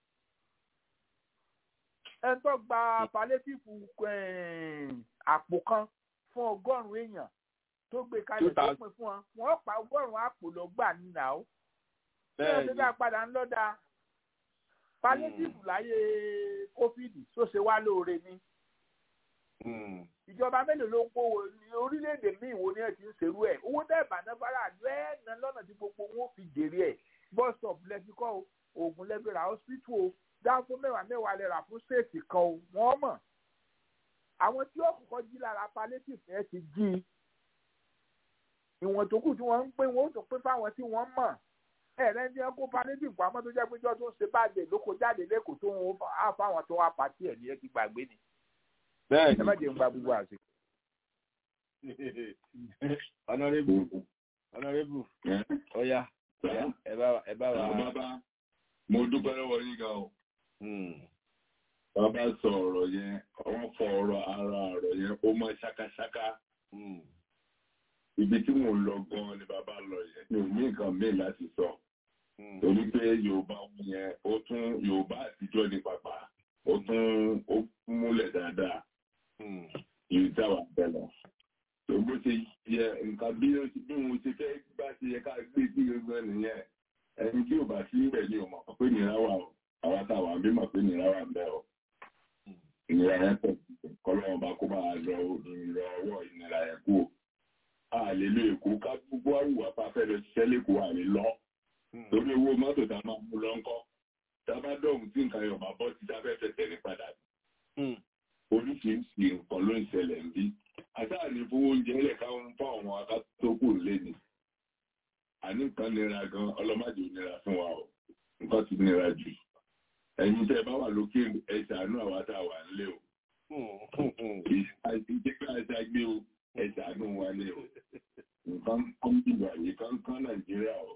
ẹni tó gba palétífù àpò kan fún ọgọ́rùn-ún èèyàn tó gbé kalẹ̀ tó pin fún wọn wọ́n pa ọgọ́rùn-ún àpò lọ́gbà nínà ó bí wọ́n ti dá padà ń lọ́dà palétífù láyé kófíìdì tó ṣe wá lóore ni ìjọba mélòó ló ń kówó ní orílẹ̀-èdè míì wo ni ẹ ti ń ṣerú ẹ̀ owó tẹ́ ìbànúfàrà lẹ́ẹ̀nà lọ́nà tí gbogbo wọn fi jèrè ẹ̀ bus stop lẹ́fikọ́ oògùn lẹ́fẹ̀rẹ̀ hospital o dáko mẹ́wàá mẹ́wàá lè rà fún ṣéètì kan o wọ́n mọ̀ àwọn tí ó kọ́kọ́ jí lára palliative ẹ ti jí ìwọ̀n tó kù tí wọ́n ń pín wọ́n ó tún pín fáwọn tí wọ́n mọ̀ ẹ̀rẹ́ ní ẹkọ palliative pamọ́ tó jẹ́ péjọ tó ń ṣe báàgì lóko jáde lẹ́kọ̀ọ́ tó ń á fáwọn tó wá pàtí ẹ̀ ní ẹ ti gbàgbé ni ẹ má jẹ́ ń gba gbogbo àsìkò. ọ̀nàrẹ́bù ọ̀nàrẹ́bù ọ̀ya ẹ bá wa. mo dúpẹ́ lọ́wọ́ yín gan o bàbá sọ ọ̀rọ̀ yẹn wọ́n fọ ọ̀rọ̀ ara ọ̀rọ̀ yẹn ó mọ ṣákáṣáká ibi tí mò ń lọ gan ni bàbá lọ yẹn mi ò ní nǹkan míì láti sọ torí pé yorùbá yẹn ó tún yorùbá àtijọ́ ní pàpà ó tún ó múlẹ̀ dáadáa yìí táwa bẹ̀rẹ̀ tó bó ṣe yẹ nǹkan bí bí mo ṣe fẹ́ bá ṣe yẹ ká gbé sí gbogbo nìyẹn ẹni tí ò bá sí ibẹ̀ ni ò mọ̀ pé nira wà o àwa táwa bí mọ̀ pé nira wà ń bẹ̀ o ìnira yẹn pọ̀ kọ́lọ́wọ́n bá kó máa lọ ìrọ̀ ọwọ́ ìnira yẹn kú o a lè lo èkó ká gbogbo àrùwà pa fẹ́ lọ ṣiṣẹ́ lẹ́kọ̀ọ́ àlè lọ torí owó mọ́tò tá a máa mú lọ ńkọ́ tá a bá dọ̀hún tí nǹkan yọ̀ máa bọ́ sí sáfẹ́ fẹsẹ̀ ní padà oríṣiríṣi nǹkan ló ń ṣẹlẹ̀ ń bí àtàní fowó oúnjẹ lẹ̀ káwọn fún àwọn akátókù lé ni àní nǹkan nira gan ọlọ́mọdé nira fún wa o nǹkan ti nira jù ẹ̀yin tẹ́ bá wà lókè ẹ ṣàánú àwa tá a wà nílé o ìjẹ́ ká ẹ ṣàgbé o ẹ ṣàánú wa ní o nǹkan kan dìbò àyè kankan nàìjíríà o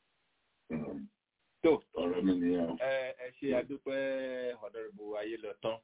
tó ọ̀rọ̀ mi nìyẹn o. ẹ ṣe àdúpẹ́ ọ̀dọ́rùbù ayé lọ tán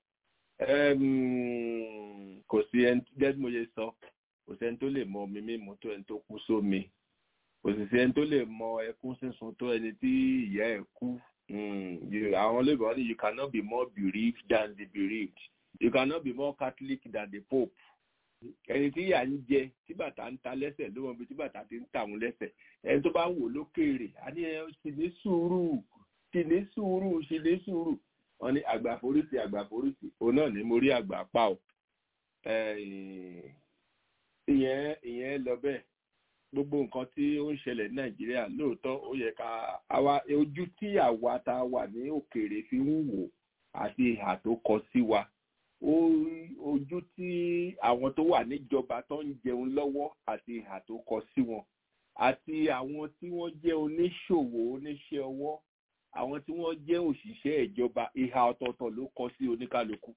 kò sí ẹni gẹ́gẹ́ bí mo ṣe sọ kò sí ẹni tó lè mọ omi mímu tó ẹni tó kú sómi kò sì sí ẹni tó lè mọ ẹkún sísun tó ẹni tí ìyá ẹ̀ kú àwọn olóògbé wọn ni you cannot be more bereaved than the bereaved you cannot be more catholic than the pope ẹni tí ìyá ń jẹ tí bàtà ń ta lẹ́sẹ̀ ló mọ̀ bí tí bàtà ti ń tà wọ́n lẹ́sẹ̀ ẹni tó bá ń wò lókèèrè á ní ẹ sì ní sùúrù sì ní sùúrù sì ní sùúrù wọn ní àgbàforítì àgbàforítì òun náà ní mo rí àgbà pa o ìyẹn ìyẹn lọ bẹ́ẹ̀ gbogbo nǹkan tí ó ń ṣẹlẹ̀ ní nàìjíríà lóòótọ́ ó yẹ ká àwa ojú tí àwa tá a wà ní òkèèrè fi ń wò àti ìhà tó kọ sí wa ojú tí àwọn tó wà níjọba tó ń jẹun lọ́wọ́ àti ìhà tó kọ sí wọn àti àwọn tí wọ́n jẹ́ oníṣòwò oníṣẹ́ ọwọ́ àwọn tí wọ́n jẹ́ òṣìṣẹ́ ìjọba ìhà ọ̀tọ̀ọ̀tọ̀ ló kọ sí oníkálukú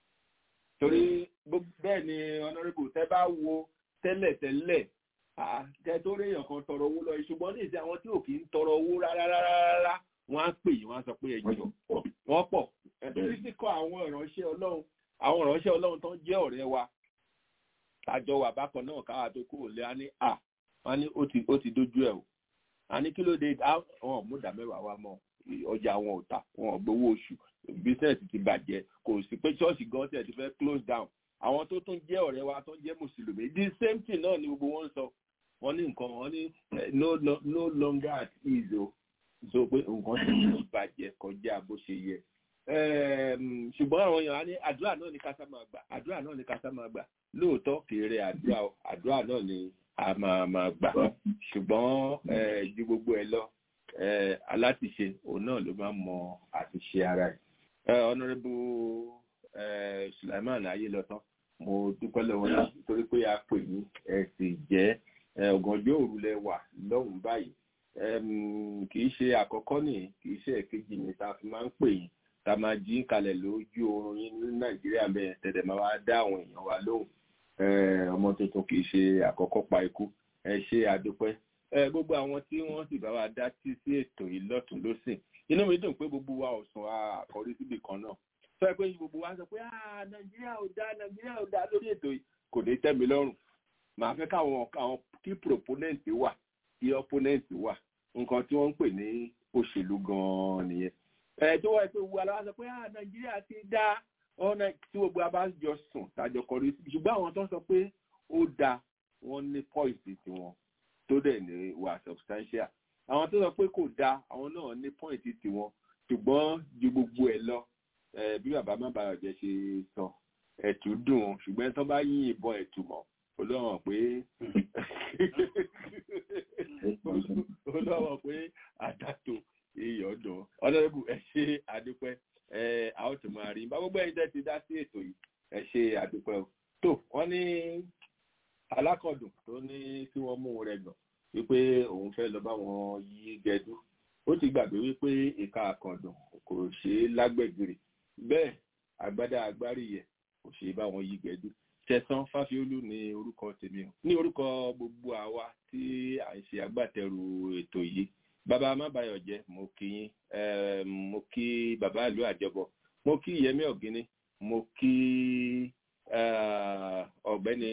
torí bẹ́ẹ̀ ni honourable tẹ́ bá wo tẹ́lẹ̀tẹ́lẹ̀ àtẹ tó rí èèyàn kan tọrọ owó lọ ṣùgbọ́n ní ìsìn àwọn tí ò kì í tọrọ owó rárá rárá wọ́n á pè yín wọ́n á sọ pé ẹjọ́ wọ́n pọ̀ ẹ̀sìn sì kọ́ àwọn ìránṣẹ́ ọlọ́run àwọn ìránṣẹ́ ọlọ́run tó ń jẹ́ ọ̀rẹ́ wa àjọ wà bákan náà káwà tó kúrò lé á ní à wọ́n ní ó ti dójú ẹ̀ o a ní kí ló dé wọn mú ìdá mẹ́wàá wa mọ́ ọjà wọn ò tà wọn ò gbowó oṣù business ti bàjẹ́ kò sí pé ṣọ́ọ̀ṣì gan tẹ̀ ti fẹ́ close down àwọn tó tún jẹ́ ọ̀rẹ́ wa tó jẹ́ mùsùlùmí the same thing náà ni gbogbo wọn ń sọ wọ́n ní nǹkan wọ́n ní no no longer at ease o so pé nǹkan ti bàjẹ́ kọjá bó ṣe yẹ ṣùgbọ́n àwọn èèyàn á ní àdúrà náà ní kásá máa gbà àdúrà náà ní kásá máa gbà lóòótọ́ kéré àdúrà àdúrà náà ní a máa máa gbà ṣùgbọ́n ju gbogbo ẹ lọ alátiṣe òun náà ló máa mọ àtiṣe ara ẹ̀ honourable Sulaiman Ayélọ́tán mo dúpẹ́ lọ́wọ́ náà nítorí pé a pè ní ẹ sì jẹ́ ọ̀gànjọ́ òru lẹ wà lọ́hùn báyìí kì í ṣe àkọ́kọ́ nìyí kì í ṣe ẹ̀kejì ní ta fi máa ń pè yín ta máa jí kalẹ̀ lójú oorun yín ní nàìjíríà bẹ́ẹ̀ tẹ̀lẹ̀ máa wá dá àwọn èèyàn wa lóhùn ọmọ tuntun kì í ṣe àkọ́kọ́ pa ikú ẹ ṣe àdúpẹ́ gbogbo àwọn tí wọ́n sì bá wa dá sí sí ètò yìí lọ́tún lọ́sìn inú mi dùn pé gbogbo wa ò sùn àkọ́rí síbì kan náà sọ pé gbogbo wa sọ pé nàìjíríà ò dá nàìjíríà ò dá lórí ètò yìí kò ní tẹ́ mi lọ́rùn màá fẹ́ káwọn àwọn kí proponent wà kí opponent wà nǹkan tí wọ́n ń pè ní òṣèlú gan-an nìyẹn. ẹ tó wáyé pé wo aláwa sọ pé nàìjíríà ti dá ọ̀nà tí gbogbo abájọ sùn tàjọ kọrí sí ṣùgbọ́n àwọn tó ń sọ pé ó da wọ́n ní point tiwọn tó dẹ̀ ní wà substantial àwọn tó sọ pé kò da àwọn náà ní point tiwọn ṣùgbọ́n ju gbogbo ẹ̀ lọ bí bàbá má bàa jẹ́ ṣe sọ ẹ̀tù dùn ṣùgbọ́n tó bá yín ìbọn ẹ̀tù mọ́ olóhàn pé olóhàn pé àdàtò iyọ̀ dùn ọlọ́dẹ́bù ẹ ṣe àdúpẹ́ ẹ a ó tún máa rí bá gbogbo ẹ̀yin tẹ́ ti dá sí ètò yìí ẹ ṣe àdúpẹ́ o tó wọ́n ní alákọ̀dùn tó ní kí wọ́n mú rẹ̀ gbọ̀n wípé òun fẹ́ lọ bá wọn yí gẹdú ó ti gbàgbé wípé ìka àkàndùn kò ṣeé lágbẹ̀gìrì bẹ́ẹ̀ agbádá agbárí yẹ kò ṣeé bá wọn yí gẹdú tẹ̀sán fáfiolú ní orúkọ tèmi o ní orúkọ gbogbo àwa tí à ń ṣe agbátẹrù ètò yìí bàbá amábáyọ jẹ mo kí yín mo kí bàbá ìlú àjọbọ mo kí yẹmí ọgíní mo kí ọ̀gbẹ́ni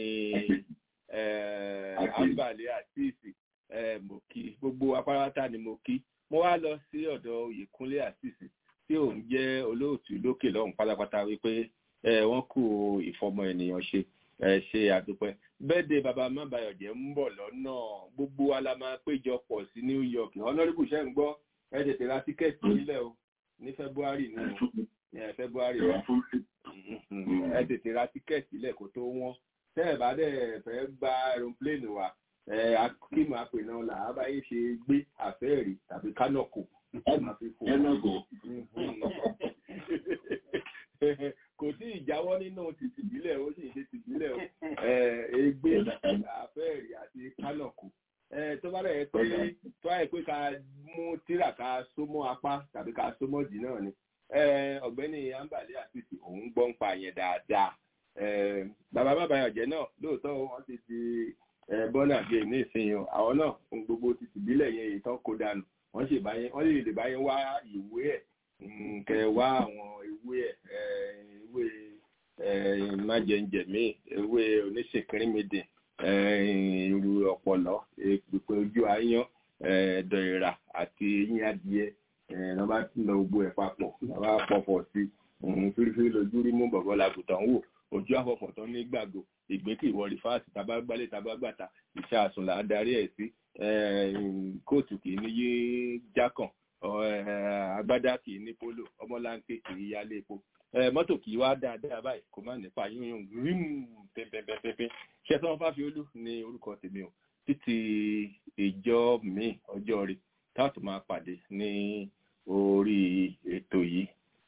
ambale àtìsì mo kí gbogbo apárátá ni mo kí mo wá lọ sí ọ̀dọ̀ oyèkúnlé àtìsì tí òun jẹ́ olóòtú lókè lọ́hùn pátápátá wípé wọ́n kú ìfọmọ ènìyàn ṣe ṣe àdúpẹ́ bẹ́ẹ̀dẹ̀ bàbá mábàyọ̀jẹ́ ń bọ̀ lọ́nà gbogbo wa la máa péjọ pọ̀ sí New York honorable ṣe ń gbọ́ ẹ tètè ra tíkẹ́ẹ̀tì nílẹ̀ o ní February ní February wa ẹ tètè ra tíkẹ́ẹ̀tì nílẹ̀ kó tó wọ́n tẹ́ ẹ̀ bá dẹ̀ fẹ́ gba aeroplane wa kí máa pè náà là á báyé ṣe gbé àfẹ́ẹ̀rí tàbí kánọ̀kù ẹ máa fi fò kò sí ìjáwọ́ nínú tìtìbílẹ̀ ó sì ṣe tìbílẹ̀ ẹgbẹ́ àfẹ́ẹ̀rí àti kánọ̀kù tó bá rẹ̀ pé tó àyè pé ká mú tírà ká sómọ́ apá tàbí ká sómọ́ dì náà ni ọ̀gbẹ́ni ambali àtìsí òun gbọ́ ń pa yẹn dáadáa bàbá bàbá ọ̀jẹ̀ náà lóòótọ́ wọ́n ti di bọ́nà bíi ní ìsinyìí àwọn náà gbogbo tìtìbílẹ̀ yẹn ìtàn kó dànù wọ́n sì bá yẹn wọ́n lè lè bá yẹn wá ìwé ẹ̀ kẹ wá àwọn ewé ẹ ewé ẹ májẹǹjẹmí ewé oníṣèkìrìmìdì irú ọpọlọ èpèpè ojú àyàn ẹdọ ìrà àti eyín adìẹ ẹ bá ti lọ gbogbo ẹ papọ̀ bá pọ̀pọ̀ sí fírífírí lójú rí mú bọ̀bọ̀ làgùtàn wò ojú àfọ̀fọ̀ tán ní gbàgbó ìgbékè ìwọ rìfáàsì tàbá gbálẹ̀ tàbá gbàtà iṣẹ́ àsùnlà adarí ẹ̀ sí kóòtù kì í ní yé jákàn agbádá kì í ní polo ọmọláńké kì í yálé epo mọ́tò kì í wá dáadáa báyìí kò má nípa yúnyún grim pẹ́pẹ́pẹ́pẹ́ ṣẹ́sán fáfiolú ní orúkọ tèmi o títí ìjọ mi ọjọ́ rí táàtù máa pàdé ní orí ètò yìí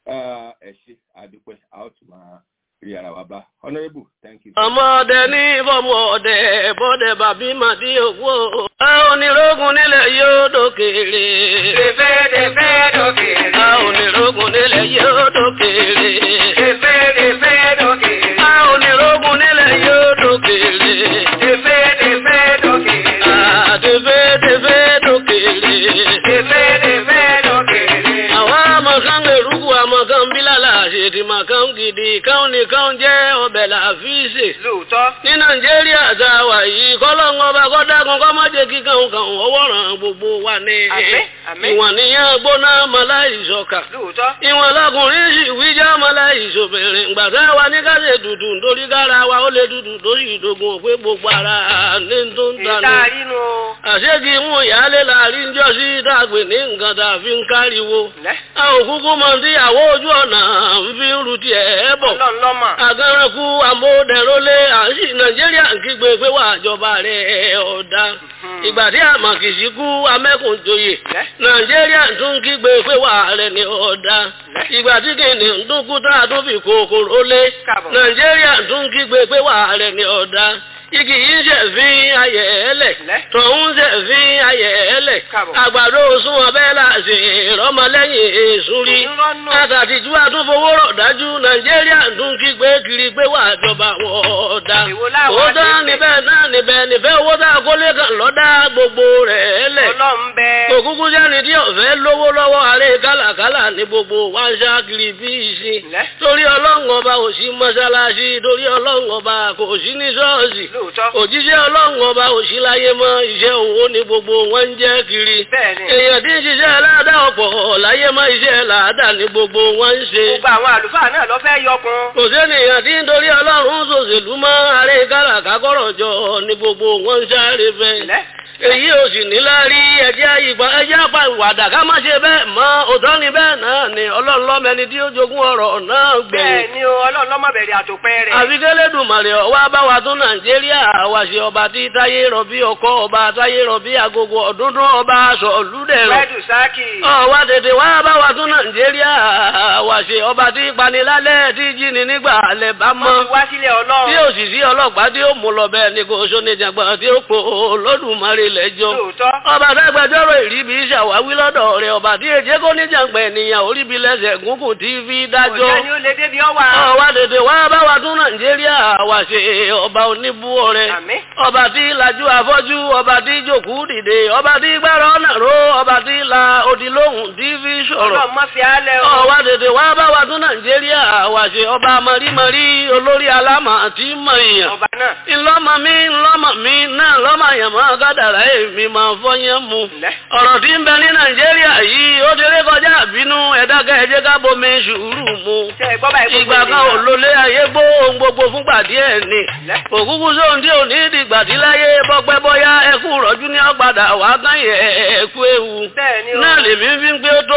ẹ ṣe àdúpẹ́ a ó tún máa rí ara wa bá honourable thank you. ọmọdé ní bọ́mọ ọdẹ bọ́dẹ bàbí màdí òwò onírògùn nílẹ̀ yóò dókèrè. Tẹ̀fẹ́ tẹ̀fẹ́ dókèrè. onírògùn nílẹ̀ yóò dókèrè. Tẹ̀fẹ́ tẹ̀fẹ́ dókèrè. onírògùn nílẹ̀ yóò dókèrè. Tẹ̀fẹ́ tẹ̀fẹ́ dókèrè. tẹ̀fẹ́ tẹ̀fẹ́ dókèrè. Tẹ̀fẹ́ tẹ̀fẹ́ dókèrè. àwọn amọ̀kan gbèrúkú amọ̀kan bílàlà àṣèdì màkàn gidi káwọn nìkan jẹ́ ọbẹ̀ làfíìsì. Lóòótọ́. ní nàìjíríà tá a wà yìí kọ́lọ́ngọ́ bá kọ́ dákun kọ́ má jẹ́ kí kàn kàn ọwọ́ ràn gbogbo wa ní. Àmín, àmín. ìwọ̀n níyàn gbóná mọ́láìsọ̀kà. Lóòótọ́. ìwọ̀n lọkùnrin sì wíjà mọ́láìsọ̀bìnrin gbàtà wa ní ká ṣe dùdù nítorí kára wa ó lè dùdù lórí ìdógún òpé gbogbo ara ní tó ń tanú. Ìta inú. àṣégì mú ìyáálé láàrin jọ sí dàgbé ní nǹkan tá a fi ń káriwo. a ò kúkú mọ tí àwọ ojú ọ̀nà ń fi ń ru tiẹ̀ bọ̀. Ọlọ́run lọ́mọ. àgàrànkú amóhùndẹ̀rọ́lé àṣì nàìjíríà ń kígbe pé wà àjọba rẹ̀ ọ̀dà. ìgbà tí àmàkìsí kú amẹ́kùnjoyè nàìjíríà tún kígbe pé wà rẹ̀ ní ọ̀dà. ìgbà tí kìnìún ń dúnkú tá a tún fi kòkòrò lé nàìjíríà tún kígbe pé wà rẹ̀ ní ọ̀dà igi yìí ṣe fi ayẹ̀ ẹlẹ̀ tọ̀hún ṣe fi ayẹ̀ ẹlẹ̀ àgbàdo sún ọbẹ̀ láti ìrọmọlẹ́yìn èṣù rí àtàtìjú àtúnfowó rọ̀ dájú nàìjíríà tún kígbe kiri pé wà jọba wọ̀ọ́dá òótọ́ níbẹ̀ náà níbẹ̀ níbẹ̀ owó tá a kólé kan lọ́dá gbogbo rẹ̀ ẹlẹ̀ òkúkú jẹ́ni tí ọ̀fẹ́ lówó lọ́wọ́ àárẹ̀ kálàkálà ní gbogbo wá ń ṣá kiri bí ìsìn torí ọlọ́run ọba ò sí mọ́ṣáláṣí torí ọlọ́run ọba kò sí ní ṣọ́ọ̀ṣì òjíṣẹ́ ọlọ́run ọba òṣìláyé mọ́ iṣẹ́ òwò ní gbogbo wọn ń jẹ́ kiri èèyàn tí ń ṣiṣẹ́ aládá ọ̀pọ̀ láyé mọ́ iṣẹ́ làádá ní gbogbo wọn ń ṣe. Gbogbo àwọn àlùfáà náà lọ fẹ́ yọkun. kò sẹ́nìyàn tí ń torí ọlọ́run ṣòṣèlú mọ́ àárẹ̀ káràkákọ́rọ̀ jọ ní gbogbo wọn ń sáré fẹ́ èyí ò sì ní lárí ẹjẹ́ ìgbà ẹjẹ́ àpá ìwàdà ká má ṣe bẹ́ẹ̀ mọ́ òtọ́ ni bẹ́ẹ̀ náà ni ọlọ́run lọ́mọ ẹni tí ó jogún ọ̀rọ̀ náà gbẹ̀yìn. Bẹ́ẹ̀ ni o, ọlọ́run lọ́mọ bẹ̀rẹ̀ àtòpẹ́ rẹ̀. àfi kélédùmarè ọwọ́ abáwa tún nàìjíríà wá ṣe ọba tí táyé rọ̀bí ọkọ ọba táyé rọ̀bí agogo ọ̀dúndún ọba aṣọ olúdẹ̀rọ̀. Wẹ́dù sáàkì. ọwọ́ tètè wá abáwa tún nàìjíríà wá ṣe ọba tí panilálẹ̀ tí jíni nígbà alẹ́ bá mọ́. Wọ́n ti wá sílẹ̀ ọlọ́run. tí òṣìṣẹ́ ọlọ́pàá tí ó mú lọ bẹ́ẹ̀ ni kò sóníjàgbọ́n tí ó pò lódùmarè lẹ́jọ́ ọba dágbẹjọ́rò ìríbi ṣàwáwí lọ́dọ̀ rẹ̀ ọba tí èjé kó níjàngbẹ̀ ènìyàn oríbi lẹ́sẹ̀ gúngùn tí fi dájọ́ Òjẹ́ ni ó lè débi ọwà. ọwá tètè wá bá wa tún nàìjíríà wà ṣe ọba oníbú ọrẹ ọba tí lajú afọ́jú ọba tí jòkú dìde ọba tí gbára ọ̀nà ró ọba tí la odi lóhùn tí fi sọ̀rọ̀ Ọlọ́run má fi álẹ̀ o. ọwá tètè wá bá wa tún nàìjíríà wà ṣe ọba mọ̀rímọ̀rí olórí alámà tí mọ̀ èèyàn Ọba náà. ńlọ́mọ mi ńlọ́mọ mi náà lọ́mọ àyàmọ́ kádàrá èmi máa fọyín mu. ọ̀rọ̀ tí ń bẹ ní nàìjíríà yìí ó ti rí kọjá àbínú ẹ̀dákẹ́ ẹ̀jẹ̀ ká bomi sùúrù mu. ìgbà kan ò lólé ayé gbó ohun gbogbo fúngbà díẹ̀ ni. òkúkú sóhun tí ò ní ìdìgbà tí láyé bọ́pẹ́ bọ́yá ẹkú rọ́jú ní ọ̀gbàdà wà á kàn yẹ ẹ̀kú ewu. náà lèmi fi ń pé ó tó